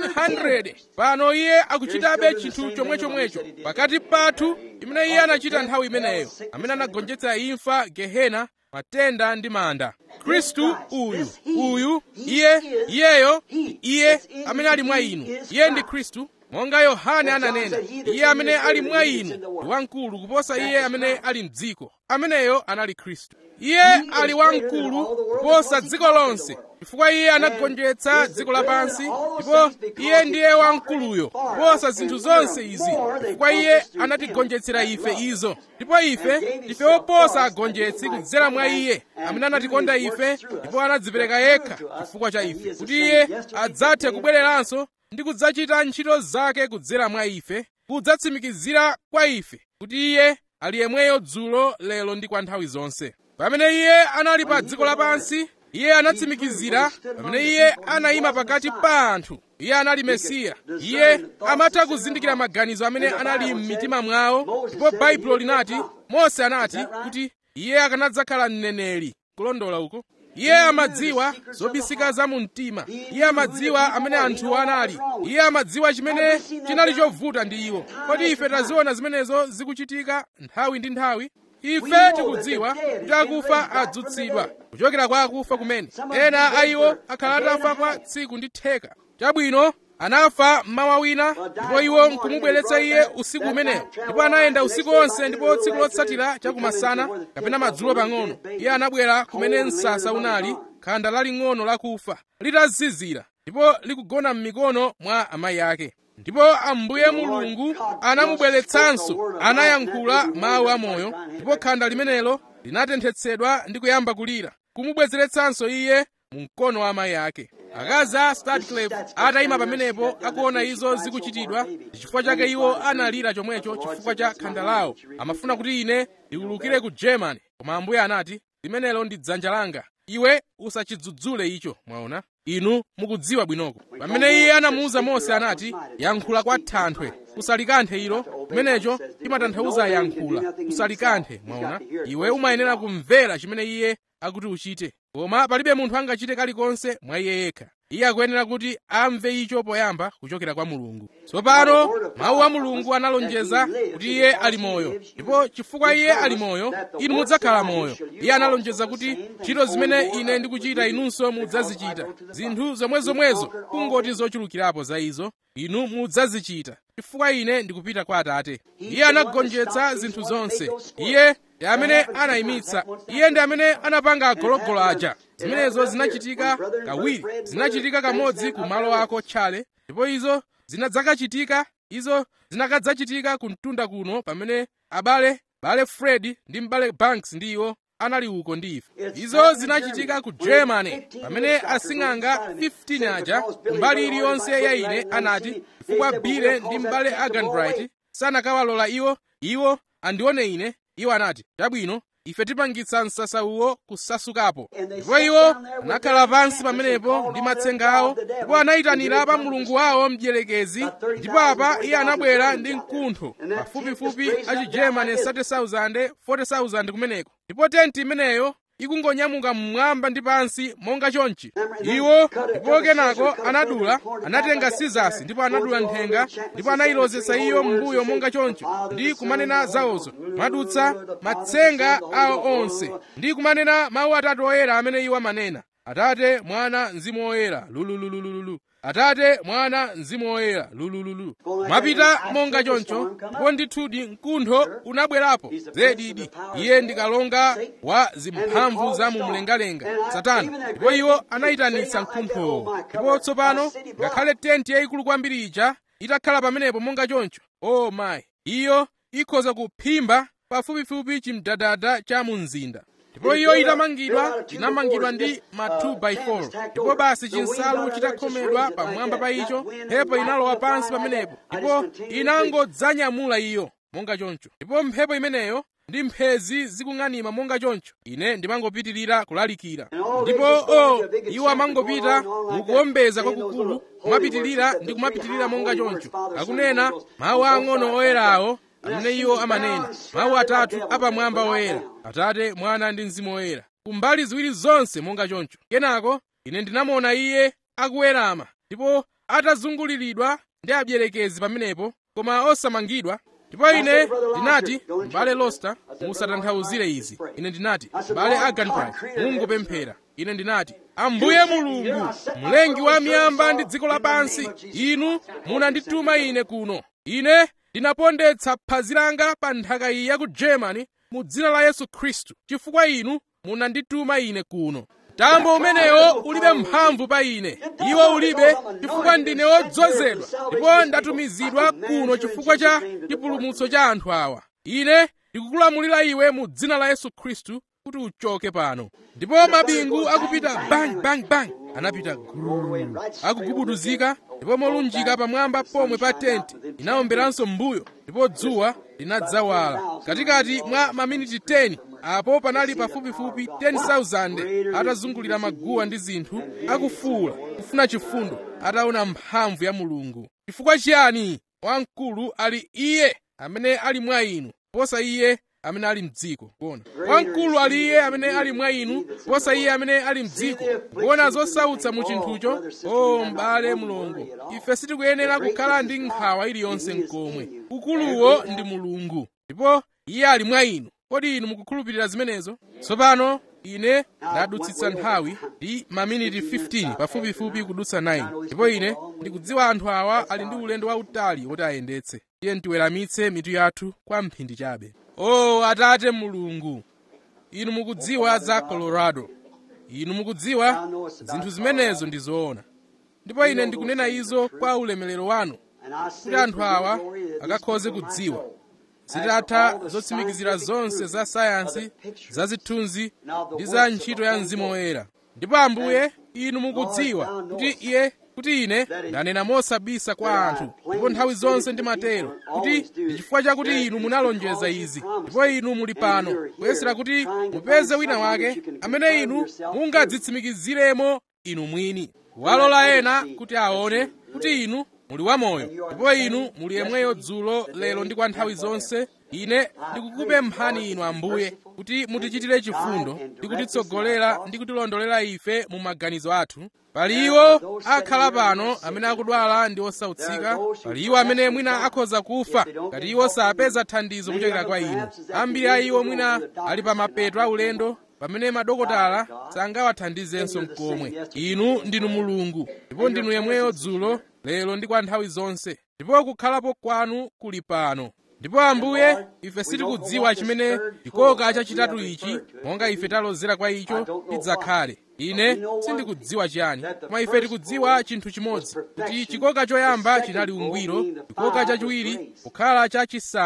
1900 pano iye akuchitabe chinthu chomwechomwecho pakati pathu imene iye anachita nthawi imeneyo amene anagonjetsa imfa gehena matenda ndi manda khristu uyu uyu iye iyeyo iye amene ali mwa inu iye ndi khristu monga yohane ananena iye amene ali mwa inu ndi wamkulu kuposa iye amene ali mdziko ameneyo anali khristu iye ali wamkulu kuposa dziko lonse chifukwa iye anagonjetsa dziko lapansi ndipo iye ndiye wamkuluyo kuposa zinthu zonse izi chifukwa iye anatigonjetsera ife izo ndipo ife ndife oposa agonjetsi kudzera mwa iye amene anatikonda ife ndipo anadzipereka yekha chifukwa cha ife kuti iye adzathe kubwereranso ndi kudzachita ntchito zake kudzera mwa ife kudzatsimikizira kwa ife kuti iye ali yemweyo dzulo lero ndi kwa nthawi zonse pamene iye anali pa dziko lapansi iye anatsimikizira pamene iye anayima pakati pa anthu iye anali mesiya iye amatha kuzindikira maganizo amene anali m'mitima mwawo ndipo baibulo linati mose anati kuti iye akanadzakhala mneneri kulondola uko iye amadziwa zobisika za mu mtima iye amadziwa amene anthu anali iye amadziwa chimene chinali chovuta ndi iwo kodi ife taziona zimenezo zikuchitika nthawi ndi nthawi ife tikudziwa kuti akufa adzutsidwa kuchokera kwa akufa kumene ena a iwo akhala atafa kwa tsiku ndi theka chabwino anafa mmawa wina ndipo iwo nkumubweretsa iye usiku umenewo ndipo anayenda usiku onse ndipo tsiku lotsatira chakumasana kapena madzulo pang'ono iye anabwera kumene msasa unali khanda laling'ono lakufa litazizira ndipo likugona m'mikono mwa amayi ake ndipo ambuye mulungu anamubweretsanso anayankhula mawu amoyo ndipo khanda limenelo linatenthetsedwa ndi kuyamba kulira kumubwezeretsanso iye mu mkono wa amayi ake akazi a stadclef atayima pamenepo akuona izo zikuchitidwa chifukwa chake iwo analira chomwecho chifukwa cha khanda lawo amafuna kuti ine ndiwulukire ku germany koma ambuye anati limenelo ndi dzanja langa iwe usachidzudzule icho mwaona inu mukudziwa bwinoko pamene iye anamuwuza mose anati yankhula kwa thanthwe usalikanthe ilo chimenecho chimatanthauza yankhula usalikanthe mwaona iwe umayenera kumvera chimene iye akuti uchite koma palibe munthu angachite kalikonse mwa iye yekha iye akuyenera kuti amve icho poyamba kuchokera kwa mulungu tsopano mawu a mulungu analonjeza kuti iye ali moyo ndipo chifukwa iye ali moyo inu mudzakhala moyo iye analonjeza kuti ntchito zimene ine ndikuchita inunso mudzazichita zinthu zomwezomwezo kungoti zochulukirapo za izo inu mudzazichita chifukwa ine ndikupita kwa atate iye anagonjetsa zinthu zonse iye ndi amene anayimitsa iye ndi amene anapanga agologolo aja zimenezo zinachitika kawiri zinachitika kamodzi ku malo ako tchale ndipo izo zinadzakachitika izo zinakadzachitika ku mtunda kuno pamene abale bale fred ndi mbale banks ndi iwo anali uko ndi ife izo zinachitika ku germany pamene asing'anga 15 aja mbali iliyonse ya ine anati chifukwa bile ndi mbale aganbright sanakawalola iwo iwo andione ine iwo anati chabwino ife tipangitsa msasa uwo kusasukapo ndipo iwo anakhala pansi pamenepo ndi matsenga awo ndipo anayitanira pa mulungu wawo mdierekezi ndipo apa iye anabwera ndi mkuntho pafupifupi achigermany 30,000 40,000 kumeneko ndipo tenti imeneyo ikungonyamuka mmwamba ndi pansi monga chonchi iwo ndipo kenako anadula anatenga sizasi ndipo anadula nthenga ndipo anayilozetsa iyo m'mbuyo monga chonchi ndi kumanena zawozo mwadutsa matsenga awo onse ndi kumanena mawu atatu oyera amene iwo amanena atate mwana mzimu woyera lulululululu atate mwana mzimu woyera lulululu mwapita monga choncho ndipo ndithudi mkuntho unabwerapo zedidi iye ndikalonga wa zimphamvu za mumlengalenga satana ndipo iwo anayitanitsa mkunthowo ndipo tsopano ngakhale tenti yayikulu kwambiri ija itakhala pamenepo monga choncho o oh mayi iyo ikhoza kuphimba pafupifupi chimdadada cha mu mzinda ndipo iyo itamangidwa inamangidwa ndi ma 2x4 ndipo basi chinsalu chitakhomedwa pamwamba pa icho mphepo inalowa pansi pamenepo ndipo inangodzanyamula iyo monga choncho ndipo mphepo imeneyo ndi mphezi zikung'anima monga choncho ine ndimangopitirira kulalikira ndipo o oh, iwo amangopita mukuwombeza kwakukulu kumapitirira ndi kumapitirira monga choncho akunena mawu ang'ono oyerawo amene iwo amanena mawu atatu apamwamba oyera atate mwana ndi mzimu woyera kumbali ziwiri zonse monga choncho kenako ine ndinamuona iye akuwerama ndipo atazunguliridwa ndi abyerekezi pamenepo koma osamangidwa ndipo ine ndinati m'bale losta musatanthauzire izi ine ndinati m'bale aganbright mungopemphera ine ndinati ambuye mulungu mlengi wa miyamba ndi dziko lapansi inu munandituma ine kuno ine ndinapondetsa phazi langa pa nthaka iyi ya ku germany mu dzina la yesu khristu chifukwa inu munandituma ine kuno mtambo umenewo ulibe mphamvu pa ine iwo ulibe chifukwa ndine wodzozedwa ndipo ndatumizidwa kuno chifukwa cha chipulumutso cha anthu awa ine ndikukulamulira iwe mu dzina la yesu khristu kuti uchoke pano ndipo mabingu akupita bang bang bang anapita guru akugubuduzika ndipo molunjika pamwamba pomwe pa tenti inawomberanso m'mbuyo ndipo dzuwa linadzawala katikati mwa maminiti 10 apo panali pafupifupi 10,000 atazungulira maguwa ndi zinthu akufuwula kufuna chifundo ataona mphamvu ya mulungu chifukwa chiyani wamkulu ali iye amene ali mwa inu posa iye amene ali mdziko kuona wamkulu ali iye amene ali mwa inu posa iye amene ali mdziko kuona zosautsa mu chinthucho o m'bale mulungu ife sitikuyenera kukhala ndi nkhawa iliyonse mkomwe ukuluwo ndi mulungu ndipo iye ali mwa inu kodi inu mukukhulupirira zimenezo tsopano ine ndadutsitsa nthawi ndi maminiti 15 pafupifupi kudutsa 9 ndipo ine ndikudziwa anthu awa ali ndi ulendo wautali woti ayendetse tiye tiweramitse mitu yathu kwa mphindi chabe o atate mulungu inu mukudziwa za colorado inu mukudziwa zinthu zimenezo ndi zoona ndipo ine ndikunena izo kwa ulemerero wanu kuti anthu awa akakhoze kudziwa zitatha zotsimikizira zonse za sayansi za zithunzi ndi za ntchito ya mzimu woyera ndipo ambuye inu mukudziwa kuti iye kuti ine ndanena mosabisa kwa anthu ndipo nthawi zonse ndimatero kuti ndi chifukwa chakuti inu munalonjeza izi ndipo inu muli pano kuyesera kuti mupeze wina wake amene inu mungadzitsimikiziremo inu mwini walola ena kuti aone kuti inu muli wamoyo ndipo inu muli yemweyo dzulo lero ndi kwa nthawi zonse ine ndikukupemphani inu ambuye kuti mutichitire chifundo ndi kutitsogolera ndi kutilondolera ife mu maganizo athu pali iwo akhala pano amene akudwala ndi osautsika pali iwo amene mwina akhoza kufa ngati iwo sapeza thandizo kuchokera kwa inu ambiri a iwo mwina ali pa mapeto aulendo pamene madokotala sangawathandizenso mkomwe inu ndinu mulungu ndipo ndinu yemweyo dzulo lero ndi kwa nthawi zonse ndipo kukhalapo kwanu kuli pano ndipo ambuye ife sitikudziwa chimene chikoka chachitatu ichi monga ife talozera kwa icho chidzakhale ine sindikudziwa chiyani koma ife tikudziwa chinthu chimodzi kuti chikoka choyamba chinali ungwiro chikoka chachiwiri kukhala chachisanu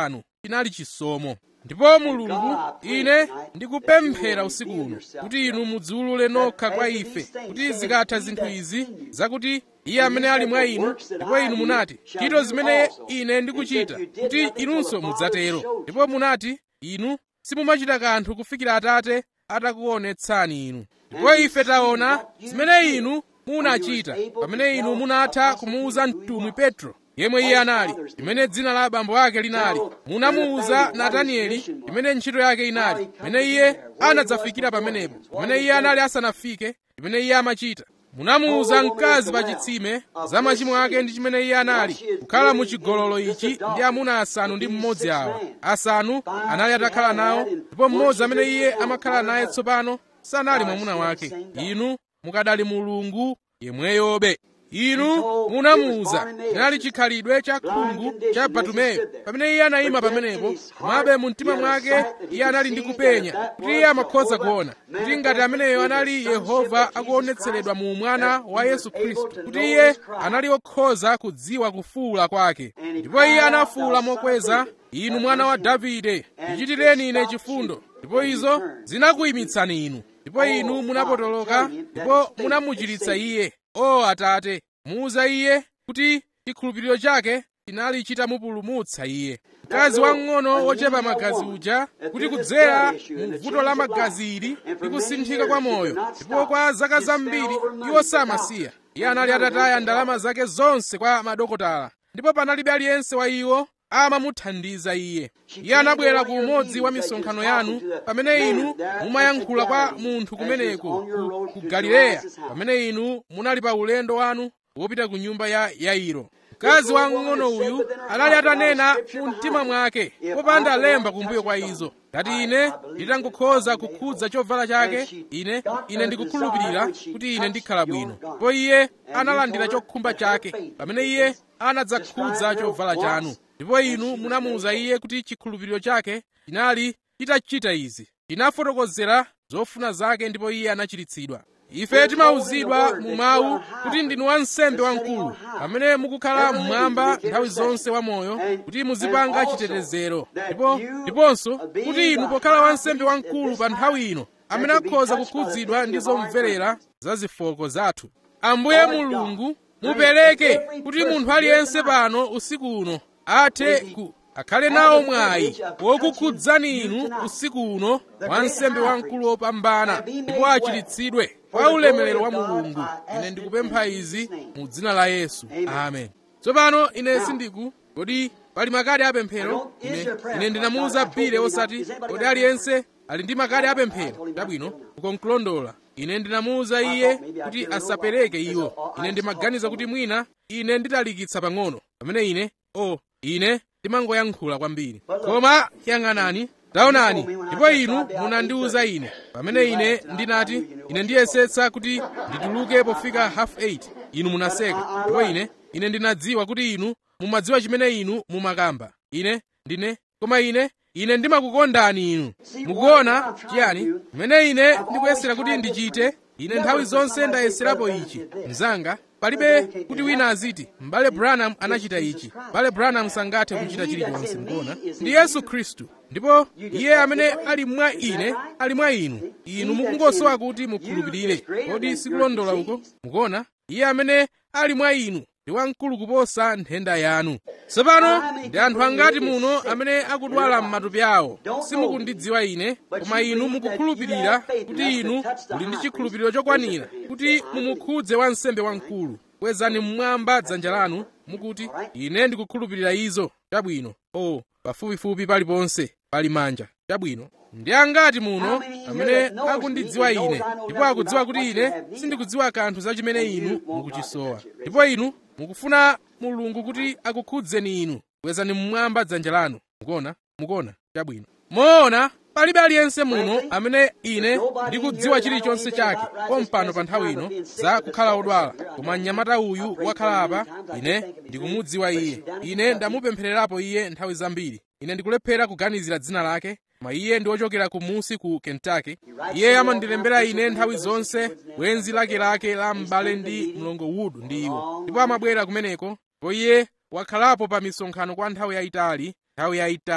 chinali chisomo ndipo mulungu ine ndikupemphera usiku uno kuti inu mudziwulule nokha kwa ife kuti zikatha zinthu izi zakuti iye amene ali mwa inu ndipo inu munati ntchito zimene ine ndikuchita kuti inunso mudzatero ndipo munati inu simumachita kanthu kufikira atate atakuonetsani inu ndipo ife taona zimene inu munachita pamene inu munatha kumuwuza mtumwi petro yemwe iye anali imene dzina la abambo ake linali munamuwuza natanieli imene ntchito yake inali imene iye anadzafikira pamenepo imene iye anali asanafike imene iye amachita munamuwuza mkazi pa chitsime za machimo ake ndi chimene iye anali kukhala mu chigololo ichi ndi amuna asanu ndi mmodzi awa asanu anali atakhala nawo ndipo mmodzi amene iye amakhala naye tsopano sanali mwamuna wake inu mukadali mulungu yemweyobe inu munamuwuza chinali chikhalidwe cha khungu cha batumeyo pamene iye anayima pamenepo komabe mu mtima mwake iye anali ndi kupenya kuti iye amakhoza kuona kuti ngati ameneyo anali yehova akuonetseredwa mu mwana wa yesu khristu kuti iye anali okhoza kudziwa kufuwula kwake ndipo iye anafuwula mokweza inu mwana wa davide ndichitireni ine chifundo ndipo izo zinakuyimitsani inu ndipo inu munapotoloka ndipo munamuchiritsa iye o atate muuza iye kuti chikhulupiriro chake chinali chitamupulumutsa iye mkazi wamng'ono wochepa magazi uja kuti kudzera mu vuto la magazi ili ndi kusinthika kwa moyo ndipo kwa zaka zambiri iwo samasiya iye anali atataya ndalama zake zonse kwa madokotala ndipo panalibe aliyense wa iwo amamuthandiza iye iye anabwera ku umodzi wa misonkhano yanu pamene inu mumayankhula kwa munthu kumeneko ku, ku galileya pamene inu munali pa ulendo wanu wopita ku nyumba ya yairo mkazi wamng'ono uyu anali atanena mu mtima mwake popanda lemba kumbuyo kwa izo ngati ine nditangokhoza kukhudza chovala chake ine ine ndikukhulupirira kuti ine ndikhala bwino ndipo iye analandira chokhumba chake pamene iye anadzakhudza chovala chanu ndipo inu munamuwuza iye kuti chikhulupiriro chake chinali chitachita izi chinafotokozera zofuna zake ndipo iye anachiritsidwa ife timawuzidwa mu mawu kuti ndinu wansembe wamkulu pamene mukukhala mmwamba nthawi zonse wamoyo kuti muzipanga chitetezero ndipo ndiponso kuti inu pokhala wansembe wamkulu pa nthawi ino amene akhoza kukhudzidwa ndi zomverera za zofooka zathu ambuye mulungu mupereke kuti munthu aliyense pano usiku uno athe ku akhale nawo mwayi wokukhudzani inu usiku uno wansembe wamkulu wopambana ndipo achiritsidwe kwa ulemerero wa mulungu ine ndikupempha izi mu dzina la yesu amen tsopano ine sindiku kodi pali makadi apemphero ine, ine ndinamuwuza bile osati kodi aliyense ali ndi makadi apemphero chabwino ukonkulondola ine ndinamuwuza iye kuti asapereke iwo ine ndimaganiza kuti mwina ine nditalikitsa pang'ono pamene ine o oh, ine ndimangoyankhula kwambiri koma yang'anani taonani ndipo inu munandiwuza ine pamene ine ndinati ine ndiyesetsa kuti ndituluke pofika half 8 inu munaseka ndipo ine ine ndinadziwa kuti inu mumadziwa chimene inu mumakamba ine ndine koma ine ine ndimakukondani inu mukuona chiyani chimene ine ndikuyesera kuti ndichite ine nthawi zonse ndayeserapo ichi mnzanga palibe kuti wina aziti m'bale branham anachita ichi m'bale branham sangathe kuchita chilichonse mukuona ndi yesu khristu ndipo iye amene ali mwa ine ali mwa inu inu mukungosowa kuti mukhulupirire kodi sikulondola uko mukuona iye amene ali mwa inu ndi wamkulu kuposa nthenda yanu tsopano ndi anthu angati muno amene akudwala m'matupi awo simukundidziwa ine koma inu mukukhulupirira kuti inu muli ndi chikhulupiriro chokwanira kuti mumukhudze wansembe wamkulu kwezani mmwamba dzanja lanu mukuti ine ndikukhulupirira izo chabwino o pafupifupi paliponse pali manja chabwino ndi angati muno amene akundidziwa ine ndipo akudziwa kuti ine sindikudziwa kanthu za chimene inu mukuchisowa ndipo inu mukufuna mulungu kuti akukhudzeni inu kwezani mmwamba dzanja lanu mukuona mukuona chabwino moona palibe aliyense muno amene ine ndikudziwa chilichonse chake pompano pa nthawi ino za kukhala odwala koma mnyamata uyu wakhala apa ine ndikumudziwa iye ine ndamupemphererapo iye nthawi zambiri ine ndikulephera kuganizira dzina lake koma iye ndi wochokera kumusi ku kentucky iye amandilembera ine nthawi zonse bwenzi lakelake la m'bale ndi mlongo wood ndi iwo ndipo amabwera kumeneko ndipo iye wakhalapo pa misonkhano kwa nthawi yayitali nthawi yayitali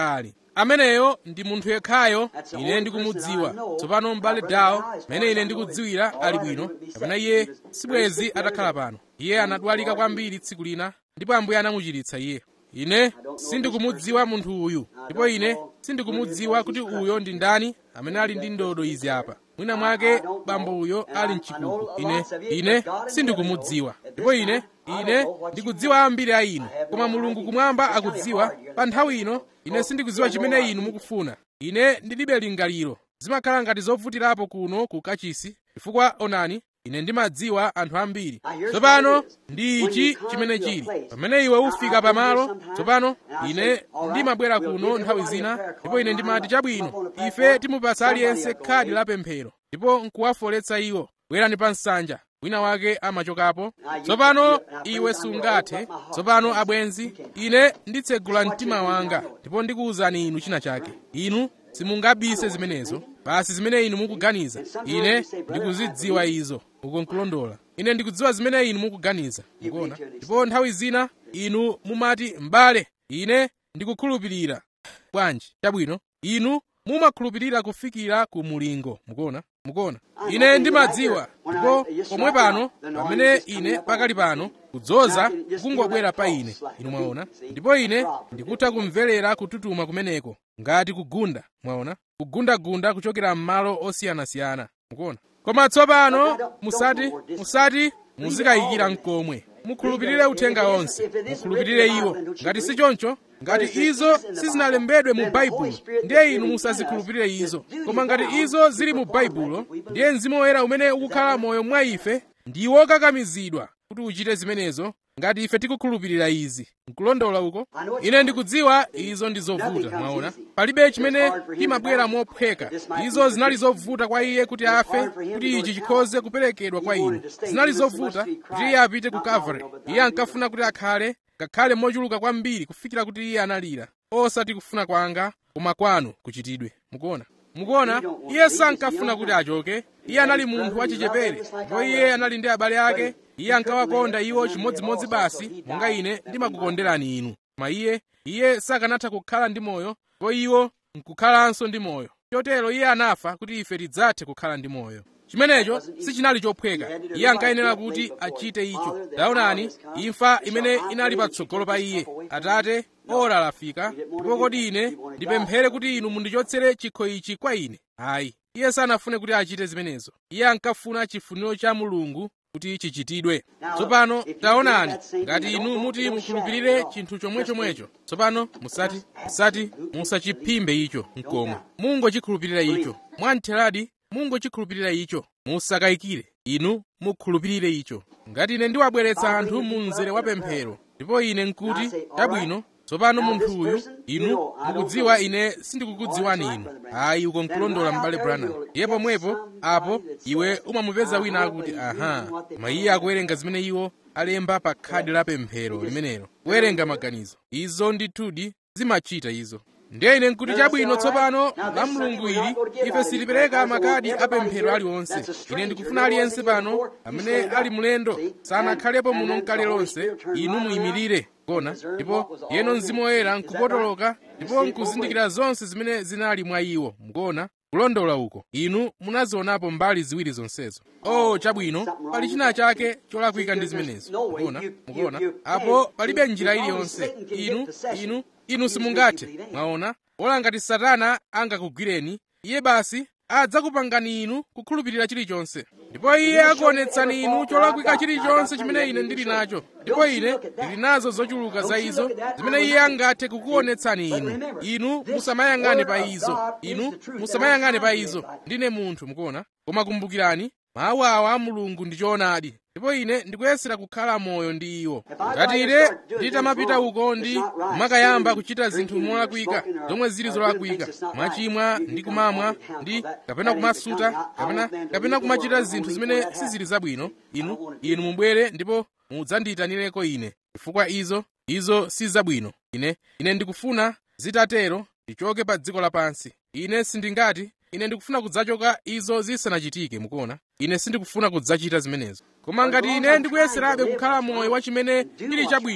ameneyo ndi munthu yekhayo ine ndikumudziwa tsopano m'bale dawo mmene ine ndikudziwira ali bwino kapena iye sibwezi atakhala pano iye anadwalika kwambiri tsiku lina ndipo ambuye anamuchiritsa iye ine sindikumudziwa munthu uyu ndipo ine sindikumudziwa kuti uyo ndi ndani amene ali ndi ndodo izi apa mwina mwake bambo uyo ali mchikuku ine ine sindikumudziwa ndipo ine ine ndikudziwa ambiri a inu koma mulungu kumwamba akudziwa pa nthawi ino ine sindikudziwa chimene inu mukufuna ine ndilibe lingaliro zimakhala ngati zovutirapo kuno ku kachisi chifukwa onani ine ndimadziwa anthu ambiri tsopano ndi ichi chimene chili pamene iwe ufika pamalo tsopano ine ndimabwera kuno nthawi zina ndipo ine ndimati chabwino ife timupatsa aliyense khadi la pemphero ndipo nkuwafoletsa iwo bwerani pa nsanja wina wake amachokapo tsopano iwe sungathe tsopano abwenzi ine nditsegula mtima wanga ndipo ndikuwuzani inu china chake inu simungabise zimenezo basi zimene inu mukuganiza ine ndikuzidziwa izo uko nkulondola ine ndikudziwa zimene inu mukuganiza mukuona ndipo nthawi zina inu mumati m'bale ine ndikukhulupirira bwanji chabwino inu mumakhulupirira kufikira ku mulingo mukuona mukuona ine ndimadziwa ndipo pomwe pano pamene ine pakali pano kudzoza kungobwera pa ine inu mwaona ndipo ine ndikutha kumverera kututuma kumeneko ngati kugunda mwaona kugundagunda kuchokera m'malo osiyanasiyana mukuona koma tsopano musati musati muzikayikira mkomwe mukhulupirire uthenga onse mukhulupirire iwo ngati si choncho ngati izo sizinalembedwe mu baibulo ndiye inu musazikhulupirire izo koma ngati izo zili mu baibulo ndiye mzimu woyera umene ukukhala moyo mwa ife ndi wokakamizidwa kuti uchite zimenezo ngati ife tikukhulupirira izi nkulondola uko ine ndikudziwa izo ndi zovuta mwaona palibe chimene chimabwera mophweka izo zinali zovuta kwa iye kuti afe kuti ichi chikhoze kuperekedwa kwa inu zinali zovuta kuti iye apite ku calvary iye ankafuna kuti akhale ngakhale mochuluka kwambiri kufikira kuti iye analira osati kufuna kwanga koma kwanu kuchitidwe mukuona mukuona iye sankafuna kuti achoke iye anali munthu wachichepere ndipo iye anali ndi abale ake iye ankawakonda iwo chimodzimodzi basi monga ine ndimakukonderani inu koma iye iye sakanatha kukhala ndi moyo ndipo iwo nkukhalanso ndi moyo chotero iye anafa kuti ife tidzathe kukhala ndi moyo chimenecho sichinali chophweka iye ankayenera kuti achite icho taonani imfa imene inali patsogolo pa iye atate ora lafika ndipo kodi ine ndipemphere kuti inu mundichotsere chikho ichi kwa ine ayi iye sanafune kuti achite zimenezo iye ankafuna chifuniro cha mulungu kuti chichitidwe tsopano taonani ngati inu muti mukhulupirire chinthu chomwechomwecho tsopano musati musati musachiphimbe icho mkomwe mungochikhulupirira icho mwamtheradi mungochikhulupirira icho musakayikire inu mukhulupirire icho ngati ine ndiwabweretsa anthu mu mzere wa pemphero ndipo ine nkuti chabwino tsopano munthu uyu inu mukudziwa ine sindikukudziwani inu ayi uko nkulondola m'bale branham iye pomwepo apo iwe umamupeza wina akuti aha koma iye akuwerenga zimene iwo alemba pa khadi la pemphero limenelo kuwerenga maganizo izo ndithudi zimachita izo ndiye ine nkuti chabwino tsopano la mulungu ili ife sitipereka makadi apemphero aliwonse ine ndikufuna aliyense pano amene ali mlendo sanakhalepo muno mkale lonse inu muyimirire kona ndipo yeno mzimu woyera nkupotoloka ndipo nkuzindikira zonse zimene zinali mwa iwo mukona kulondola uko inu munazionapo mbali ziwiri zonsezo oh chabwino pali china chake cholakwika ndi zimenezo mukona mukona apo palibe njira iliyonse inu inu inu simungathe mwaona ola ngati satana angakugwireni iye basi adzakupangani inu kukhulupirira chilichonse ndipo iye akuonetsani inu cholakwika chilichonse chimene ine ndili nacho ndipo ine ndili nazo zochuluka za izo zimene iye angathe kukuonetsani inu inu musamayang'ane pa izo inu musamayang'ane pa izo ndine munthu mukuona koma kumbukirani mawu awa a mulungu ndi choonadi ndipo ine ndikuyesera kukhala moyo ndi iwo ngati ine nditamapita uko ndi kumakayamba kuchita zinthu molakwika zomwe zili zolakwika mwachimwa ndi kumamwa ndi kapena kumasuta kapena kapena kumachita zinthu zimene sizili zabwino inu inu mubwere ndipo mudzandiyitanireko ine chifukwa izo izo si zabwino ine ine ndikufuna zitatero ndichoke pa dziko lapansi ine sindingati ine ndikufuna kudzachoka izo zisanachitike mukuona ine sindikufuna kudzachita zimenezo koma ngati ine ndikuyeserabe kukhala moyo wa chimene chili chabwino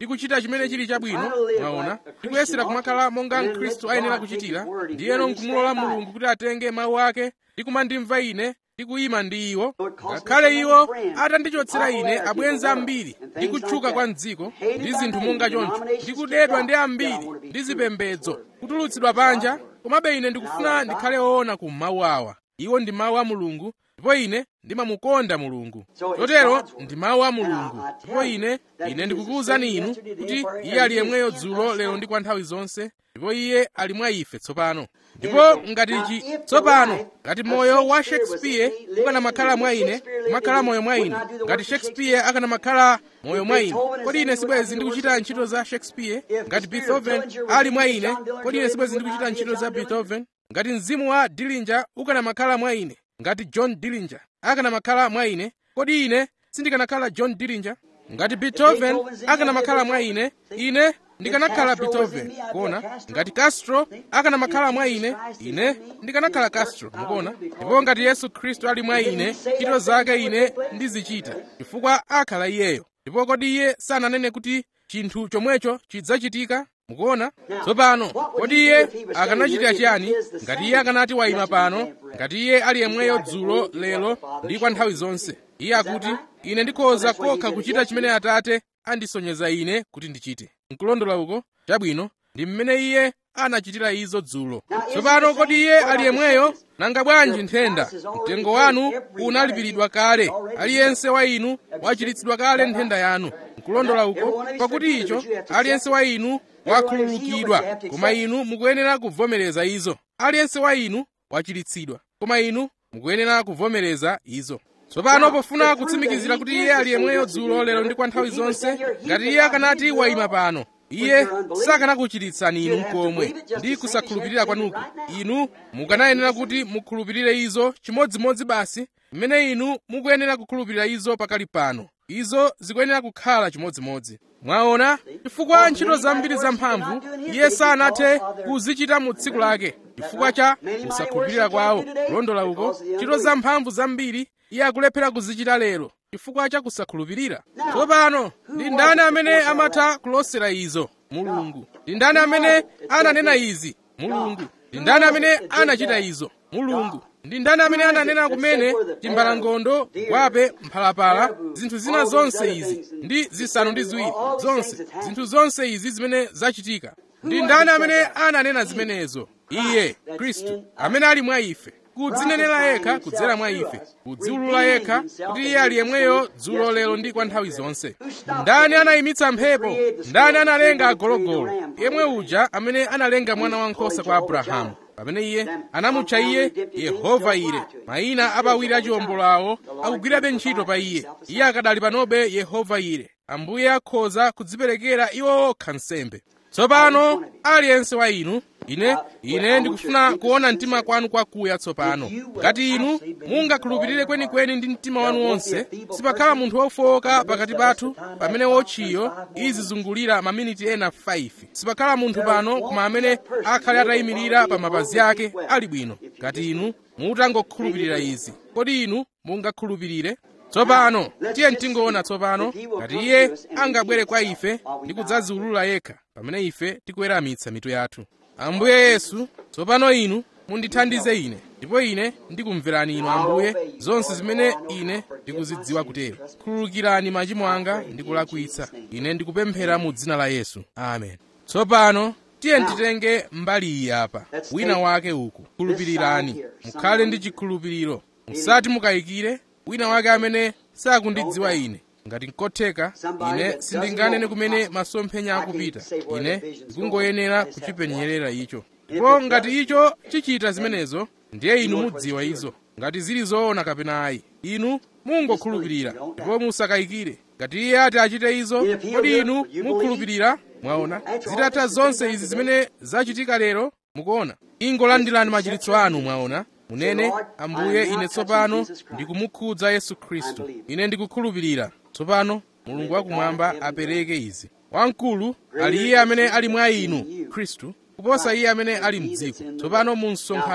ndikuchita chimene chili chabwino mwaona ndikuyesera kumakhala monga mkhristu ayenera kuchitira ndiyeno nkumulola mulungu kuti atenge mawu ake ndi kumandimva ine ndikuyima ndi iwo ngakhale iwo atandichotsera ine abwenzi ambiri ndi kutchuka kwa mdziko ndi zinthu monga choncho ndikudedwa ndi ambiri ndi zipembedzo kutulutsidwa panja komabe ine ndikufuna ndikhale woona ku mawu awa iwo ndi mawu a mulungu ndipo ine ndimamukonda mulungu chotero ndi mawu a mulungu ndipo ine ine ndikukuwuzani inu kuti iye ali yemweyo dzulo lero ndi kwa nthawi zonse ndipo iye ali mwa ife tsopano ndipo ngati ichi tsopano ngati moyo wa shakespeare ukanamakhala mwa ine kumakhala moyo mwa ine ngati shakespeare akanamakhala moyo mwa ine kodi ine sibwezi ndikuchita ntchito za shakespeare ngati beethoven ali mwa ine kodi ine sibwezi ndikuchita ntchito za beethoven ngati mzimu wa dillinger ukanamakhala mwa ine ngati john dillinger akanamakhala mwa ine kodi ine sindikanakhala john dillinger ngati beethoven akanamakhala mwa ine ine ndikanakhala beethoven kuona ngati castro akanamakhala mwa ine ine ndikanakhala castro mukuona ndipo ngati yesu khristu ali mwa ine ntchito zake ine ndizichita chifukwa akhala iyeyo ndipo kodi iye sananene kuti chinthu chomwecho chidzachitika mukuona tsopano kodi iye akanachitira chiyani ngati iye akanati wayima pano ngati iye ali yemweyo dzulo lero ndi kwa nthawi zonse iye akuti ine ndikhoza kokha kuchita chimene atate andisonyeza ine kuti ndichite nkulondola uko chabwino ndi mmene iye anachitira izo dzulo tsopano kodi iye ali yemweyo nanga bwanji nthenda mtengo wanu unalipiridwa kale aliyense wa inu wachiritsidwa kale nthenda yanu nkulondola uko pakuti icho aliyense wa inu wakhululukidwa koma inu mukuyenera kuvomereza izo aliyense wa inu wachiritsidwa koma inu mukuyenera kuvomereza izo tsopano pofuna kutsimikizira kuti iye ali yemweyo dzulo lero ndi kwa nthawi zonse ngati iye akanati wayima pano iye sakanakuchiritsani inu komwe ndi kusakhulupirira kwanuko inu mukanayenera kuti mukhulupirire izo chimodzimodzi basi mmene inu mukuyenera kukhulupirira izo pakali pano izo zikuyenera kukhala chimodzimodzi mwaona chifukwa ntchito zambiri zamphamvu iye sanathe kuzichita mu tsiku lake chifukwa cha kusakhulupirira kwawo kulondola uko ntchito zamphamvu zambiri iye akulephera kuzichita lero chifukwa cha kusakhulupirira tsopano ndi ndani amene amatha kulosera izo mulungu ndi ndani amene ananena izi mulungu ndi ndani amene anachita izo mulungu ndi ndani amene ananena kumene timbalangondo gwape mphalapala zinthu zina zonse izi ndi zisanu ndi ziwiri zonse zinthu zonse izi zimene zachitika ndi ndani amene ananena zimenezo iye khristu amene ali mwa ife kudzinenera yekha kudzera mwa ife kudziwulula yekha kuti iye ali yemweyo dzulo lero ndi kwa nthawi zonse ndani anayimitsa mphepo ndani analenga agologolo yemwe uja amene analenga mwana wankhosa kwa abrahamu pamene iye anamutcha iye yehova ire mayina apawiri achiwombolo awo akugwirabe ntchito pa iye iye akadali panobe yehova ire ambuye akhoza kudziperekera iwo okha nsembe tsopano aliyense wa inu ine ine ndikufuna kuona mtima kwanu kwakuya tsopano ngati inu mungakhulupirire kwenikweni ndi mtima wanu wonse sipakhala munthu wofowoka pakati pathu pamene wotchiyo izizungulira maminiti ena 5 sipakhala munthu pano koma amene akhale atayimirira pa mapazi ake ali bwino ngati inu mutangokhulupirira izi kodi inu mungakhulupirire tsopano tiye tingoona tsopano ngati iye angabwere kwa ife ndi kudzaziwulula yekha pamene ife tikuweramitsa mitu yathu ambuye yesu tsopano inu mundithandize ine ndipo ine ndikumverani inu ambuye zonse zimene ine ndikuzidziwa kutero khululukirani machimo anga ndi kulakwitsa ine ndikupemphera mu dzina la yesu amen tsopano tiye nditenge mbali iyi apa wina wake uku khulupirirani mukhale ndi chikhulupiriro musati mukayikire wina wake amene sakundidziwa ine ngati nkotheka ine sindinganene kumene masomphenya akupita ine ndikungoyenera kuchipenyerera icho ndipo ngati icho chichita zimenezo ndiye inu mudziwa izo ngati zili zoona kapena ayi inu mungokhulupirira ndipo musakayikire ngati iye ati achite izo kodi inu mukhulupirira mwaona zitatha zonse izi zimene zachitika lero mukuona ingolandirani machiritso anu mwaona munene ambuye ine tsopano ndikumukhudza yesu khristu ine ndikukhulupirira tsopano mulungu wakumwamba apereke izi wamkulu ali iye amene ali mwa inu khristu kuposa iye amene ali mdziko tsopano mu msonkhano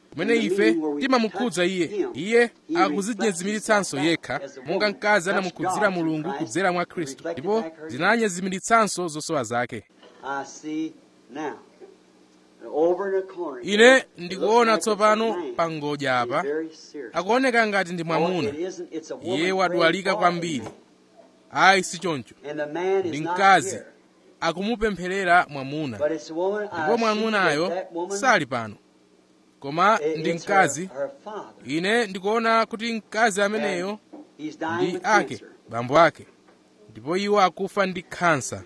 kumene ife timamukhudza iye iye akuzinyezimiritsanso yekha monga mkazi anamukhudzira mulungu kudzera mwa khristu ndipo zinanyezimiritsanso zosowa zake I see now. Over in the corner. ine it ndikuona looks like tsopano it's a man. pa ngodya He's apa very serious. akuoneka ngati ndi Oh, mwamuna it isn't. It's a woman iye wadwalika praying for kwambiri him. ayi si choncho And the man ndi is not mkazi here. akumupempherera mwamuna But it's a woman. I ndipo see that mwamunayo that woman, sali pano koma it- ndi it's mkazi her, her father. ine ndikuona kuti mkazi ameneyo He's dying ndi with ake cancer. bambo ake ndipo iwo akufa ndi khansa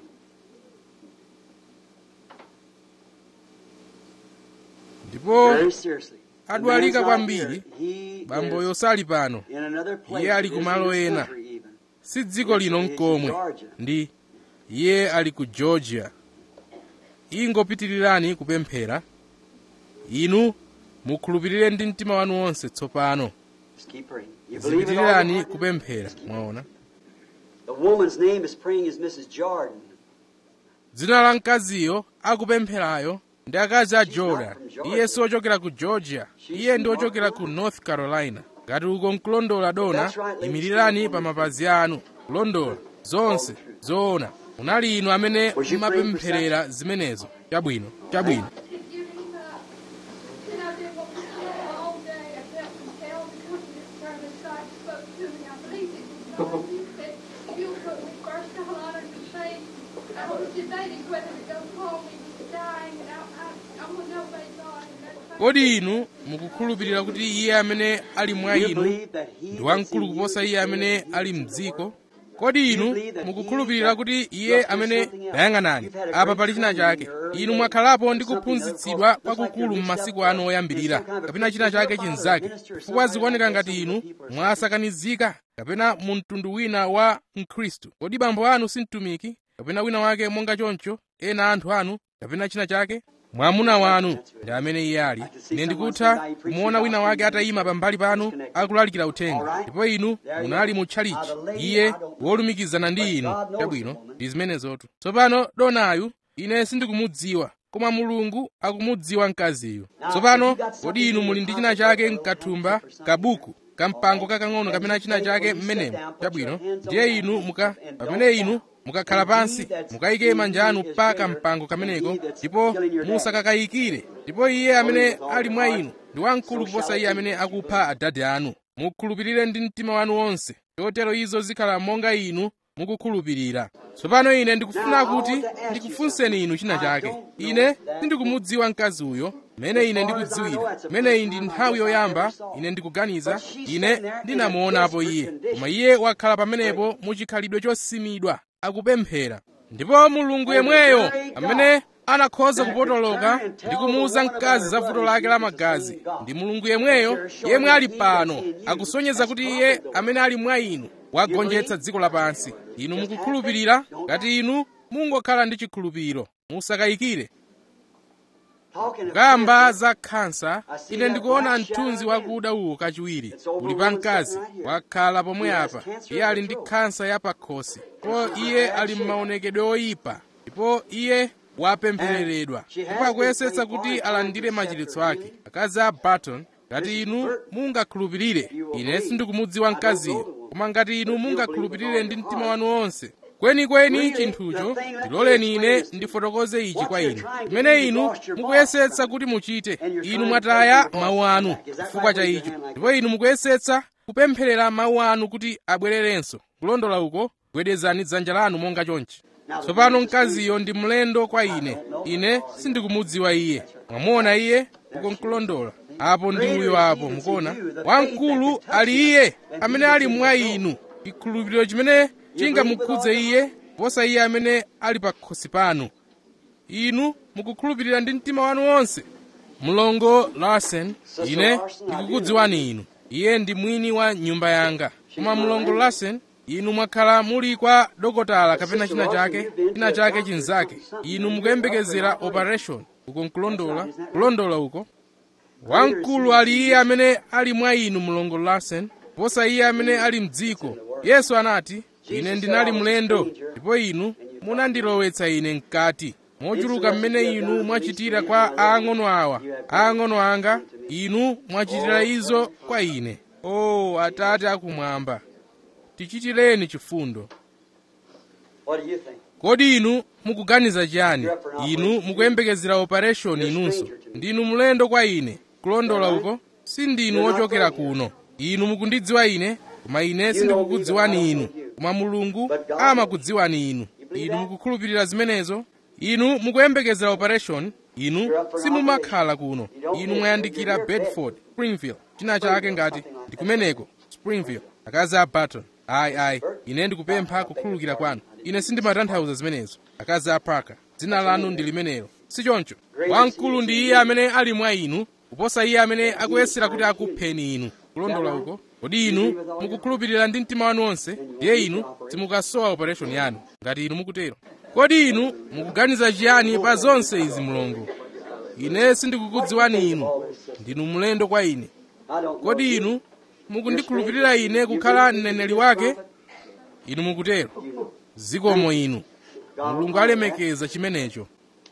ndipo Very seriously. The adwalika man's not kwambiri, here. He bamboyo is sali pano in another place. iye ali It isn't kumalo this ena. country even. si dziko lino nkomwe ndi iye ali ku georgia ingopitirirani kupemphera inu mukhulupirire ndi mtima wanu wonse tsopano Just keep praying. You believe it all zipitirirani your heart? kupemphera mwaona The woman's name is praying is Mrs. Jordan. dzina la mkaziyo akupempherayo ndi akazi a jordan iye si ochokera ku georgia iye ndi ochokera ku north carolina ngati uko nkulondola dona imirirani pa mapazi anu kulondola zonse zoona munali inu amene mumapempherera zimenezo chabwino chabwino And I did what was said all day. I kept compelled to come to this service. God spoke to me. I believe it was God. He said, you'll put me first of all honor to say, I was debating whether to go home. He was dying, and I, I, I want to obey God. And that's kodi inu mukukhulupirira kuti iye amene ali mwa You inu believe that he ndi that's wamkulu in you kuposa is iye amene greater ali than he mdziko is kodi inu mukukhulupirira kuti iye amene dayang'anani apa pali china chake inu mwakhalapo ndi kuphunzitsidwa kwakukulu m'masiku anu oyambirira kapena china chake chinzake chifukwa zikuoneka ngati inu mwasakanizika kapena mu mtundu wina wa mkhristu kodi bambo anu si mtumiki kapena wina wake monga choncho ena anthu anu kapena china chake mwamuna wanu ndi amene iye ali ine ndikutha kumuona wina wake atayima pambali panu akulalikira uthenga ndipo inu munali mu tchalichi iye wolumikizana ndi inu chabwino ndi zimenezotu tsopano donayu ine sindikumudziwa koma mulungu akumudziwa mkaziyu tsopano kodi inu muli ndi china chake mkathumba kabuku kampango kakang'ono kapena china chake mmenemo chabwino ndiye inu muka pamene inu mukakhala pansi mukayike manja anu pa kampango kameneko ndipo musakakayikire ndipo iye amene ali mwa inu ndi wamkulu kuposa iye amene akupha adade anu mukhulupirire ndi mtima wanu wonse chotero izo zikhala monga inu mukukhulupirira tsopano ine ndikufuna kuti ndikufunseni inu china chake ine sindikumudziwa mkazi uyo mmene ine ndikudziwira imeneyi ndi nthawi yoyamba ine ndikuganiza ine ndinamuonapo iye koma iye wakhala pamenepo muchikhalidwe chosimidwa akupemphera ndipo mulungu yemweyo amene anakhoza kupotoloka ndi kumuwuza mkazi za vuto lake la magazi ndi mulungu yemweyo yemwe ali pano akusonyeza kuti iye amene ali mwa inu wagonjetsa dziko lapansi inu mukukhulupirira ngati inu mungokhala ndi chikhulupiriro musakayikire kamba za khansa ine ndikuona mthunzi wakuda uwu kachiwiri uli pa mkazi wakhala pomwe apa iye ali ndi khansa ya pakhosi ndipo iye ali m'maonekedwe oyipa ndipo iye wapemphereredwa ndipo akuyesetsa kuti alandire machiritso ake akazi a barton ngati inu mungakhulupirire ine sindikumudziwa mkaziyo koma ngati inu mungakhulupirire ndi mtima wanu wonse kwenikweni chinthucho ndiloleni ine ndifotokoze ichi kwa inu chimene inu mukuyesetsa kuti muchite inu mwataya mawu anu chifukwa cha icho ndipo inu mukuyesetsa kupempherera mawu anu kuti abwererenso kulondola uko gwedezani dzanja lanu monga chonchi tsopano mkaziyo ndi mlendo kwa ine ine sindikumudziwa iye mwamuona iye uko nkulondola apo ndi uyo apo mukuona wamkulu ali iye amene ali mwa inu chikhulupiriro chimene chingamukhudze iye posa iye amene ali pa khosi panu inu mukukhulupirira ndi mtima wanu wonse mlongo larsen ine ndikukudziwani inu iye ndi mwini wa nyumba yanga koma mlongo larsen inu mwakhala muli kwa dokotala kapena china chake china chake chinzake inu mukuyembekezera operation uko nkulondola kulondola uko wamkulu ali iye amene ali mwa inu mlongo larsen posa iye amene ali mdziko yesu anati ine ndinali mlendo ndipo inu munandilowetsa ine mkati mochuluka mmene inu mwachitira kwa aang'ono awa aang'ono anga inu mwachitira izo kwa ine o atate akumwamba tichitireni chifundo What do you think? kodi inu mukuganiza chiyani inu mukuyembekezera operation inunso ndinu mlendo kwa ine kulondola uko sindinu wochokera kuno inu mukundidziwa ine koma ine sindikukudziwani inu koma mulungu amakudziwani inu inu mukukhulupirira zimenezo inu mukuyembekezera operation inu simumakhala kuno inu mwayandikira bedford springfield china chake ngati ndikumeneko springfield akazi a barton ayi ayi ine ndikupempha kukhululukira kwanu ine sindimatanthauza zimenezo akazi a parker dzina lanu ndi limenelo sichoncho wamkulu ndi iye amene ali mwa inu kuposa iye amene akuyesera kuti akupheni inu kulondola uko kodi inu mukukhulupirira ndi mtima wanu wonse ndiye inu simukasowa operation yanu ngati inu mukutero kodi inu mukuganiza chiyani pa zonse izi mulungu ine sindikukudziwani inu ndinu mlendo kwa ine I don't know kodi you. inu mukundikhulupirira ine kukhala mneneri wake inu mukutero zikomo inu mulungu alemekeza chimenecho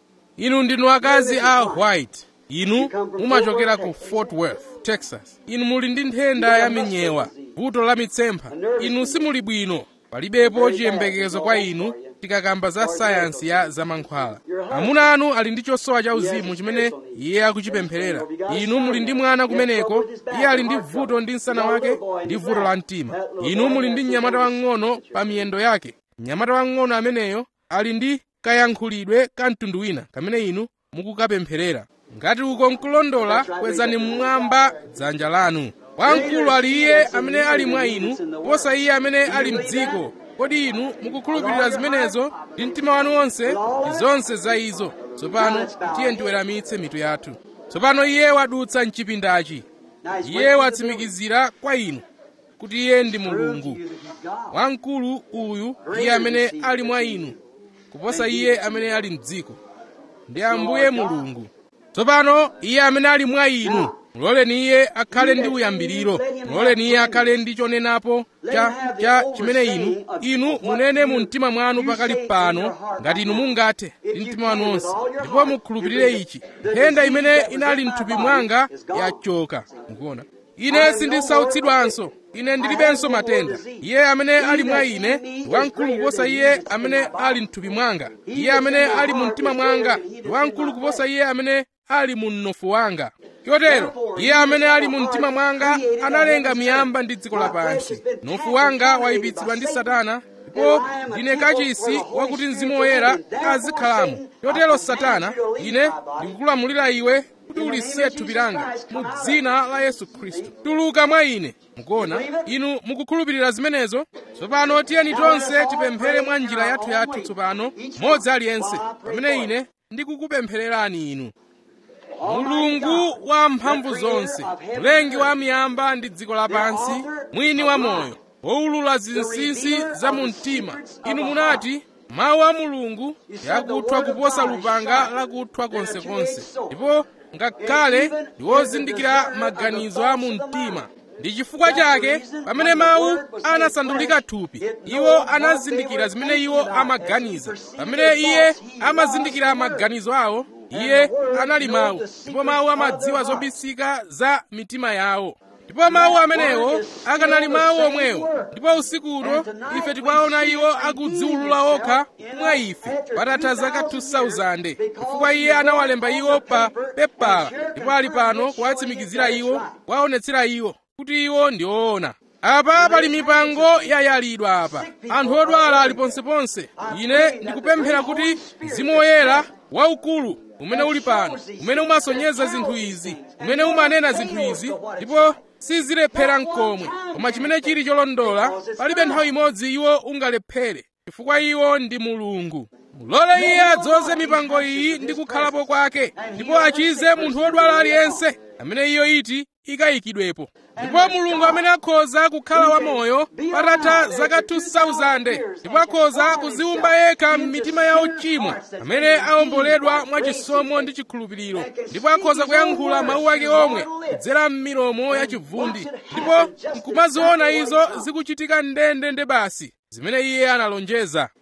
inu ndinu akazi a white inu mumachokera ku fort worth texas inu muli ndi nthenda ya minyewa vuto la mitsempha inu simuli bwino palibepo chiyembekezo kwa inu tikakamba za sayansi ya zamankhwala amuna anu ali ndi chosowa cha uzimu chimene iye akuchipempherera inu muli ndi mwana kumeneko iye ali ndi vuto ndi msana wake ndi vuto la mtima inu muli ndi mnyamata wang'ono pa miyendo yake mnyamata wang'ono ameneyo ali ndi kayankhulidwe ka mtundu wina kamene inu mukukapempherera ngati uko nkulondola kwezani mmwamba dzanja lanu wamkulu ali iye amene ali mwa inu posa iye amene ali mdziko kodi inu mukukhulupirira zimenezo ndi mtima wanu wonse ndi zonse za izo tsopano tiye ndiweramitse mitu yathu tsopano iye wadutsa mchipindachi Now he's iye waiting for the watsimikizira kwa inu kuti iye ndi mulungu building. He's God. wamkulu uyu iye amene ali mwa inu kuposa iye amene ali mdziko ndi ambuye mulungu tsopano iye amene ali mwa inu muloleni iye akhale ndi uyambiriro muloleni iye akhale ndi chonenapo cha cha chimene inu inu munene mu mtima mwanu pakali pano ngati inu mungathe ndi mtima wanu wonse ndipo mukhulupirire ichi nthenda imene inali mthupi mwanga yachoka mukuona ine sindisautsidwanso ine ndilibenso matenda iye amene ali mwa ine ndi wamkulu kuposa iye amene ali mthupi mwanga iye amene ali mu mtima mwanga ndi wamkulu kuposa iye amene ali mu mnofu wanga chotero iye amene ali mu mtima mwanga analenga miyamba ndi dziko lapansi mnofu wanga wayipitsidwa ndi satana ndipo ndine kachisi wakuti mzimu woyera azikhalamo chotero satana ine ndikukulamulira iwe kuti ulisiye thupi langa mu dzina la yesu khristu tuluka mwa ine mukuona inu mukukhulupirira zimenezo tsopano tiyeni tonse tipemphere mwa njira yathu yathu tsopano modzi aliyense pamene ine ndikukupemphererani inu mulungu wa mphamvu zonse mlengi wa miyamba ndi dziko lapansi mwini wa moyo wowulula zinsinsi za mu mtima inu munati mawu a mulungu yakuthwa kuposa lupanga lakuthwa konsekonse ndipo ngakhale ndi wozindikira maganizo a mu mtima ndi chifukwa chake pamene mawu anasandulika thupi iwo anazindikira zimene iwo amaganiza pamene iye amazindikira maganizo awo iye anali mawu ndipo mawu amadziwa zobisika za mitima yawo ndipo mawu amenewo akanali mawu omwewo ndipo usiku uno ife tikuwaona iwo akudziwulula okha mwa ife patatha zaka 2000 chifukwa iye anawalemba iwo pa pepala ndipo ali pano kuwatsimikizira iwo kuwaonetsera iwo kuti iwo ndi oona apa pali mipango yayalidwa apa anthu odwala ali ponseponse ine ndikupemphera kuti mzimu woyera waukulu umene uli pano umene umasonyeza zinthu izi umene umanena zinthu izi ndipo sizilephera mkomwe koma chimene chili cholondola palibe nthawi imodzi iwo ungalephere chifukwa iwo ndi mulungu mulole iye adzoze mipango iyi ndi kukhalapo kwake ndipo achize munthu wodwala aliyense amene iyo iti ikayikidwepo ndipo mulungu amene akhoza kukhala wamoyo patatha zaka 2000 ndipo akhoza kuziwumba yekha m'mitima ya ochimwa amene awomboledwa mwachisomo ndi chikhulupiriro ndipo akhoza kuyankhula mawu ake omwe kudzera m'milomo ya chivundi ndipo nkumaziona izo zikuchitika ndendende basi zimene iye analonjeza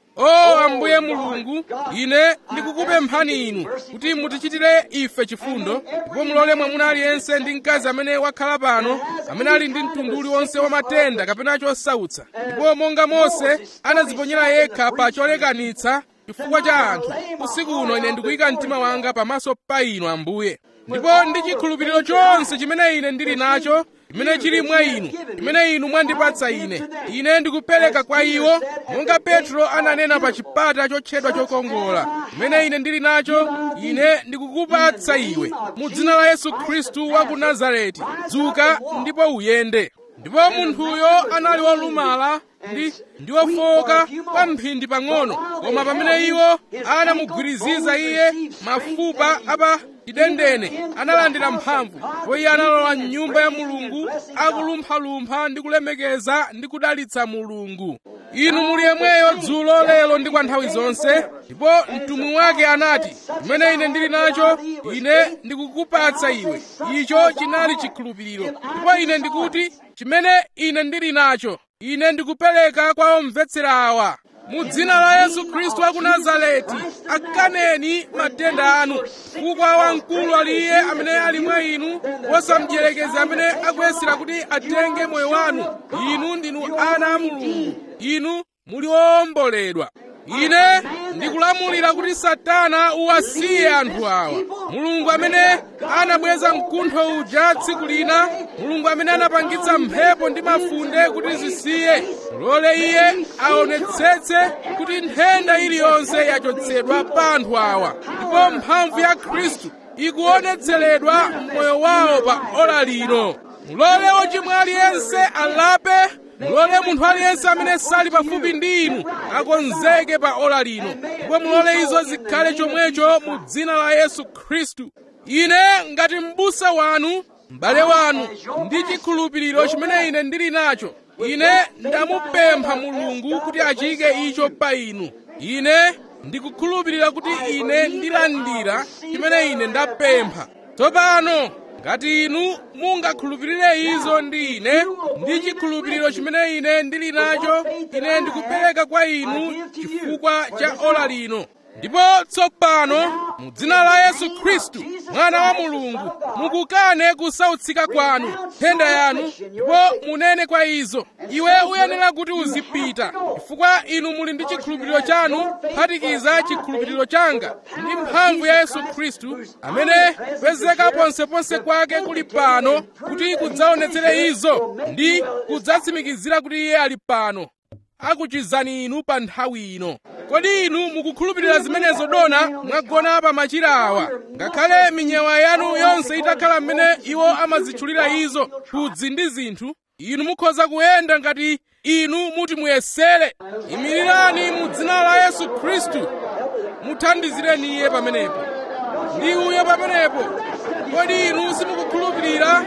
o ambuye mulungu ine ndikukupemphani inu kuti mutichitire ife chifundo ndipo mulole mwamuna aliyense ndi mkazi amene wakhala pano amene ali ndi mtundu uliwonse wa matenda kapena chosautsa ndipo monga mose anadziponyera yekha pa cholekanitsa chifukwa cha anthu usiku uno ine ndikuyika mtima wanga pamaso pa inu ambuye ndipo ndi chikhulupiriro chonse chimene ine ndili nacho chimene chili mwa inu chimene inu mwandipatsa ine ine ndikupereka kwa iwo monga petro ananena pa chipata chotchedwa chokongola chimene ine ndili nacho ine ndikukupatsa iwe mu dzina la yesu khristu wa ku nazareti dzuka ndipo uyende ndipo munthuyo anali wolumala ndi ndi wofowoka kwa mphindi pang'ono koma pamene iwo anamugwiriziza iye mafupa apa chidendene analandira mphamvu ndipo iye analowa mnyumba ya mulungu akulumphalumpha ndi kulemekeza ndi kudalitsa mulungu inu muli yemweyo dzulo lero ndi kwa nthawi zonse ndipo mtumwi wake anati chimene ine ndili nacho ine ndikukupatsa iwe icho chinali chikhulupiriro ndipo ine ndikuti chimene ine ndili nacho ine ndikupereka kwa omvetsera awa mu dzina la yesu khristu wa ku nazareti akaneni matenda anu chifukwa wamkulu ali iye amene ali mwa inu wosamdyerekezi amene akuyesera kuti atenge moyo wanu inu ndinu ana a mulungu inu muli owomboledwa ine ndikulamulira kuti satana uwasiye anthu awa mulungu amene anabweza mkuntho uja tsiku lina mulungu amene anapangitsa mphepo ndi mafunde kuti zisiye mulole iye aonetsetse kuti nthenda iliyonse yachotsedwa pa anthu awa ndipo mphamvu ya khristu ikuonetseredwa m'moyo wawo pa ola lino mulole wochimwa aliyense alape mulole munthu aliyense amene sali pafupi ndi inu akonzeke pa ola lino ndipo mulole izo zikhale chomwecho mu dzina la yesu khristu ine ngati m'busa wanu m'bale wanu ndi chikhulupiriro chimene ine ndili nacho ine ndamupempha mulungu kuti achike icho pa inu ine ndikukhulupirira kuti ine ndilandira chimene ine ndapempha tsopano ngati inu mungakhulupirire izo ndi ine ndi chikhulupiriro chimene ine ndili nacho ine ndikupereka kwa inu chifukwa cha ola lino ndipo tsopano mu dzina la yesu khristu mwana wa mulungu mukukane kusautsika kwanu nthenda yanu ndipo munene kwa izo iwe uyenera kuti uzipita chifukwa inu muli ndi chikhulupiriro chanu phatikiza chikhulupiriro changa ndi mphamvu ya yesu khristu amene kupezeka ponseponse kwake kuli pano kuti kudzaonetsere izo ndi kudzatsimikizira kuti iye ali pano akuchizani inu pa nthawi ino kodi inu mukukhulupirira zimenezo dona mwagona pa machira awa ngakhale minyewa yanu yonse itakhala mmene iwo amazitchulira izo phudzi ndi zinthu inu mukhoza kuyenda ngati inu muti muyesere imirirani mu dzina la yesu khristu muthandizireni iye pamenepo ndi uyo pamenepo kodi inu simukukhulupirira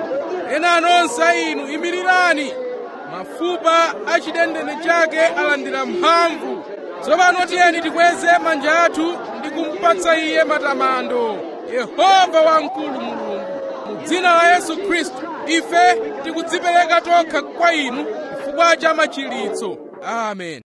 ena nonse a inu imirirani mafupa a chidendene chake alandira mphamvu tsopano tiyeni tikweze manja athu ndi kumupatsa iye matamando yehova wamkulu mulungu mu dzina la yesu khristu ife tikudzipereka tokha kwa inu chifukwa cha machiritso amen